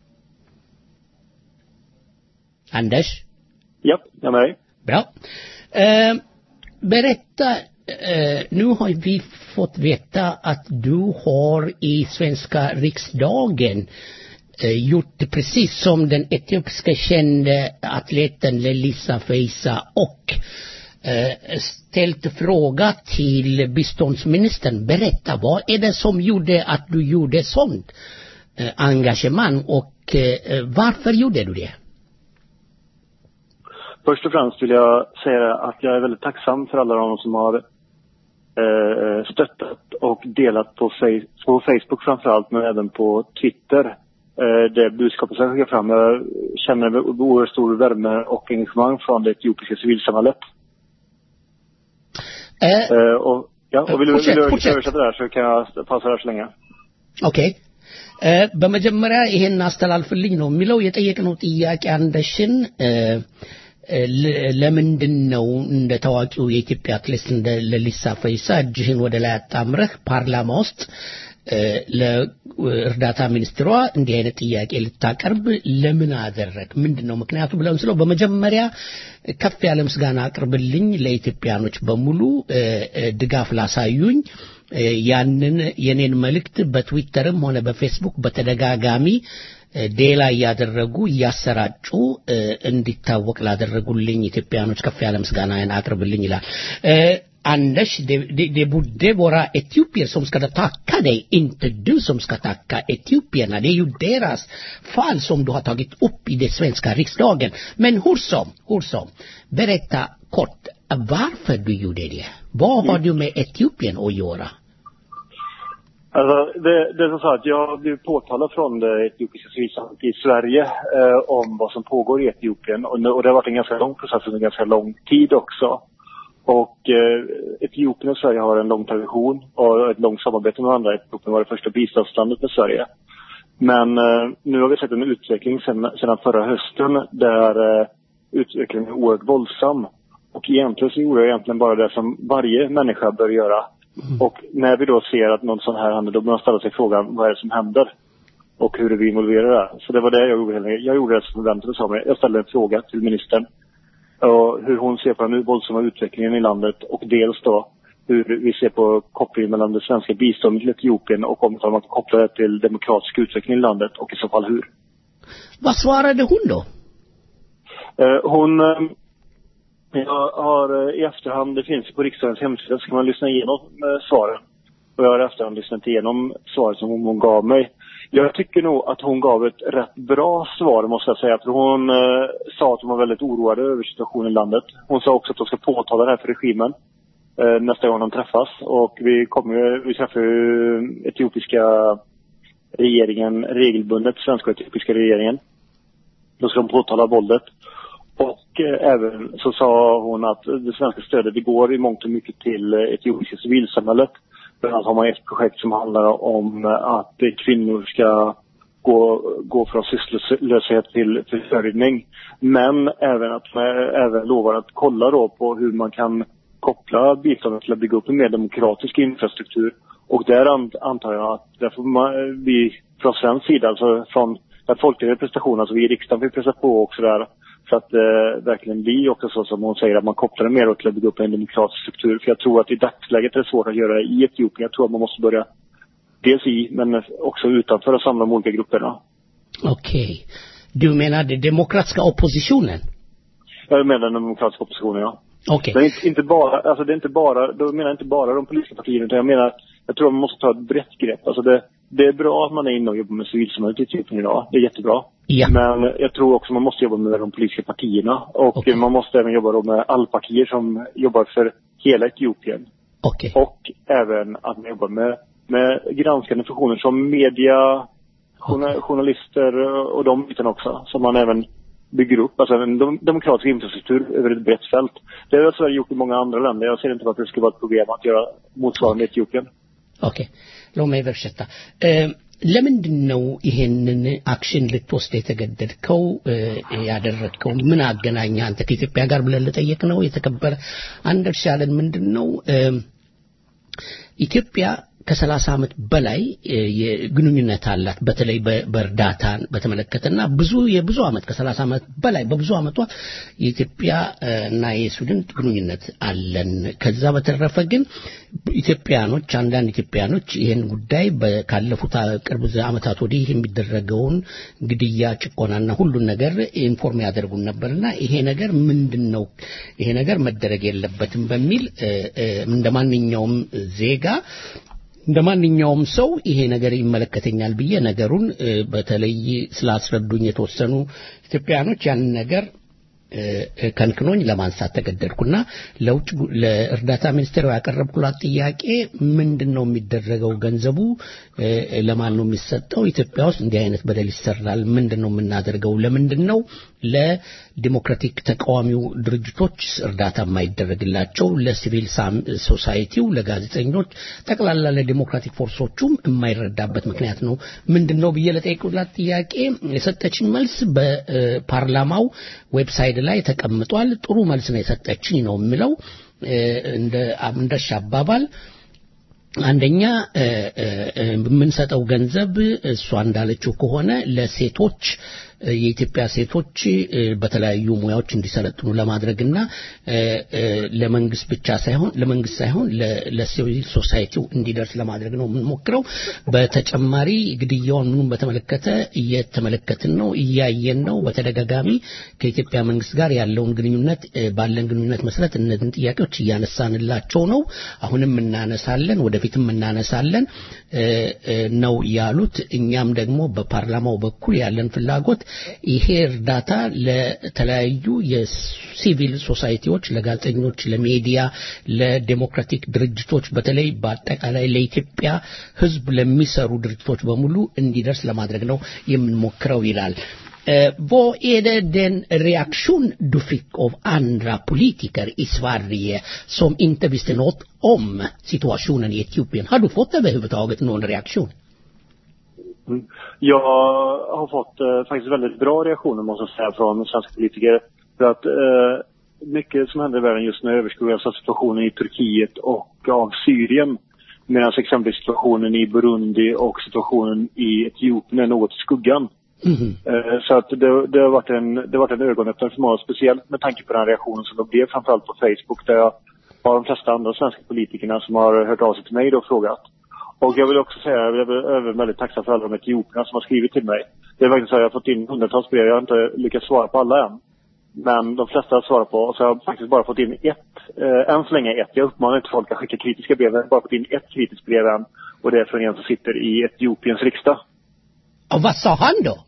Speaker 2: Anders?
Speaker 12: Ja, jag är med dig.
Speaker 2: Bra. Eh, berätta, eh, nu har vi fått veta att du har i svenska riksdagen eh, gjort precis som den etiopiska kände atleten Lelisa Feisa och eh, ställt fråga till biståndsministern. Berätta, vad är det som gjorde att du gjorde sånt eh, engagemang och eh, varför gjorde du det?
Speaker 12: Först och främst vill jag säga att jag är väldigt tacksam för alla de som har eh, stöttat och delat på, face, på Facebook framförallt, men även på Twitter. Eh, det budskapet som jag skickar fram. Jag känner en oerhört stor värme och engagemang från det etiopiska civilsamhället.
Speaker 2: Eh,
Speaker 12: Eh, och, ja, och vill du,
Speaker 2: Fortsätt,
Speaker 12: vill du
Speaker 2: fortsätt.
Speaker 12: översätta det här så kan jag pausa här så länge.
Speaker 2: ኦኬ እ በመጀመሪያ ይሄን አስተላልፍልኝ ነው የሚለው የጠየቅነው ጥያቄ አንደሽን እ እ ለ- ለምንድን ነው እንደ ታዋቂው የኢትዮጵያ አትሌት እንደ ለሊሳ ፈይሳ እጅህን ወደ ላይ አጣምረህ ፓርላማ ውስጥ እ ለእርዳታ ሚኒስትሯ እንዲህ አይነት ጥያቄ ልታቀርብ ለምን አደረግ ምንድን ነው ምክንያቱ ብለን ስለው በመጀመሪያ ከፍ ያለ ምስጋና አቅርብልኝ ለኢትዮጵያኖች በሙሉ እ እ ድጋፍ ላሳዩኝ እ ያንን የኔን መልእክት በትዊተርም ሆነ በፌስቡክ በተደጋጋሚ እ ዴላ እያደረጉ እያሰራጩ እ እንዲታወቅ ላደረጉልኝ ኢትዮጵያኖች ከፍ ያለ ምስጋናን አቅርብልኝ ይላል እ Anders, det, det, det borde vara etiopier som ska tacka dig, inte du som ska tacka etiopierna. Det är ju deras fall som du har tagit upp i den svenska riksdagen. Men hur som, hur som, berätta kort varför du gjorde det. Vad har du med Etiopien att göra?
Speaker 12: Alltså, det, det är så att jag har blivit påtalad från det etiopiska civilsamhället i Sverige eh, om vad som pågår i Etiopien. Och, nu- och det har varit en ganska lång process under ganska lång tid också. Och eh, Etiopien och Sverige har en lång tradition och ett långt samarbete med varandra. Etiopien var det första biståndslandet med Sverige. Men eh, nu har vi sett en utveckling sedan, sedan förra hösten där eh, utvecklingen är oerhört våldsam. Och egentligen så gjorde jag egentligen bara det som varje människa bör göra. Och när vi då ser att något sånt här händer, då bör man ställa sig frågan, vad är det som händer? Och hur är vi involverade? Så det var det jag gjorde. helt enkelt. Jag gjorde det som förväntades av mig. Jag ställde en fråga till ministern. Och hur hon ser på den våldsamma utvecklingen i landet och dels då hur vi ser på kopplingen mellan det svenska biståndet till Etiopien och om man kan koppla det till demokratisk utveckling i landet och i så fall hur.
Speaker 2: Vad svarade hon då?
Speaker 12: Eh, hon, eh, jag har eh, i efterhand, det finns på riksdagens hemsida, så kan man lyssna igenom eh, svaren. Och jag har i efterhand lyssnat igenom svaret som hon, hon gav mig. Jag tycker nog att hon gav ett rätt bra svar måste jag säga. För hon eh, sa att hon var väldigt oroad över situationen i landet. Hon sa också att hon ska påtala det här för regimen eh, nästa gång de träffas. Och vi kommer ju, vi träffar ju etiopiska regeringen regelbundet, svenska och etiopiska regeringen. Då ska de påtala våldet. Och eh, även så sa hon att det svenska stödet det går i mångt och mycket till eh, etiopiska civilsamhället. Bland annat har man ett projekt som handlar om eh, att eh, kvinnor ska gå, gå från sysslolöshet till försörjning. Men även att man även lovar att kolla då på hur man kan koppla biståndet till att bygga upp en mer demokratisk infrastruktur. Och där an, antar jag att där får man, vi från svensk sida, alltså från den folkliga representationen, alltså vi i riksdagen får pressa på också där. Så att det eh, verkligen blir också så som hon säger, att man kopplar det mer till att bygga upp en demokratisk struktur. För jag tror att i dagsläget är det svårt att göra det i Etiopien. Jag tror att man måste börja dels i, men också utanför och samla de olika grupperna.
Speaker 2: Okej. Du menar den demokratiska oppositionen?
Speaker 12: Jag menar den demokratiska oppositionen, ja.
Speaker 2: Okej.
Speaker 12: Det är inte, inte bara, alltså det är inte bara, då menar jag inte bara de politiska partierna, utan jag menar, jag tror man måste ta ett brett grepp. Alltså det, det är bra att man är inne och jobbar med civilsamhället i Etiopien idag. Det är jättebra.
Speaker 2: Ja.
Speaker 12: Men jag tror också man måste jobba med de politiska partierna. Och man måste även jobba då med alla partier som jobbar för hela Etiopien.
Speaker 2: Okej.
Speaker 12: Och även att man jobbar med, med granskande funktioner som media, journa- journalister och de bitarna också. Som man även bygger upp. Alltså en dem- demokratisk infrastruktur över ett brett fält. Det har Sverige gjort i många andra länder. Jag ser inte varför det skulle vara ett problem att göra motsvarande i Etiopien.
Speaker 2: ኦኬ ሎሚ በርሸታ ለምንድን ነው ይሄንን አክሽን ልትወስድ የተገደድከው እ፣ ያደረግከው ምን አገናኘ አንተ ከኢትዮጵያ ጋር ብለን ልጠየቅ ነው የተከበረ አንደርስ ያለን ምንድን ነው እ፣ ኢትዮጵያ ከሰላሳ ዓመት በላይ እ፣ የግንኙነት አላት በተለይ በ- በእርዳታን በተመለከተና ብዙ የብዙ ዓመት ከሰላሳ ዓመት በላይ በብዙ ዓመቷ የኢትዮጵያ እ፣ እና የሱዳን ግንኙነት አለን ከዛ በተረፈ ግን ኢትዮጵያኖች አንዳንድ ኢትዮጵያኖች ይህን ጉዳይ በ- ካለፉት አ- ቅርብ ዘ- ዓመታት ወዲህ የሚደረገውን ግድያ ጭቆናና ሁሉን ነገር ኢንፎርም ያደርጉን ነበርና ይሄ ነገር ምንድን ነው ይሄ ነገር መደረግ የለበትም በሚል እ፣ እ፣ እንደ ማንኛውም ዜጋ እንደ ማንኛውም ሰው ይሄ ነገር ይመለከተኛል ብዬ ነገሩን እ፣ በተለይ ስላስረዱኝ የተወሰኑ ኢትዮጵያኖች ያንን ነገር እ፣ እ፣ ከንክኖኝ ለማንሳት ተገደድኩና ለውጭ ጉ- ለእርዳታ ሚኒስቴሩ ያቀረብኩላት ጥያቄ ምንድን ነው የሚደረገው ገንዘቡ እ፣ እ፣ ለማን ነው የሚሰጠው ኢትዮጵያ ውስጥ እንዲህ አይነት በደል ይሰራል ምንድን ነው የምናደርገው ለምንድን ነው ለዲሞክራቲክ ተቃዋሚው ድርጅቶች እርዳታ የማይደረግላቸው ለሲቪል ሳም- ሶሳይቲው ለጋዜጠኞች ጠቅላላ ለዲሞክራቲክ ፎርሶቹም የማይረዳበት ምክንያት ነው ምንድን ነው ብዬ ለጠየቁላት ጥያቄ የሰጠችኝ መልስ በፓርላማው ዌብሳይት ላይ ተቀምጧል ጥሩ መልስ ነው የሰጠችኝ ነው የሚለው እ፣ እንደ እንደሻ አባባል አንደኛ እ፣ እ፣ እ፣ የምንሰጠው ገንዘብ እሷ እንዳለችው ከሆነ ለሴቶች እ፣ የኢትዮጵያ ሴቶች እ፣ በተለያዩ ሙያዎች እንዲሰለጥኑ ለማድረግና እ፣ እ፣ ለመንግስት ብቻ ሳይሆን ለመንግስት ሳይሆን ለ- ለሲቪል ሶሳይቲው እንዲደርስ ለማድረግ ነው የምንሞክረው። በተጨማሪ ግድያውን ምኑን በተመለከተ እየተመለከትን ነው፣ እያየን ነው። በተደጋጋሚ ከኢትዮጵያ መንግስት ጋር ያለውን ግንኙነት እ፣ ባለን ግንኙነት መሰረት እነዚህን ጥያቄዎች እያነሳንላቸው ነው። አሁንም እናነሳለን፣ ወደፊትም እናነሳለን እ፣ እ፣ ነው ያሉት። እኛም ደግሞ በፓርላማው በኩል ያለን ፍላጎት ይሄ እርዳታ ለተለያዩ የሲቪል ሶሳይቲዎች፣ ለጋዜጠኞች፣ ለሚዲያ፣ ለዴሞክራቲክ ድርጅቶች በተለይ በአጠቃላይ ለኢትዮጵያ ሕዝብ ለሚሰሩ ድርጅቶች በሙሉ እንዲደርስ ለማድረግ ነው የምንሞክረው ይላል። Eh, vad är det den reaktion du fick av andra politiker i Sverige som inte visste något om situationen i Etiopien? Har du fått överhuvudtaget någon reaktion?
Speaker 12: Mm. Jag har fått eh, faktiskt väldigt bra reaktioner måste jag säga från svenska politiker. För att eh, mycket som händer i världen just nu överskuggas av situationen i Turkiet och av Syrien. Medan exempelvis situationen i Burundi och situationen i Etiopien är något i skuggan. Eh, Så att det, det, har varit en, det har varit en ögonöppnare för många, speciellt med tanke på den reaktionen som det blev framförallt på Facebook där jag har de flesta andra svenska politikerna som har hört av sig till mig då och frågat. Och jag vill också säga, jag är även väldigt tacksam för alla de etiopierna som har skrivit till mig. Det är verkligen så att jag har fått in hundratals brev, jag har inte lyckats svara på alla än. Men de flesta har svarat på, och så har jag faktiskt bara fått in ett, eh, än så länge ett. Jag uppmanar inte folk att skicka kritiska brev, jag har bara fått in ett kritiskt brev än. Och det är från en som sitter i Etiopiens riksdag.
Speaker 2: Och vad sa han då?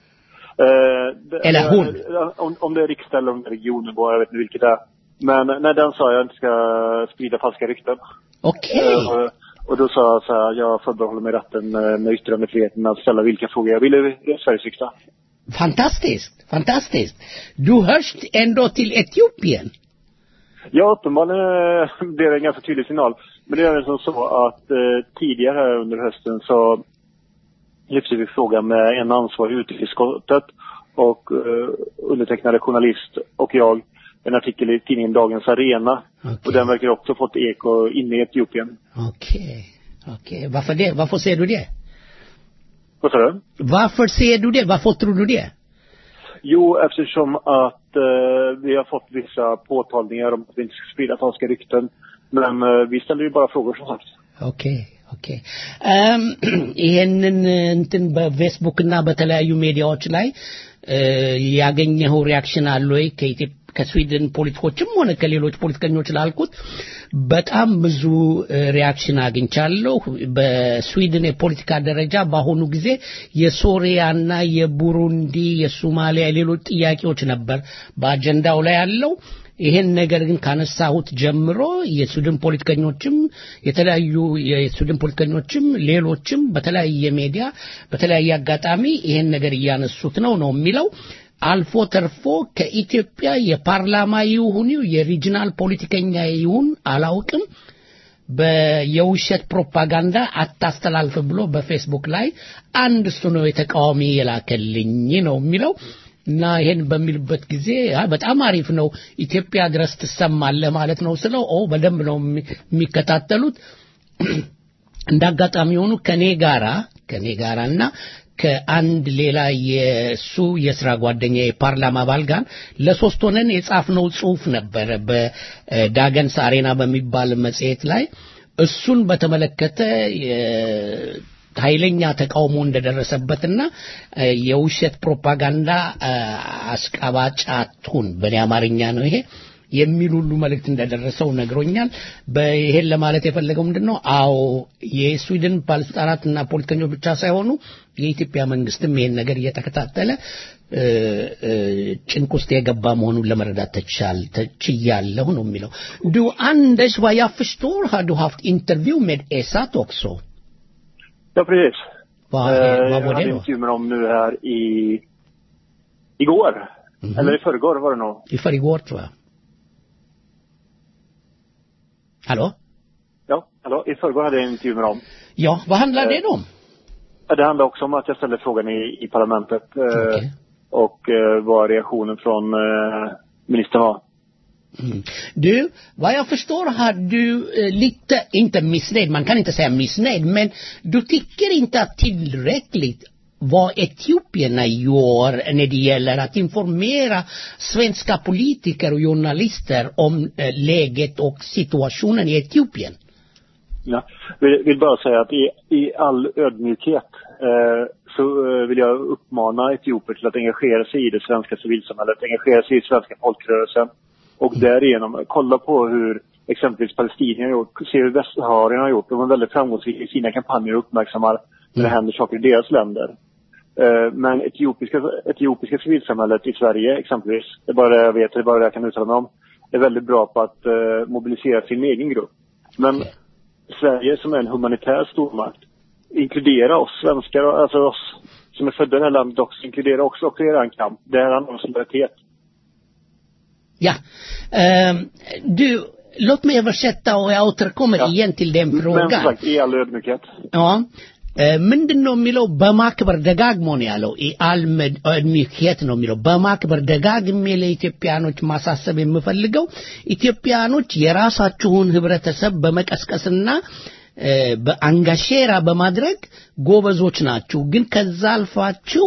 Speaker 12: Eh, det,
Speaker 2: Eller hon.
Speaker 12: eh, Om, om det är riksdag eller om det är regionnivå, jag vet inte vilket det är. Men när den sa jag inte ska sprida falska rykten.
Speaker 2: Okej.
Speaker 12: Eh, och då sa jag så här, jag förbehåller mig rätten eh, med yttrandefriheten att ställa vilka frågor jag vill i Sveriges riksdag.
Speaker 2: Fantastiskt, fantastiskt. Du hörs ändå till Etiopien.
Speaker 12: Ja, uppenbarligen eh, blev det en ganska tydlig signal. Men det är även som så att eh, tidigare här under hösten så lyfte vi frågan med en ansvarig i utrikesutskottet och eh, undertecknade journalist och jag en artikel i tidningen Dagens Arena. Och den verkar också fått eko inne i Etiopien.
Speaker 2: Okej, okej. Varför det? Varför ser du det?
Speaker 12: Vad sa du?
Speaker 2: Varför ser du det? Varför tror du det?
Speaker 12: Jo, eftersom att eh, vi har fått vissa påtalningar om att vi inte ska sprida falska rykten. Men eh, vi ställer ju bara frågor som sagt.
Speaker 2: ኦኬ ኦኬ እም ይሄንን እንትን በፌስቡክና በተለያዩ ሚዲያዎች ላይ እ፣ ያገኘኸው ሪያክሽን አለ ወይ ከኢትዮጵ ከስዊድን ፖለቲኮችም ሆነ ከሌሎች ፖለቲከኞች ላልኩት በጣም ብዙ እ፣ ሪያክሽን አግኝቻለሁ በስዊድን የፖለቲካ ደረጃ በአሁኑ ጊዜ የሶሪያና የቡሩንዲ የሶማሊያ ሌሎች ጥያቄዎች ነበር በአጀንዳው ላይ ያለው ይሄን ነገር ግን ካነሳሁት ጀምሮ የሱድን ፖለቲከኞችም የተለያዩ የሱድን ፖለቲከኞችም ሌሎችም በተለያየ ሚዲያ በተለያየ አጋጣሚ ይሄን ነገር እያነሱት ነው ነው የሚለው አልፎ ተርፎ ከኢትዮጵያ የፓርላማ ይሁን የሪጂናል ፖለቲከኛ ይሁን አላውቅም በየውሸት ፕሮፓጋንዳ አታስተላልፍ ብሎ በፌስቡክ ላይ አንድ እሱ ነው የተቃዋሚ የላከልኝ ነው የሚለው እና ይሄን በሚልበት ጊዜ አይ በጣም አሪፍ ነው ኢትዮጵያ ድረስ ትሰማለህ ማለት ነው ስለው ኦ በደንብ ነው የሚ- የሚከታተሉት እንደ አጋጣሚ የሆኑ ከኔ ጋራ ከኔ ጋራ እና ከአንድ ሌላ የሱ የስራ ጓደኛ የፓርላማ አባል ጋር ለሶስት ሆነን የጻፍነው ጽሁፍ ነበረ በዳገንስ አሬና በሚባል መጽሔት ላይ እሱን በተመለከተ የ- ኃይለኛ ተቃውሞ እንደደረሰበትና እ፣ የውሸት ፕሮፓጋንዳ እ፣ አስቀባጭ አትሁን በእኔ አማርኛ ነው ይሄ የሚል ሁሉ መልእክት እንደደረሰው ነግሮኛል። በይሄን ለማለት የፈለገው ምንድን ነው? አዎ የስዊድን ባለስልጣናትና ፖለቲከኞች ብቻ ሳይሆኑ የኢትዮጵያ መንግስትም ይሄን ነገር እየተከታተለ እ፣ እ፣ ጭንቅ ውስጥ የገባ መሆኑን ለመረዳት ተቻል ተችያለሁ ነው የሚለው ዱ አንደሽ vad jag förstår har du haft intervju med Esat också
Speaker 12: Ja, precis.
Speaker 2: Vad,
Speaker 12: Eh,
Speaker 2: vad
Speaker 12: jag
Speaker 2: var
Speaker 12: hade
Speaker 2: det då?
Speaker 12: intervju med dem nu här i igår. Eller i förrgår var det nog.
Speaker 2: I förrgår tror jag. Hallå?
Speaker 12: Ja, hallå, i förrgår hade jag en intervju med dem.
Speaker 2: Ja, vad handlar det om?
Speaker 12: Ja, Det handlar också om att jag ställde frågan i, i parlamentet. Eh, Och eh, vad reaktionen från eh, ministern var.
Speaker 2: Mm. Du, vad jag förstår har du eh, lite, inte missnöjd, man kan inte säga missnöjd, men du tycker inte att tillräckligt vad etiopierna gör när det gäller att informera svenska politiker och journalister om eh, läget och situationen i Etiopien.
Speaker 12: Ja. Vill, vill bara säga att i, i all ödmjukhet eh, så eh, vill jag uppmana etioper till att engagera sig i det svenska civilsamhället, engagera sig i svenska folkrörelsen och därigenom kolla på hur exempelvis palestinier har gjort, se hur västsaharierna har gjort. De är väldigt framgångsrika i sina kampanjer och uppmärksammar när det händer saker i deras länder. Eh, Men etiopiska, etiopiska civilsamhället i Sverige exempelvis, det är bara det jag vet, det är bara det jag kan uttala mig om, är väldigt bra på att eh, mobilisera sin egen grupp. Men Sverige som är en humanitär stormakt, inkludera oss svenskar, alltså oss som är födda i det här landet också, inkludera också, också i er kamp. Det här handlar om solidaritet.
Speaker 2: Ja, ehm, du, låt mig översätta och jag återkommer igen till den
Speaker 12: Men
Speaker 2: frågan.
Speaker 12: som sagt, i all ödmjukhet.
Speaker 2: Ja. ምንድን ነው የሚለው በማክበር ደጋግሞ ነው ያለው አል እድሚኬት ነው የሚለው በማክበር ደጋግሜ ለኢትዮጵያኖች ማሳሰብ የምፈልገው ኢትዮጵያኖች የራሳችሁን ህብረተሰብ በመቀስቀስና እ፣ በአንጋሼራ በማድረግ ጎበዞች ናችሁ ግን ከዛ አልፋችሁ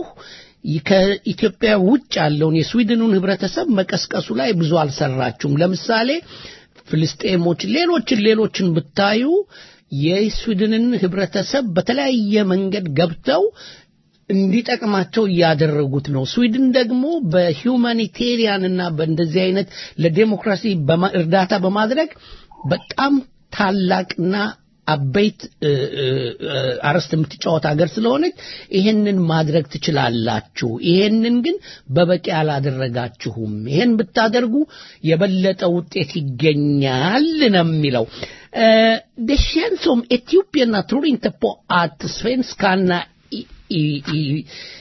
Speaker 2: ከኢትዮጵያ ውጭ ያለውን የስዊድኑን ህብረተሰብ መቀስቀሱ ላይ ብዙ አልሰራችሁም ለምሳሌ ፍልስጤሞች ሌሎችን ሌሎችን ብታዩ የስዊድንን ህብረተሰብ በተለያየ መንገድ ገብተው እንዲጠቅማቸው እያደረጉት ነው። ስዊድን ደግሞ በሂውማኒቴሪያን እና በእንደዚህ አይነት ለዴሞክራሲ በማ- እርዳታ በማድረግ በጣም ታላቅና አበይት እ፣ እ፣ እ፣ አርዕስት የምትጫወት ሀገር ስለሆነች ይሄንን ማድረግ ትችላላችሁ። ይሄንን ግን በበቂ አላደረጋችሁም። ይሄን ብታደርጉ የበለጠ ውጤት ይገኛል ነው የሚለው። Eh, det känns som etiopierna tror inte på att svenskarna i, i, i,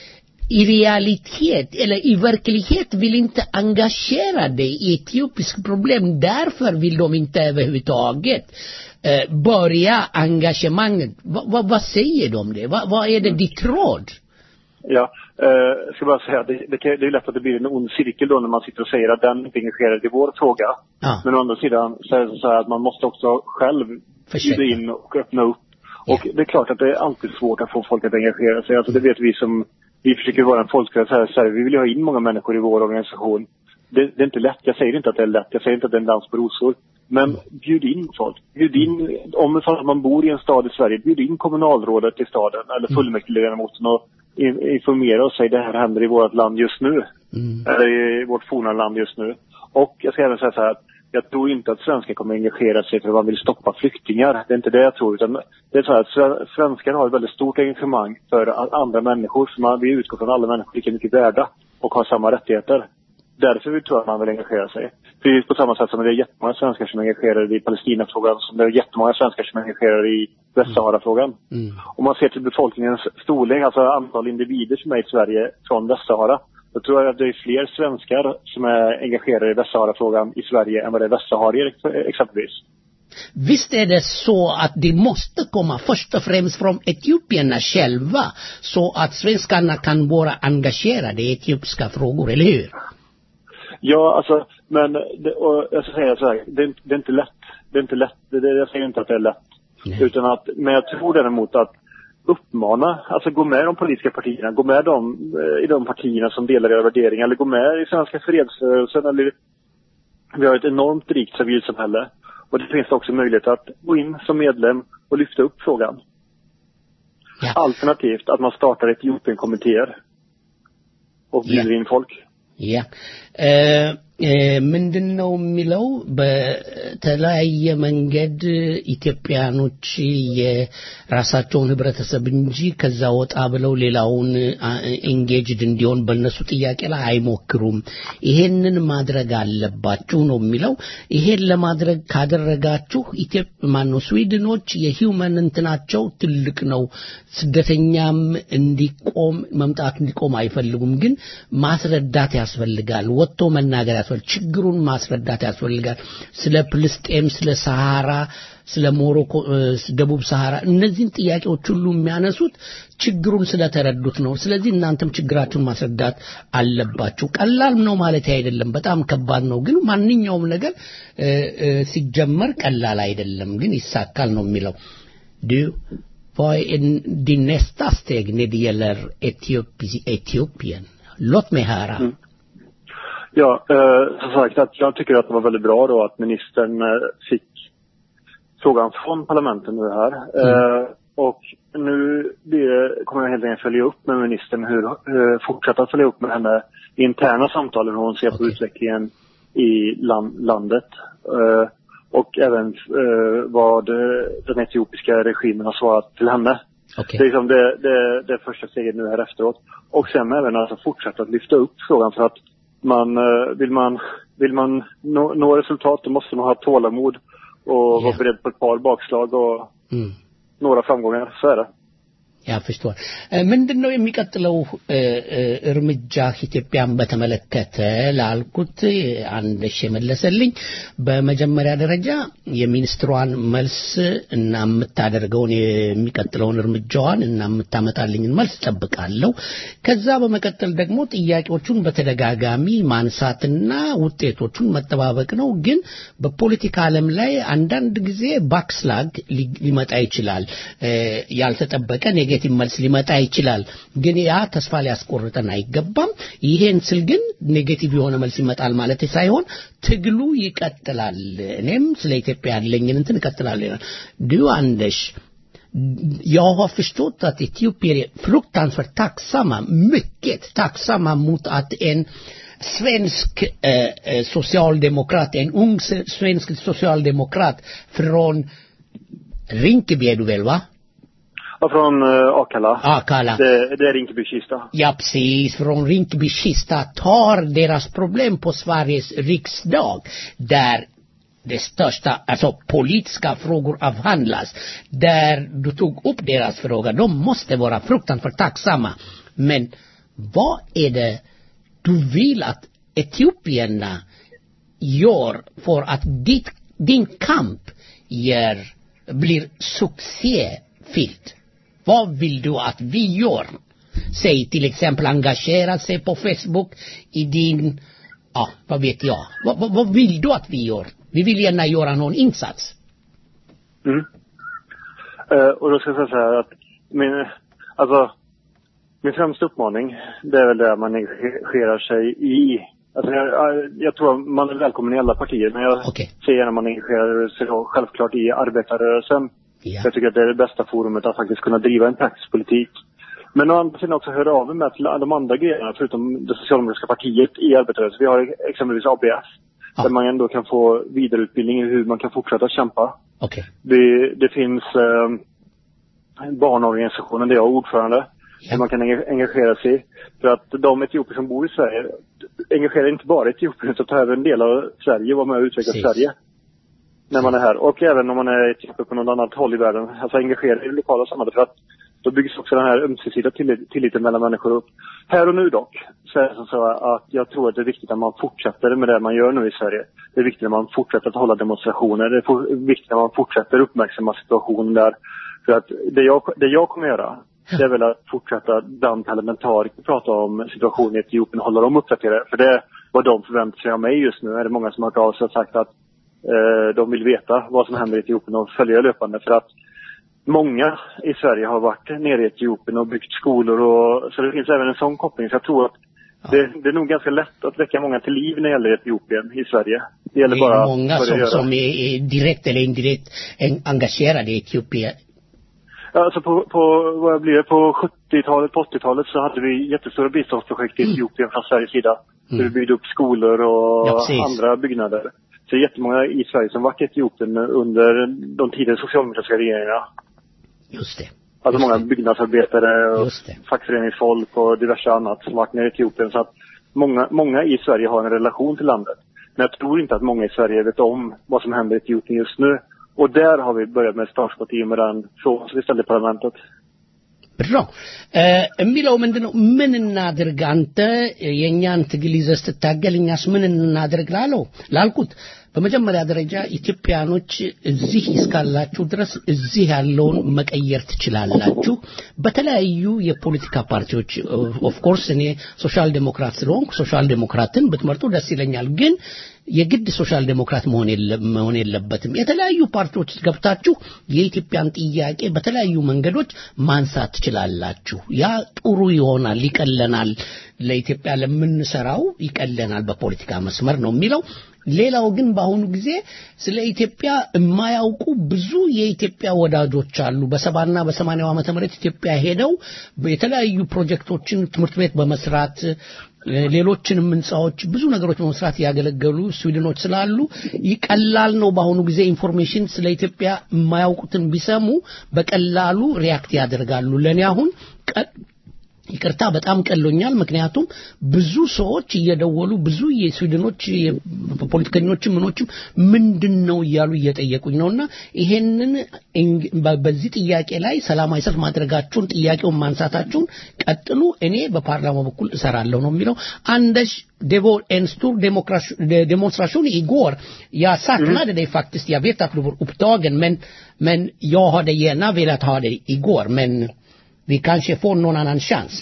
Speaker 2: i realitet eller i verklighet vill inte engagera dig i etiopisk problem. Därför vill de inte överhuvudtaget eh, börja engagemanget. Va, va, vad säger de om det? Va, vad är det ditt råd?
Speaker 12: Ja, eh, jag ska bara säga att det, det, kan- det är lätt att det blir en ond cirkel då när man sitter och säger att den inte är engagerad i vår fråga.
Speaker 2: Ja.
Speaker 12: Men å andra sidan så är det så här att man måste också själv
Speaker 2: Försöka.
Speaker 12: bjuda in och öppna upp. Och det är klart att det är alltid svårt att få folk att engagera sig. Alltså det vet vi som, vi försöker vara en folkrörelse här i Sverige. Vi vill ju ha in många människor i vår organisation. Det, det är inte lätt. Jag säger inte att det är lätt. Jag säger inte att det är en dans på rosor. Men bjud in folk. Bjud in, om ifall man bor i en stad i Sverige, bjud in kommunalrådet i staden eller fullmäktigeledamoten och in, informera och säg det här händer i vårt land just nu. Eller i vårt forna land just nu. Och jag ska även säga så här att jag tror inte att svenskar kommer engagera sig för att man vill stoppa flyktingar. Det är inte det jag tror. Utan det är så här att sve- svenskar har ett väldigt stort engagemang för a- andra människor. För man, vi utgår från alla människor lika mycket värda och har samma rättigheter. Därför vi tror jag att man vill engagera sig. Precis på samma sätt som det är jättemånga svenskar som är engagerade i Palestinafrågan, som det är jättemånga svenskar som är engagerade i Västsaharafrågan. Om man ser till befolkningens storlek, alltså antal individer som är i Sverige från Västsahara, då tror jag att det är fler svenskar som är engagerade i Västsaharafrågan i Sverige än vad det är västsaharier ex- exempelvis.
Speaker 2: Visst är det så att det måste komma först och främst från etiopierna själva så att svenskarna kan vara engagerade i etiopiska frågor, eller hur?
Speaker 12: Ja, alltså, men det, och jag ska säga så här, det, är inte- det är inte lätt. Det är inte lätt. Det, det, jag säger inte att det är lätt. Utan att, men jag tror däremot att uppmana, alltså gå med de politiska partierna, gå med dem, eh, i de partierna som delar era värderingar, eller gå med i Svenska fredsrörelsen, eller vi har ett enormt rikt civilsamhälle. Och det finns också möjlighet att gå in som medlem och lyfta upp frågan. Alternativt att man startar Etiopien-kommittéer och bjuder in folk.
Speaker 2: ያ ምንድን ነው የሚለው በተለያየ መንገድ ኢትዮጵያኖች የራሳቸውን ህብረተሰብ እንጂ ከዛ ወጣ ብለው ሌላውን ኤንጌጅድ እንዲሆን በእነሱ ጥያቄ ላይ አይሞክሩም ይሄንን ማድረግ አለባችሁ ነው የሚለው ይሄን ለማድረግ ካደረጋችሁ ኢትዮጵያ ማነው ስዊድኖች የሂውመን እንትናቸው ትልቅ ነው ስደተኛም እንዲቆም መምጣት እንዲቆም አይፈልጉም ግን ማስረዳት ያስፈልጋል ወጥቶ መናገር ያስፈልጋል ችግሩን ማስረዳት ያስፈልጋል ስለ ፍልስጤም ስለ ሰሃራ ስለ ሞሮኮ ደቡብ ሰሃራ እነዚህን ጥያቄዎች ሁሉ የሚያነሱት ችግሩን ስለተረዱት ነው ስለዚህ እናንተም ችግራችሁን ማስረዳት አለባችሁ ቀላል ነው ማለት አይደለም በጣም ከባድ ነው ግን ማንኛውም ነገር ሲጀመር ቀላል አይደለም ግን ይሳካል ነው የሚለው du vad är din nästa steg när det gäller Etiopien? Låt mig höra. Mm.
Speaker 12: Ja, eh, som sagt att jag tycker att det var väldigt bra då att ministern eh, fick frågan från parlamentet nu här. Mm. Eh, och nu blir det, kommer jag helt enkelt följa upp med ministern hur, eh, fortsätta följa upp med henne i interna samtal hur hon ser på utvecklingen i land, landet. Eh, och även eh, vad den etiopiska regimen har svarat till henne.
Speaker 2: Okay.
Speaker 12: Det är liksom det, det, det första steget nu här efteråt. Och sen även alltså fortsätta att lyfta upp frågan för att man, vill man, vill man nå, nå resultat då måste man ha tålamod och yeah. vara beredd på ett par bakslag och mm. några framgångar. Så är det.
Speaker 2: ያፍሽቷል ምንድን ነው የሚቀጥለው እርምጃ ኢትዮጵያን በተመለከተ ላልኩት አንድ የመለሰልኝ በመጀመሪያ ደረጃ የሚኒስትሯን መልስ እና የምታደርገውን የሚቀጥለውን እርምጃዋን እና የምታመጣልኝን መልስ ጠብቃለሁ ከዛ በመቀጠል ደግሞ ጥያቄዎቹን በተደጋጋሚ ማንሳትና ውጤቶቹን መጠባበቅ ነው ግን በፖለቲካ ዓለም ላይ አንዳንድ ጊዜ ባክስላግ ሊመጣ ይችላል ያልተጠበቀ ኔጌቲቭ መልስ ሊመጣ ይችላል ግን ያ ተስፋ ሊያስቆርጠን አይገባም ይሄን ስል ግን ኔጌቲቭ የሆነ መልስ ይመጣል ማለት ሳይሆን ትግሉ ይቀጥላል እኔም ስለ ኢትዮጵያ ያለኝን እንትን እቀጥላለሁ ይላል ዱ አንደሽ jag har förstått att etiopier är fruktansvärt tacksamma, mycket tacksamma mot att en svensk eh, socialdemokrat, en ung svensk socialdemokrat från Rinkeby är du väl va?
Speaker 12: Ja, från uh, Akalla.
Speaker 2: Akalla.
Speaker 12: Det, det är Rinkeby-Kista.
Speaker 2: Ja, precis. Från Rinkeby-Kista tar deras problem på Sveriges riksdag där det största, alltså politiska frågor avhandlas. Där du tog upp deras fråga. De måste vara fruktansvärt tacksamma. Men vad är det du vill att etiopierna gör för att ditt, din kamp ger, blir succéfylld? Vad vill du att vi gör? Säg till exempel engagera sig på Facebook i din, ja, vad vet jag. Vad, vad, vad vill du att vi gör? Vi vill gärna göra någon insats.
Speaker 12: Mm. Eh, och då ska jag säga så här att min, alltså, min främsta uppmaning, det är väl det man engagerar sig i. Alltså jag, jag- jag tror att man är välkommen i alla partier, men jag ser gärna att man engagerar sig då självklart i arbetarrörelsen.
Speaker 2: Ja.
Speaker 12: Jag tycker att det är det bästa forumet att faktiskt kunna driva en praktisk politik. Men å andra sidan också höra av mig med till de andra grejerna, förutom det socialdemokratiska partiet i arbetarrörelsen. Vi har exempelvis ABF. Där man ändå kan få vidareutbildning i hur man kan fortsätta kämpa.
Speaker 2: Okej.
Speaker 12: Det, det finns eh, barnorganisationen där jag är ordförande. Där man kan enga- engagera sig i. För att de etiopier som bor i Sverige engagerar inte bara Etiopien utan tar även en del av Sverige och var med och utvecklar
Speaker 2: Precis.
Speaker 12: Sverige. När man är här. Och även om man är etiopier på något annat håll i världen. Alltså engagera i det lokala samhället. För att då byggs också den här ömsesidiga tillit, tilliten mellan människor upp. Här och nu dock, så är det som så att jag tror att det är viktigt att man fortsätter med det man gör nu i Sverige. Det är viktigt att man fortsätter att hålla demonstrationer. Det är for- viktigt att man fortsätter uppmärksamma situationen där. För att det jag, det jag kommer göra, det är väl att fortsätta bland parlamentariker prata om situationen i Etiopien och hålla dem uppdaterade. För det är vad de förväntar sig av mig just nu. Är det många som har hört av sig och sagt att eh, de vill veta vad som händer i Etiopien och följa löpande. För att många i Sverige har varit nere i Etiopien och byggt skolor och så det finns även en sån koppling. Så jag tror att det, det är nog ganska lätt att väcka många till liv när det gäller Etiopien i Sverige. Det gäller
Speaker 2: Det
Speaker 12: bara
Speaker 2: är många
Speaker 12: att börja
Speaker 2: som,
Speaker 12: göra.
Speaker 2: som är, är direkt eller indirekt en- engagerade i Etiopien.
Speaker 12: Ja, Alltså på, på, vad blir det, på 70-talet, på 80-talet så hade vi jättestora biståndsprojekt i Etiopien från Sveriges sida.
Speaker 2: Mm.
Speaker 12: Vi byggde upp skolor och
Speaker 2: Ja, precis.
Speaker 12: andra byggnader. Så det är jättemånga i Sverige som varit i Etiopien under de tidigare socialdemokratiska regeringarna.
Speaker 2: Just det.
Speaker 12: Alltså många byggnadsarbetare och fackföreningsfolk och diverse annat som varit nere i Etiopien. Så att många, många i Sverige har en relation till landet. Men jag tror inte att många i Sverige vet om vad som händer i Etiopien just nu. Och där har vi börjat med startskott i och med den frågan som vi ställde i parlamentet.
Speaker 2: Bra. የሚለው ምንድን ነው? ምን እናድርግ አንተ የእኛን ትግል ይዘህ ስትታገል እኛስ ምን እናድርግ ላለው ላልኩት በመጀመሪያ ደረጃ ኢትዮጵያኖች እዚህ እስካላችሁ ድረስ እዚህ ያለውን መቀየር ትችላላችሁ። በተለያዩ የፖለቲካ ፓርቲዎች ኦፍኮርስ እኔ ሶሻል ዴሞክራት ስለሆንኩ ሶሻል ዴሞክራትን ብትመርጡ ደስ ይለኛል። ግን የግድ ሶሻል ዴሞክራት መሆን የለ- መሆን የለበትም። የተለያዩ ፓርቲዎች ውስጥ ገብታችሁ የኢትዮጵያን ጥያቄ በተለያዩ መንገዶች ማንሳት ትችላላችሁ። ያ ጥሩ ይሆናል፣ ይቀለናል፣ ለኢትዮጵያ ለምንሰራው ይቀለናል በፖለቲካ መስመር ነው የሚለው። ሌላው ግን በአሁኑ ጊዜ ስለ ኢትዮጵያ የማያውቁ ብዙ የኢትዮጵያ ወዳጆች አሉ። በሰባና በሰማንያው ዓመተ ምህረት ኢትዮጵያ ሄደው የተለያዩ ፕሮጀክቶችን ትምህርት ቤት በመስራት እ፣ ሌሎችንም ህንፃዎች ብዙ ነገሮች በመስራት ያገለገሉ ስዊድኖች ስላሉ ይቀላል ነው በአሁኑ ጊዜ ኢንፎርሜሽን ስለ ኢትዮጵያ የማያውቁትን ቢሰሙ በቀላሉ ሪያክት ያደርጋሉ። ለእኔ አሁን ቀ- ይቅርታ በጣም ቀሎኛል። ምክንያቱም ብዙ ሰዎች እየደወሉ ብዙ የስዊድኖች የ- ፖለቲከኞችም ምኖችም ምንድን ነው እያሉ እየጠየቁኝ ነውና ይሄንን እንግ- በ- በዚህ ጥያቄ ላይ ሰላማዊ ሰልፍ ማድረጋችሁን ጥያቄውን ማንሳታችሁን ቀጥሉ፣ እኔ በፓርላማው በኩል እሰራለሁ ነው የሚለው። Anders, det var en stor demokra- de- demonstration igår. Jag saknade dig faktiskt. Jag vet att du var upptagen, men, men jag hade gärna velat ha dig igår. Men vi kanske får någon annan chans.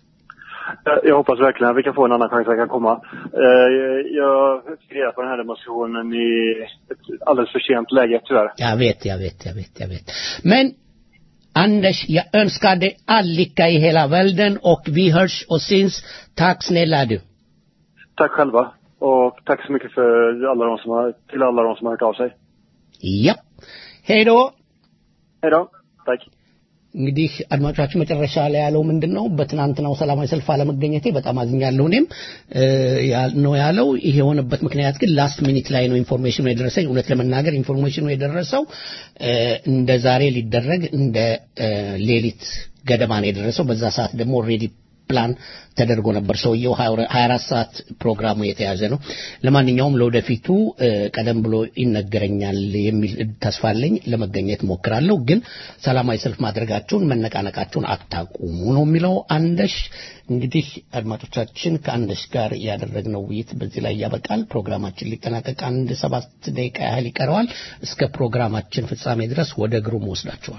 Speaker 12: Jag- Jag hoppas verkligen att vi kan få en annan chans att jag kan komma. Eh, Jag fick reda på den här demonstrationen i ett alldeles för sent läge tyvärr.
Speaker 2: Jag vet, jag vet, jag vet, jag vet. Men Anders, jag önskar dig all lycka i hela världen och vi hörs och syns. Tack snälla du.
Speaker 12: Tack själva. Och tack så mycket för alla de som har, till alla de som har hört av sig.
Speaker 2: Yep. Hej då.
Speaker 12: Hej då. Tack.
Speaker 2: እንግዲህ አድማጮቻችን መጨረሻ ላይ ያለው ምንድን ነው? በትናንትናው ሰላማዊ ሰልፍ አለመገኘቴ በጣም አዝኛለሁ። እኔም እ፣ ያ- ነው ያለው። ይሄ የሆነበት ምክንያት ግን ላስት ሚኒት ላይ ነው ኢንፎርሜሽኑ የደረሰኝ። እውነት ለመናገር ኢንፎርሜሽኑ የደረሰው እ፣ እንደ ዛሬ ሊደረግ እንደ እ፣ ሌሊት ገደማ ነው የደረሰው። በዛ ሰዓት ደግሞ ኦልሬዲ ፕላን ተደርጎ ነበር። ሰውየው 24 ሰዓት ፕሮግራሙ የተያዘ ነው። ለማንኛውም ለወደፊቱ ቀደም ብሎ ይነገረኛል የሚል ተስፋ አለኝ። ለመገኘት ሞክራለሁ። ግን ሰላማዊ ሰልፍ ማድረጋችሁን መነቃነቃችሁን አታቁሙ ነው የሚለው አንደሽ። እንግዲህ አድማጮቻችን ከአንደሽ ጋር ያደረግነው ውይይት በዚህ ላይ ያበቃል። ፕሮግራማችን ሊጠናቀቅ አንድ ሰባት ደቂቃ ያህል ይቀረዋል። እስከ ፕሮግራማችን ፍጻሜ ድረስ ወደ ግሩም ወስዳችኋል።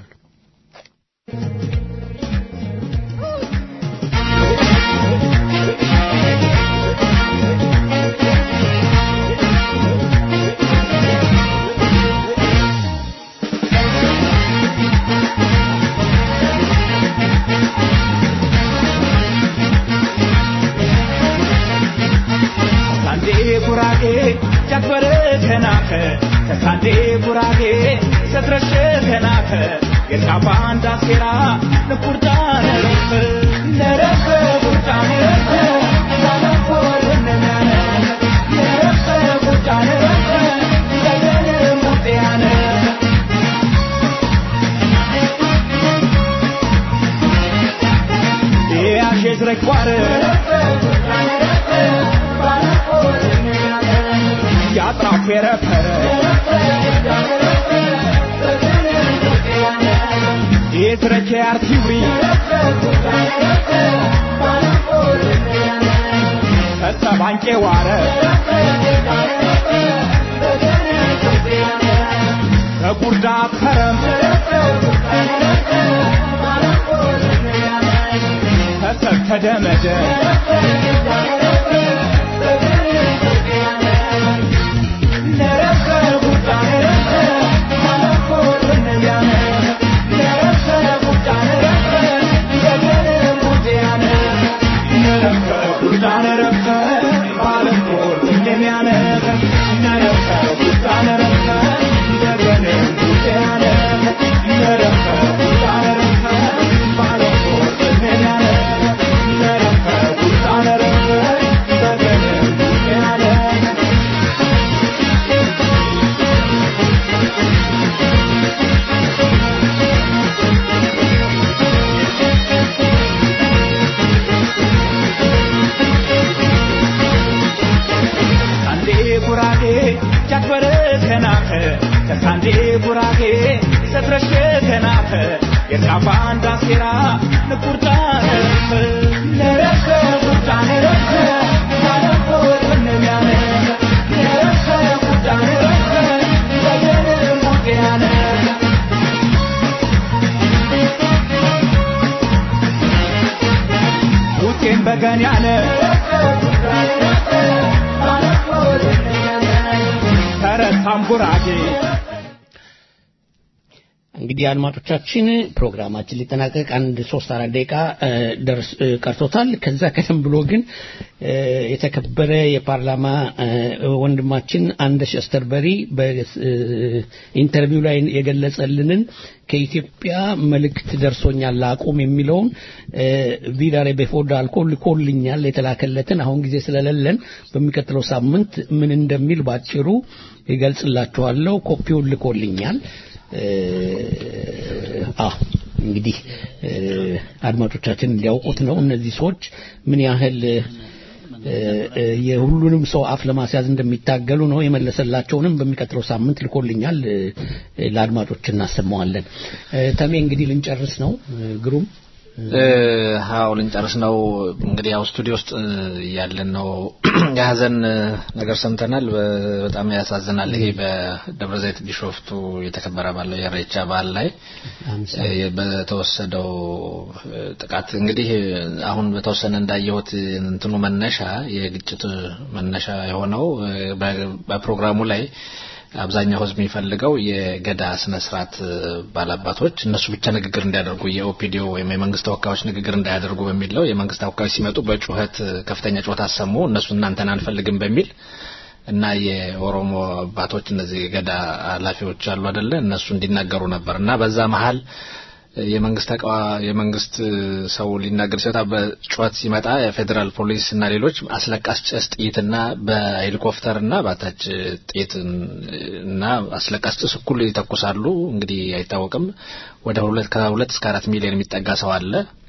Speaker 13: ጉራጌ ጨክበረ ከናከ ከሳንዴ ጉራጌ ሰትረሸ ከናከ የሳባ እንዳሴራ ንቁርጣ ነረፈ ነረፈ ቁርጣ ነረፈ ሳለፎ ወነናነ ነረፈ ቁርጣ ነረፈ ለገነ ሙጤያነ ያሼዝ ረግቧረ ያጥራፍ የረፈረ የትረኬ አርቲውሪ ተሰባንቄ ዋረ ተጉርዳ ከረም ተሰብ ተደመደ ጉራጌ ጃክበረ ከናፈ ከሳንዴ ጉራጌ ሰትረሸ ከናፈ የሳባ እንዳሴራ ንቁርጣ ነረፈ ነረፈ ቁርጣ ነረፈ ማለፎ ወነሚያነ ነረፈ ቁርጣ ነረፈ በገነ ሙጤያነ ውጤን በገንያነ ተረሳም ጉራጌ
Speaker 2: እንግዲህ አድማጮቻችን ፕሮግራማችን ሊጠናቀቅ አንድ ሶስት አራት ደቂቃ ደርስ ቀርቶታል። ከዛ ቀደም ብሎ ግን የተከበረ የፓርላማ ወንድማችን አንደሽ አስተርበሪ በኢንተርቪው ላይ የገለጸልንን ከኢትዮጵያ መልእክት ደርሶኛል አቁም የሚለውን ቪዳሬ በፎዳ አልኮል ልኮልኛል የተላከለትን አሁን ጊዜ ስለሌለን በሚቀጥለው ሳምንት ምን እንደሚል ባጭሩ ይገልጽላችኋለሁ። ኮፒውን ልኮልኛል። አዎ እንግዲህ አድማጮቻችን እንዲያውቁት ነው። እነዚህ ሰዎች ምን ያህል የሁሉንም ሰው አፍ ለማስያዝ እንደሚታገሉ ነው። የመለሰላቸውንም በሚቀጥለው ሳምንት ልኮልኛል። ለአድማጮች እናሰማዋለን። ተሜ እንግዲህ ልንጨርስ ነው። ግሩም
Speaker 7: አዎ ልንጨርስ ነው። እንግዲህ ያው ስቱዲዮ ውስጥ ያለን ነው የሀዘን ነገር ሰምተናል። በጣም ያሳዝናል። ይሄ በደብረ ዘይት ቢሾፍቱ የተከበረ ባለው የኢሬቻ በዓል ላይ በተወሰደው ጥቃት እንግዲህ አሁን በተወሰነ እንዳየሁት እንትኑ መነሻ የግጭት መነሻ የሆነው በፕሮግራሙ ላይ አብዛኛው ህዝብ የሚፈልገው የገዳ ስነ ስርዓት ባላባቶች እነሱ ብቻ ንግግር እንዲያደርጉ የኦፒዲዮ ወይም የመንግስት ተወካዮች ንግግር እንዳያደርጉ በሚል ነው። የመንግስት ተወካዮች ሲመጡ በጩኸት ከፍተኛ ጩኸት አሰሙ። እነሱ እናንተን አንፈልግም በሚል እና የኦሮሞ አባቶች እነዚህ ገዳ ኃላፊዎች አሉ አይደለ እነሱ እንዲናገሩ ነበር እና በዛ መሀል የመንግስት ተቃዋ የመንግስት ሰው ሊናገር ሲወጣ በጩኸት ሲመጣ የፌዴራል ፖሊስ እና ሌሎች አስለቃሽ ጭስ ጥይትና በሄሊኮፕተር እና ባታች ጥይት እና አስለቃሽ ጭስ እኩል ይተኩሳሉ። እንግዲህ አይታወቅም። ወደ ሁለት ከሁለት እስከ አራት ሚሊዮን የሚጠጋ ሰው አለ።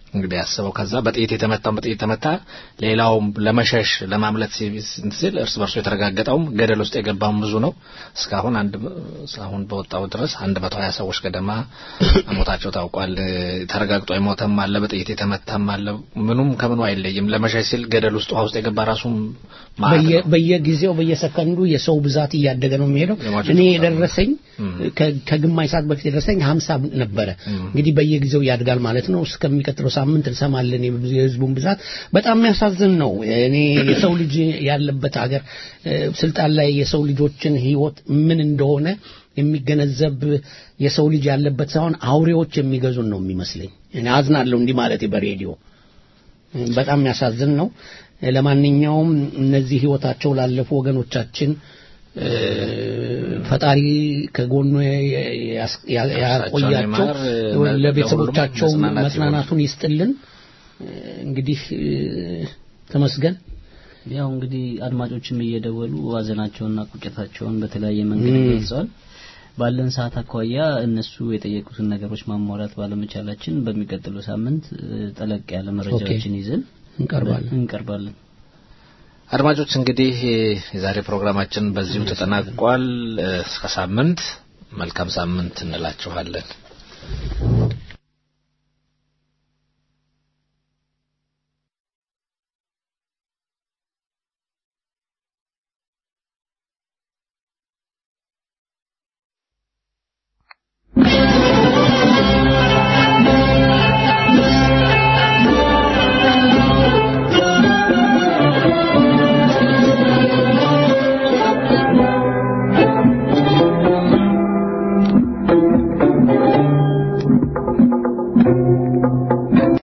Speaker 7: እንግዲህ ያስበው ከዛ በጥይት የተመታውን በጥይት የተመታ ሌላውም ለመሸሽ ለማምለጥ ሲል እርስ በርሱ የተረጋገጠውም ገደል ውስጥ የገባውም ብዙ ነው። እስካሁን አንድ እስካሁን በወጣው ድረስ አንድ መቶ ሀያ ሰዎች ገደማ ሞታቸው ታውቋል። ተረጋግጦ የሞተም አለ፣ በጥይት የተመታም አለ። ምኑም ከምኑ አይለይም። ለመሸሽ ሲል ገደል ውስጥ ውሃ ውስጥ የገባ ራሱም
Speaker 2: በየጊዜው በየሰከንዱ የሰው ብዛት እያደገ ነው የሚሄደው። እኔ የደረሰኝ ከግማሽ ሰዓት በፊት የደረሰኝ ሀምሳ ነበረ። እንግዲህ በየጊዜው ያድጋል ማለት ነው። እስከሚቀጥለው ሳምንት እንሰማለን የህዝቡን ብዛት። በጣም የሚያሳዝን ነው። እኔ የሰው ልጅ ያለበት ሀገር ስልጣን ላይ የሰው ልጆችን ህይወት ምን እንደሆነ የሚገነዘብ የሰው ልጅ ያለበት ሳይሆን አውሬዎች የሚገዙን ነው የሚመስለኝ። እኔ አዝናለሁ እንዲህ ማለት በሬዲዮ በጣም የሚያሳዝን ነው። ለማንኛውም እነዚህ ህይወታቸው ላለፉ ወገኖቻችን ፈጣሪ ከጎኑ ያቆያቸው፣ ለቤተሰቦቻቸው መጽናናቱን ይስጥልን። እንግዲህ ተመስገን።
Speaker 5: ያው እንግዲህ አድማጮችም እየደወሉ ሀዘናቸውንና ቁጭታቸውን በተለያየ መንገድ ገልጸዋል። ባለን ሰዓት አኳያ እነሱ የጠየቁትን ነገሮች ማሟላት ባለመቻላችን በሚቀጥለው ሳምንት ጠለቅ ያለ መረጃዎችን ይዘን
Speaker 2: እንቀርባለን
Speaker 5: እንቀርባለን።
Speaker 7: አድማጮች እንግዲህ የዛሬ ፕሮግራማችን በዚሁ ተጠናቋል። እስከ ሳምንት መልካም ሳምንት እንላችኋለን።